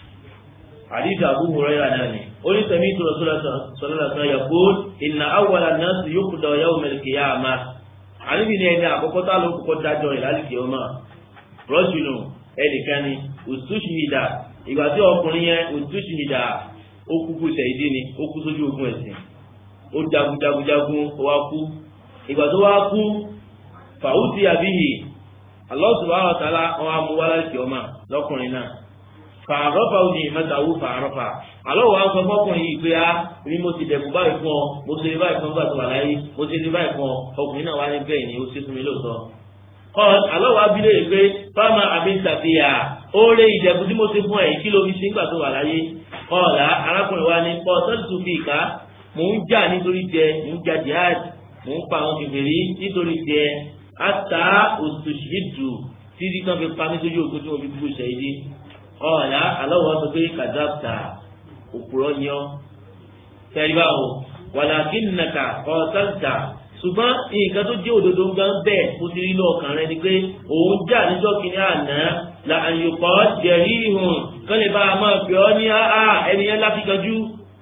hadith Abu Hurairah náà ni oní sẹ́mi tó lọ sọ́lá sọ́lá yaqul inna awwala an-nas yuqda yawm al-qiyamah àníbi ni ẹni àkọ́kọ́ tá ló kọ́kọ́ dájọ́ ìlàlìkì ọmọ rọ́jùnù ẹnìkan ni òtúnṣìmìdà ìgbà tí ọkùnrin yẹn òtúnṣìmìdà ó kúkú ṣẹ̀yìdí ni ó kú sójú ogun ẹ̀sìn ó jagun jagun jagun ó wá kú ìgbà tó wá kú fàwùtì àbíyì Allah subhanahu wa ta'ala wọn á mú wálá ìkì ọmọ lọkùnrin náà fàárọ́fà ó ní ìmẹ́tàwó fàárọ́fà àlọ́ wa sọ fọkùnrin yìí pé á ní mo ti dẹ̀kú báyìí fún ọ mo ti rí báyìí fún ọgbà tó wà láyé mo ti rí báyìí fún ọ ọkùnrin náà wá ní bẹ́ẹ̀ ni ó ṣe fún mi lóòótọ́. kọ́ àlọ́ wa bí lè pé fáwọn àbí ṣàfihàn ó ré ìdẹ̀kú tí mo ti fún ẹ̀ kí ló fi ṣe nígbà tó wà láyé kọ́ọ̀lá arákùnrin wa ní pọ́ sọ́ọ̀tù fi ìka mò ń jà nítorí tiẹ̀ mò ń jà jihad mò ń pa àwọn kèfèrí nítorí tiẹ̀ ata òṣìṣìdù títí tán fi pa mí sójú òkú tí mo fi gbogbo ṣẹ̀yìdì ọ̀la aláwọ̀ sọ pé kàdáàtà òpùrọ̀ ni ọ́ tẹ̀lé báwo wàlàkì nàkà ọ̀tàǹtà ṣùgbọ́n nǹkan tó jẹ́ òdodo ń gan bẹ́ẹ̀ kó ti rí lọ́ọ̀kan rẹ ni pé òun jà níjọ́ kìíní àná la àyùkọ́ jẹ̀rí ìhùn kán lè bá a máa fi ọ́ ní áá ẹni yẹn láfikanjú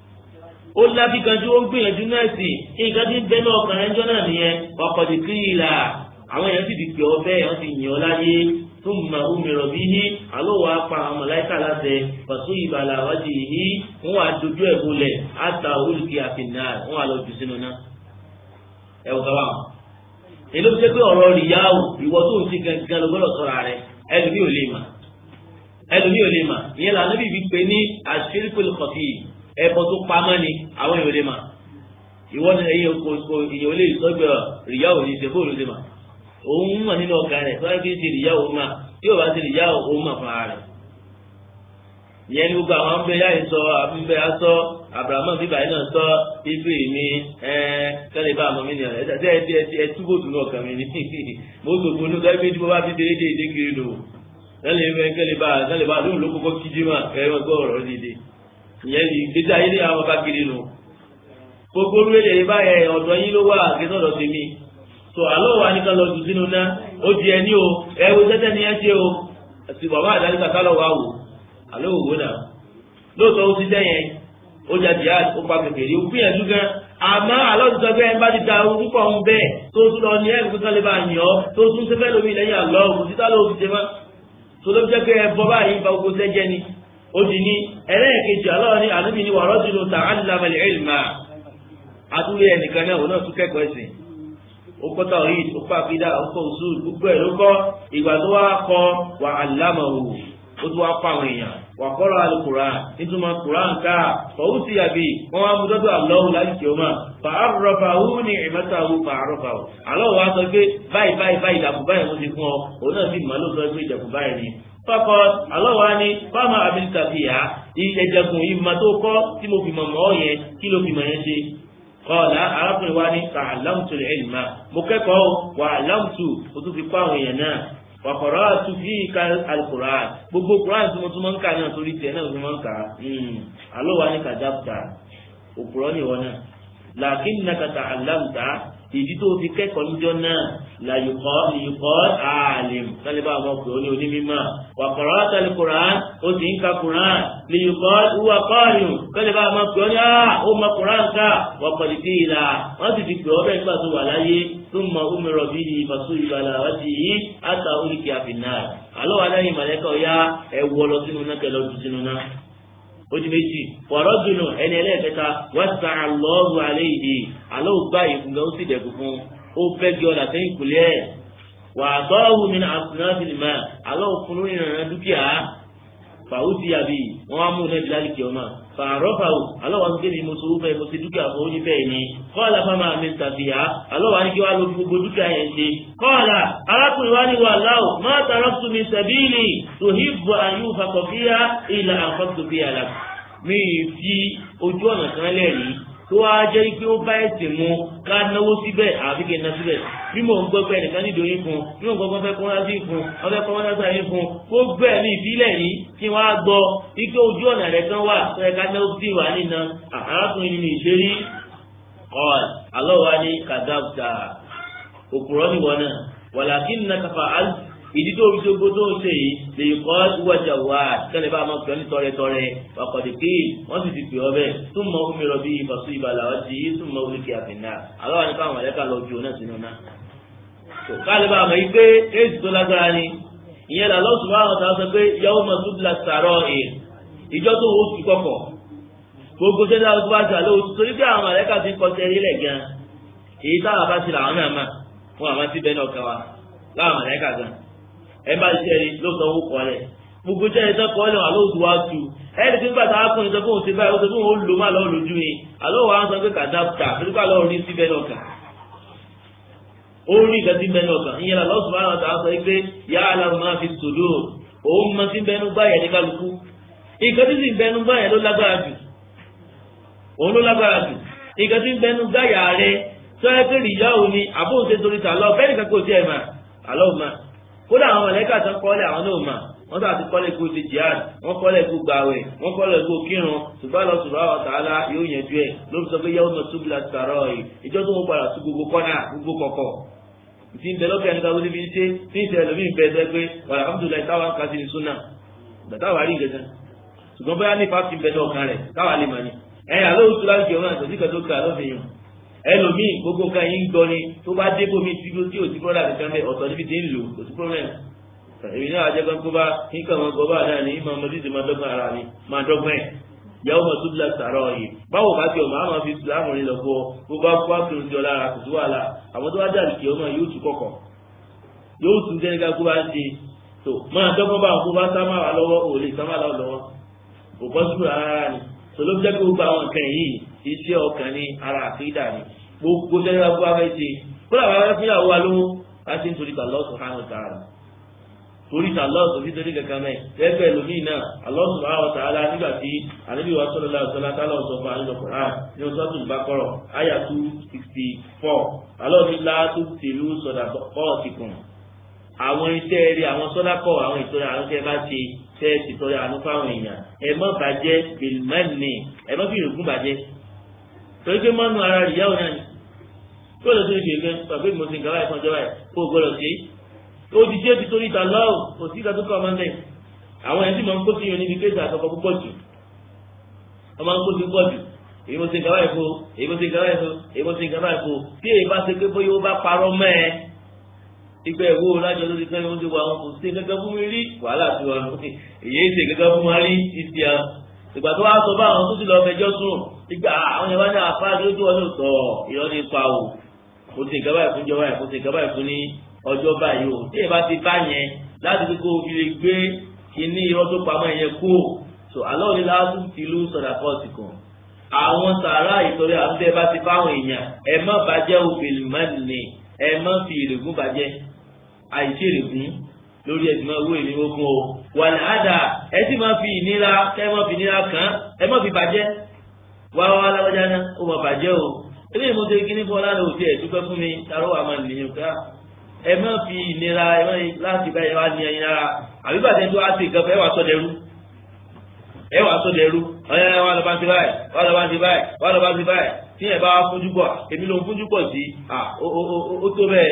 ó láfikanjú ó ń gbìyànjú náà sí nǹkan tí ń bẹ lọ́ọ̀kan rẹ ńjọ́ náà nìyẹn ọkọ̀ di kíìlà àwọn èèyàn sì ti pè ọ́ bẹ́ẹ̀ wọ́n ti yàn ọ́ láyé tó mọ omi rọ̀bí yí àlọ́wọ́ apá àwọn mọ̀láìkà láti pàṣẹ ìbàlà wájú yìí wọ́n wá dojú ẹ̀ bolẹ̀ àtà olùkí àfihàn wọ́n wá lọ jù sínú náà ẹ wò kábàámọ̀ èló fi jẹ́ pé ọ̀rọ̀ rìyáwó ìwọ tó ń ṣe gangan ló gbọ́dọ̀ sọ̀rọ̀ rẹ ẹlòmí ò lè mà ẹlòmí ò lè mà ìyẹn lànà bí ibi pé ní àṣírìpẹ̀lẹ̀ kọ̀fì ẹ̀bọ tó pamọ́ ni àwọn èèyàn ò lè mà ìwọ ni ẹ̀yìn kò kò ìyẹn ò lè sọ́gbẹ̀ rìyáwó ní ìṣẹ́fó ló lè mà òun mọ̀ nínú ọkàn rẹ̀ sọ́yẹ́ kí n ṣe rìyáwó mà tí ò bá ṣe rìyáwó òun mà fún ara rẹ̀ ìyẹn ní gbogbo àwọn abẹ́ yáyì sọ abẹ́ asọ abrahamu bíbá yìí náà sọ ife mi ẹ kẹ́lẹ́ bá àmọ́ mi nìyẹn ẹ ẹ ẹ ẹ túbọ̀ tún náà kàn mí ní mo gbogbo ní ọjọ́ ìgbésí mo bá fi déédé ìdé kiri lò kẹ́lẹ́ fẹ́ kẹ́lẹ́ bá kẹ́lẹ́ bá lóun ló kọ́kọ́ kíjí mà kẹ́lẹ́ wọn gbọ́ ọ̀rọ̀ dédé ìyẹn ní gbèsè ayé ní àwọn bá kiri lò gbogbo olúwèlè yìí báyẹn ọ̀dọ̀ yín ló wà kẹ́sọ̀dọ̀ sí mi tó àlọ́ wa ní ká lọ jù sínú ná ó di ẹni o ẹ wo tẹ́tẹ́ ni ẹ ṣe o àti bàbá àdáríkà kálọ̀ wá wò àlọ́ òwò náà lóòótọ́ ó ti dẹ́yẹn ó jà jihad ó pa kékeré ó gbìyànjú gan àmọ́ àlọ́ ti sọ pé ẹ bá ti da orúkọ ọ̀hún bẹ́ẹ̀ tó tún lọ ní ẹ̀rù kankan lè bá yàn ọ́ tó tún ṣe fẹ́ lómi lẹ́yìn àlọ́ òkú títà ló ti ṣe mọ́ tó ló jẹ́ pé ẹ bọ́ báyìí ba gbogbo sẹ́jẹ́ ni ó di ní ẹlẹ́ẹ̀kejì aláwọ̀ ní ànábì ní wàrọ́ dùnú ta'allama al-ilma àtúwé ẹnìkan náà òun náà tún kẹ́kọ̀ọ́ ẹ̀sìn ó kọ́ tawhid ó kọ́ àkídà ó kọ́ usul gbogbo ẹ̀ ló kọ́ ìgbà tó wá kọ́ wa 'allamahu ó tún wá kọ́ àwọn èèyàn wà kọ́rọ̀ al-Qur'an nítumọ̀ Qur'an ká fọwọ́ sí àbí wọ́n wá mú dọ́dọ̀ Allahu láti kí o máa fa arrafahu ní ìmẹ́tàwó fa arrafahu aláwọ̀ wá sọ pé báyìí báyìí báyìí ìdàkú báyìí mo ti fún ọ òun náà sì mọ̀ ló sọ pé ìdàkú báyìí ni fọkọ aláwọ̀ á ní fáwọn abilita fi hà ìjẹjẹkùn ìmọ̀ tó kọ́ tí mo fi mọ̀ mọ́ yẹn kí ló fi mọ̀ yẹn ṣe kọ́ọ̀lá arákùnrin wa ní ta'allamtu al-ilma mo kẹ́kọ̀ọ́ wà alámùtù ó tún fi kọ́ àwọn èèyàn náà wàkọ̀rọ̀ àti fi ka alukur'an gbogbo kur'an tí mo tún máa ń kà náà torí tiẹ̀ náà mo tún máa ń kà á alo wa ni kàdáfta òpùrọ̀ ni wọn náà làákín nàkà ta'allamta ìdí tó fi kẹ́kọ̀ọ́ níjọ́ náà làyùkọ́ lìyùkọ́ àlìm kálíbà àwọn ọkùnrin oní onímọ̀ wàkọ̀rọ̀ àti alukur'an ó sì ń ka kur'an lìyùkọ́ ìwà kọ́ọ̀lù kálíbà àwọn ọkùnrin oní ó mọ kur'an ká wàkọ̀lì tí ìlà wọ́n sì fi pè ọ́ bẹ́ẹ̀ nígbà tó wà láyé ثم أمر به فصيب على وجهه حتى ألقي في النار àlọ́ wa lẹ́yìn mọ̀lẹ́kọ̀ ya ẹ̀wọ́ lọ sínú náà kẹlẹ́ ọdún sínú náà ó di méjì wọ̀rọ̀ dùnú ẹni ẹlẹ́ẹ̀kẹta wọ́n sa àlọ́ọ̀rù alẹ́ ìdè àlọ́ ògbà ìfúngà ó sì dẹ̀kú fún ó fẹ́ gé ọ̀dà sẹ́yìn kùlẹ̀ ẹ̀ wà á tọ́wù mi náà àfúnà fìlìmà àlọ́ òfin lórí ìrànà dúkìá fàwùsí àbí wọn á mú un ẹbí lálẹ́ kí ọmọ fàárọ̀fàwù alọ́wọ́ ní kéde mo sọ fẹ́ mo ṣe dúkìá fún ó ní bẹ́ẹ̀ ni kọ́ọ̀lá fáwọn àmì tàbíyá alọ́wọ́ ní kí wàá lo gbogbo dúkìá yẹn ṣe kọ́ọ̀lá arákùnrin wa ní wà láwù má tààrọ́ tún mi sàbíìlì tòhíbù àyù fàkọ̀fíà ìlà àfọ́tòfíà là mí fi ojú ọ̀nà kan lẹ́rìí tó wá jẹ́ pé ó bá ẹ̀sìn mu ká náwó síbẹ̀ àbí kí n ná síbẹ̀ bí mò ń gbọ́ pé ẹnìkan nídìí oyin fún bí mò ń gbọ́ pé fẹ́ kọ́ńtà sí fún wọ́n fẹ́ kọ́ńtà sáyé fún kó gbẹ́ ní ìbílẹ̀ yìí kí wọ́n á gbọ́ ike ojú ọ̀nà rẹ̀ kan wà tó yẹ ká náwó sí wà nínú arákùnrin ní ìṣeré ọ̀l alọ́ wa ní kàdáfà òpùrọ́ nìwọ náà wàlàkì nà kàfà ìdí tó fi ṣogbó tó ń ṣe yìí lè kọ́ wájà wá kẹ́lẹ́ bá máa pè ọ́ ní tọrẹtọrẹ ọkọ̀dé pé wọ́n sì ti pè ọ́ bẹ́ẹ̀ tún mọ omi rọ bí ìfàsú ìbàlà wá sí yìí tún mọ oríkì àfìnà aláwa ní káwọn mọ̀lẹ́kà lọ ju náà sínú náà. kálí bá a mọ̀ yìí pé éèdì tó lágbára ni ìyẹn là lọ́sùn wa àwọn sọ pé yàwó mọ̀ tó bila sàrọ̀ ẹ̀ ìjọ tó wò ó fi kọ̀kọ̀ gbogbo sẹ́dá tó bá sàlẹ̀ oṣù torí pé àwọn mọ̀lẹ́kà ti kọ́ sẹ́rí lẹ̀ gan èyí táwọn bá ti làwọn náà mà fún àwọn tí bẹ́ẹ̀ náà kàn wá láwọn mọ̀lẹ́kà gan ẹ bá ṣiṣẹ́ rí ló sọ owó kọ́ lẹ̀ gbogbo jẹ́ ẹ̀ sọ́kọ́ lẹ̀ wà lóòtú wá tu ẹ̀ẹ́dì tí nígbà tá a kún ìsọ fún òun ti báyìí ó sọ fún òun lò má lọ́ọ́ lójú ni àlọ́ wa ń sọ pé kàdáfà nígbà lọ́ọ́ rí síbẹ̀ náà kàn ó rí ìgbà tí ń bẹ náà kàn ìyẹn lọ lọ́sùn bá náà sọ pé yà á làwọn máa fi sòdò òun mọ sí bẹnu gbáyà ní kálukú ìgbà tí sì ń bẹnu gbáyà ló lágbára jù òun ló lágbára jù ìgbà tí ń bẹnu gbáyà rẹ sọ ẹ pé ìyá òun ni àbóhùn ṣe torí tà lọ bẹ́ẹ̀ nìkan kò tiẹ̀ mà àlọ́ ò mà kódà àwọn mọ̀lẹ́kà tán kọ́lé àwọn náà mà wọ́n sà ti kọ́lé kó ti jihad wọ́n kọ́lé kó gbàwẹ̀ wọ́n kọ́lé kó kírun ṣùgbọ́n lọ sùrọ̀ àwọn tààlà yóò yẹn ju ẹ̀ ló fi sọ pé yẹ́wọ́n mọ̀ túbúlà sàrọ̀ yìí ìjọ tó ń padà sí gbogbo kọ́nà gbogbo kọ̀kọ̀ ti ń bẹ lọ́kẹ́ ẹni káwọ́ níbi ṣe ní ìṣẹ̀lẹ̀ lómi ń bẹ ẹsẹ̀ pé wàlá alhamdulilayi táwa ń kasi ní súnà gbàtà wà rí ìgbẹ́sẹ̀ ṣùgbọ́n bóyá ní fásitì ń bẹ ní ọkàn rẹ̀ káwa lè mà ní ẹ̀yìn àlọ́ òtún láti jẹun náà tòsí kan tó kà lọ́fẹ̀ẹ́ yìí ẹlòmíì gbogbo kan yìí ń gbọ́ ni tó bá dé bómi tí ó tí ò sí bọ́dà kankan bẹ́ẹ̀ ọ̀tọ̀ níbi tí ń lò kò sí problem èmi náà àjẹ kan kó bá nǹkan wọn gbọ́ bá náà ní ìmọ̀ ọmọdé ti máa dọ́gbọ́n ara mi máa dọ́gbọ́n ẹ̀ yàwó ma tóbi la sàrọ̀ yìí báwo bá ti ọmọ àwọn fi sùlámù rìn lọ fọ bó bá kó àkùrọ̀ jọ lára kò sí wàhálà àwọn tó bá dàbí kí ọmọ yóò tún kọ̀kọ̀ yóò tún jẹ́ nígbà kó bá ń ṣe tó máa dọ́gbọ́n bá kó bá sá máa wà lọ́wọ́ ò lè sá máa lọ́wọ́ lọ́wọ́ kò bọ́ sí rárá ni tó ló jẹ́ pé gbogbo àwọn nǹkan yìí iṣẹ́ ọkàn ní ara àfíìdà ni gbogbo jẹ́ kó bá fẹ́ ṣe kó làwọn afẹ́ fúnyàwó wa lówó láti nítorí Allah subhanahu wa ta'ala torí ta Allah tó fi torí kankan mẹ́ ẹgbẹ́ lómìn náà Allah subhanahu wa ta'ala nígbà tí ànábì wa sallallahu alaihi wasallam tálọ̀ sọ fún àlejò Qur'an ní oṣù tó bá kọ́rọ̀ àyà two sixty four Allah ní láàtú tìlú sọ̀dà kọ́ọ̀tì kan àwọn iṣẹ́ rí àwọn sọ́dà kọ́ àwọn ìtọ́jú àwọn tẹ́ bá ṣe tẹ́ ti tọ́jú àánú fáwọn èèyàn ẹ má bàjẹ́ bìlmẹ́nì ẹ má fi ìrògùn bàjẹ́ torí pé mọ́nú ara ìyáwó náà ni kó lè tó ìṣe ìgbẹ́ pàpé mo ti ń gàwá ìfọ̀njọ́ báyìí kó gbọ́dọ̀ sí ó ti jẹ́ ti torí ta lọ́wọ́ kò sí ìka tó kọ́ ọmọ náà àwọn ẹni tí mo ń kó sí yẹn níbi kéde àtọkọ púpọ̀ jù ọmọ ń kó sí púpọ̀ jù èyí mo ti ń gàwá ìfọ̀ èyí mo ti ń gàwá ìfọ̀ èyí mo ti ń gàwá ìfọ̀ tí èyí bá ṣe pé bóyá ó bá parọ́ mọ́ ẹ ìgbà ẹ̀wọ́ lájọ tó ti fẹ́ oúnjẹ wa wọn kò sí gẹ́gẹ́ fún mi rí wàhálà tí wọn èyí ṣe gẹ́gẹ́ fún wọn rí títí a ìgbà tó wá sọ bá àwọn tó ti lọ fẹjọ́ sùn ìgbà àwọn yẹn wá ní àfáà tó tó wọn ní sọ ìrọ́ ní pa o kò sí ìkẹ́ báyìí fún jọ báyìí kò sí ìkẹ́ báyìí fún ní ọjọ́ báyìí o tí ìbá ti bá yẹn láti fi kó fi lè gbé kíní irọ́ tó pamọ́ yẹn kú so àlọ́ ní láti ti lù sọ̀dà pọ́ọ̀sì kan àwọn sàrà ìtọ́rẹ àtúntẹ́ bá ti fáwọn èèyàn ẹ má bàjẹ́ òfin mọ́ni ẹ má fi ìrègùn bàjẹ́ àìsí ìrègùn lórí ẹ̀sìn máa wó èmi ogun o wà ní àdá ẹ sì máa fi ìnira kẹ́ ẹ má fi ìnira kàn án ẹ má fi bàjẹ́ wá wá lágbájá náà ó má bàjẹ́ o eléyìí mo ṣe kíní fún ọ lára òtí ẹ̀ dúpẹ́ fún mi tarọ́ wà máa nìyẹn ká ẹ má fi ìnira ẹ má láti bá ẹ wá ní ẹyin rárá àbí bàtẹ́ tó á sì gan fẹ́ wà sọ dẹrú ẹ wà sọ dẹrú ọ̀yẹ́ wà lọ́ba ti báyìí wà lọ́ba ti báyìí wà lọ́ba ti báyìí tí ẹ bá fojú bọ̀ èmi ló ń fojú bọ̀ sí ó tó bẹ́ẹ̀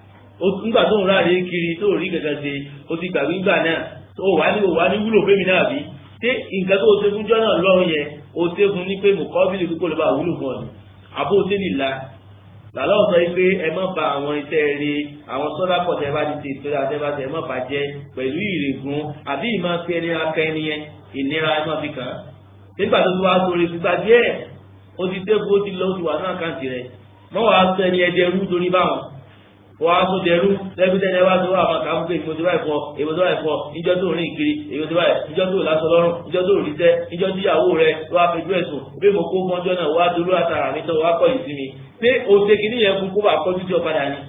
nígbà tó ń ráre kiri tó rí gẹ́gẹ́ ṣe ó ti gbàgbé gbà náà ó wà ní ó wà ní wúlò fẹ́mi náà bí ṣé nǹkan tó o ṣe fún jọ́nà lọ́rùn yẹn o ṣe fún ní pé mùkọ́bílì kókó ló bá wúlò fún ọ ni àbó o ṣe nìlá làlọ́ sọ pé ẹ má ba àwọn iṣẹ́ rí àwọn sọ́dà pọ̀ tẹ́ bá ti ṣe ìtura tẹ́ bá tẹ́ ẹ má bàjẹ́ pẹ̀lú ìrègùn àbí ìmọ̀ fi ẹni akẹ́ ẹni yẹn ìnira ẹ má fi kàn án nígbà tó ti wá sórí fífa díẹ̀ ó ti dé bó ti lọ ó ti wà ní àkáǹtì rẹ̀ mọ́ wàá sọ ẹni ẹdẹ rú torí báwọn wọ́n á tó dẹrú lẹ́gbẹ́dẹ́ ẹ wá tó wà máa kà á fún pé èmi tó báyìí fọ èmi tó báyìí fọ níjọ́ tó rìn kiri èmi tó báyìí níjọ́ tó lásọ lọ́rùn níjọ́ tó rí sẹ́ níjọ́ tí ìyàwó rẹ wá fẹjú ẹ̀sùn bí mo kó mọ́jọ́ náà wá dolú àtàrà mi tó wá kọ́ yìí sí mi pé òṣè kìíní yẹn fún kó bá kọ́jú tí ó padà ní.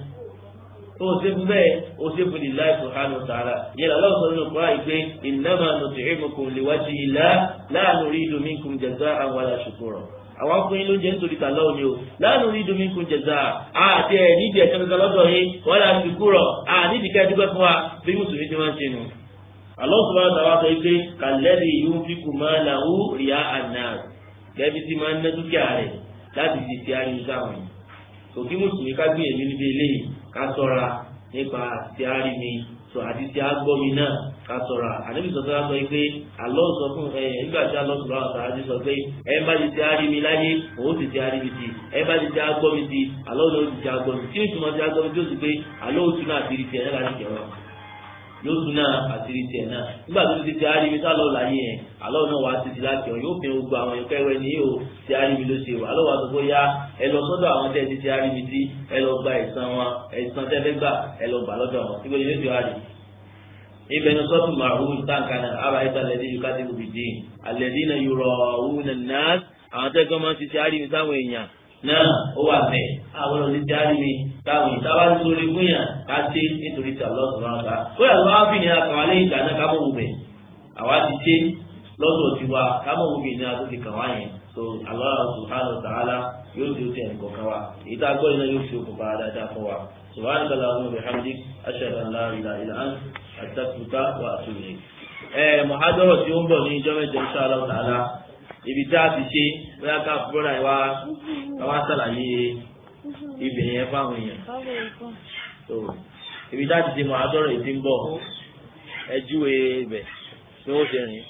tó o ṣe fún bẹ́ẹ̀ o ṣe fún ìlà subhanahu wa ta'ala yẹn lọ́wọ́ sọ nínú kúrò àìpé innama nut'imukum liwajhillah la nuridu minkum jaza'an wala shukura àwọn akọyin ló ń jẹ nítorí tà lọ́wọ́ ni o láàánú rí domi kún jẹ̀dá àti ẹ̀ nídìí ẹ̀sẹ̀ kankan lọ́dọ̀ yín wọ́n lè fi kúrọ̀ ànídìí ká ẹdúgbẹ́ fún wa bí mùsùlùmí ti máa ń ṣe nù. Allah subhanahu wa ta'ala sọ pé kàlẹ́rì yóò fi kù máa làwù ríà àná gẹ́bí tí máa ń ná dúkìá rẹ̀ láti fi ti ariwo sáwọn yìí. òkè mùsùlùmí ká gbìyànjú níbi eléyìí ká ṣọ́ra nípa ti arimi sọ àti ti agbọ́mi náà ká ṣọ́ra ànábì sọ̀tọ́ sọ pé àlọ́ sọ fún ẹ nígbà tí àlọ́ sọ̀rọ̀ àwọn sàájú sọ pé ẹ bá ti ti arimi láyé òun sì ti arimi ti ẹ bá ti ti agbọ́mi ti àlọ́ náà ti ti agbọ́mi tí ìtumọ̀ ti agbọ́mi tí ó sì pé àlọ́ òtún náà àti ìrìtì ẹ̀ náà láti jẹ̀rọ yóò tún náà àti ìrìtì ẹ̀ náà nígbà tó ti ti arimi tó àlọ́ láyé yẹn àlọ́ náà wà á ti ti láti ọ̀ yóò fi gbogbo àwọn ẹ̀kọ́ ẹ̀wẹ̀ ní yóò ti arimi ló ṣe wà àlọ́ wà tó kó yá ẹ lọ sọ́dọ̀ àwọn tẹ́ ti ti arimi tí ẹ lọ gba ẹ̀san wọn ẹ̀san tẹ́lẹ̀ gbà ẹ lọ gbà lọ́dọ̀ wọn síbi ilé ti wá rí ibẹ̀ ní sọ́tù màrún táǹkànà àbáyétà lẹ́dí yóò kájí òbí dín àlẹ́dí náà yóò rọ̀ òun náà àwọn tẹ́gbọ́n máa ń ti ti arimi sáwọn èèyàn náà ó wà bẹ́ẹ̀ àwọn ọ̀nà ti arimi táwọn èèyàn táwa ti sórí fún yàn ká ṣe nítorí tí àlọ́ sọ̀rọ̀ àgbà ó yà lọ́wọ́ fi ní akàn alẹ́ ìgbà náà ká mọ̀ wù bẹ̀ àwa ti ṣe lọ́dọ̀ tiwa ká mọ̀ wù bẹ̀ ní adó ti kàn wá yẹn so Allah subhanahu wa ta'ala yóò di oṣù ẹnì kọ̀ọ̀kan wa èyí tá a gbọ́ iná yóò fi okùnfà dáadáa fún wa subhanaka allahumma wa bihamdik ashhadu an la ilaha illa ant astaghfiruka wa atubu ilayk. ẹ mọ̀hádọ́rọ̀ tí ó ń bọ̀ ní ìjọ mẹ́jọ insha Allah ta'ala ibi tá a ti ṣe bóyá ká bọ́dà ìwà káwá sàlàyé ibẹ̀ yẹn fáwọn èèyàn. so ibi tá a ti ṣe mọ̀hádọ́rọ̀ yìí ti ń bọ̀ ẹ júwe ibẹ̀ bí wọ́n ṣe rìn.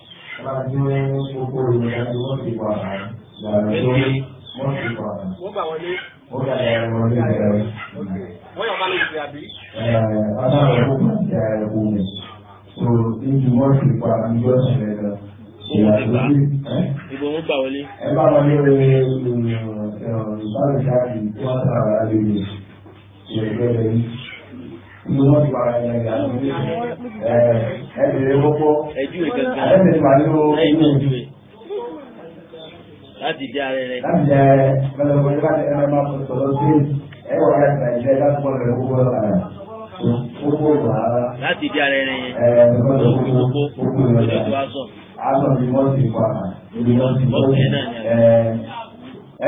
Wọ́n gbà wọlé. Wọ́n gbà wọlé bẹ̀rẹ̀. Wọ́n yàn bá lè ṣe àbí. Adáwọ̀ ó máa jẹ́ ẹ̀kú mi. So, níbi wọ́n ti pa ìjọ ìṣẹ̀lẹ̀ lọ. Ìyàtọ̀ sí ibo ń gbà wọlé. ẹ bá wọn ní ìbáraẹ̀dáàdì tí wọ́n sára láti lè ṣe ẹgbẹ́ rẹ̀ yìí. Níbi wọ́n ti pa ẹ̀yẹ̀ ìyàtọ̀ sí ẹ̀ẹ́dẹ̀rẹ̀ gbogbo. ẹ júwe gangan Àlẹ́ wà nínú lẹ́yìn náà júwe láti di ara rẹ. láti jẹ mẹlẹmọlẹ láti ẹnẹ máa fọ sọ̀rọ̀ sí ẹ wà láti nàìjíríà láti mọ lẹ gbogbo ọ̀la gbogbo ọ̀la láti di ara rẹ yẹn. ẹ gbogbo gbogbo gbogbo gbogbo ojú ọ̀la tó wá sọ. aṣọ ni wọ́n ti pa ibi wọ́n ti Bọ́ọ̀sì yẹn náà ni ẹ ẹ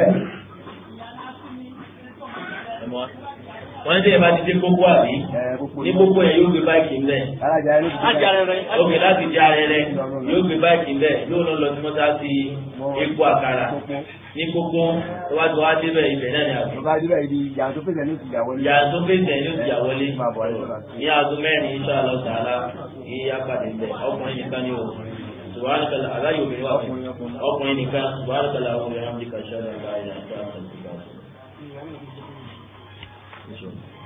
ẹ mọ wa. wọ́n ní ìbá ti dé gbogbo àbí ní gbogbo yẹn yóò gbé báyìí ńlẹ̀. Ájà rẹ̀ rẹ̀. ókè láti di ara rẹ yóò gbé báyìí ńlẹ̀ yóò lọ lọ sí mọ́tà sí epo àkàrà ní gbogbo tó wá tó wá débẹ̀ ibẹ̀ náà ni àbí. Bàbá Adébẹ̀ ibi ìyá tó fèsì ní ìyàwó ní. ìyá tó fèsì ẹ̀ ló ti yà wọlé Máa bọ̀ ayé lọ́la. ní aago mẹ́rin insha Allah ta'ala ní apàdé ńbẹ ọkùnrin nìkan ni o subhanaka la aláyò mi wà fún ọkùnrin nìkan subhanaka la àwọn ọmọ yẹn hàn mí kàṣẹ́ ọ̀la ìlà ìlà ìlà ìlà ìlà ìlà.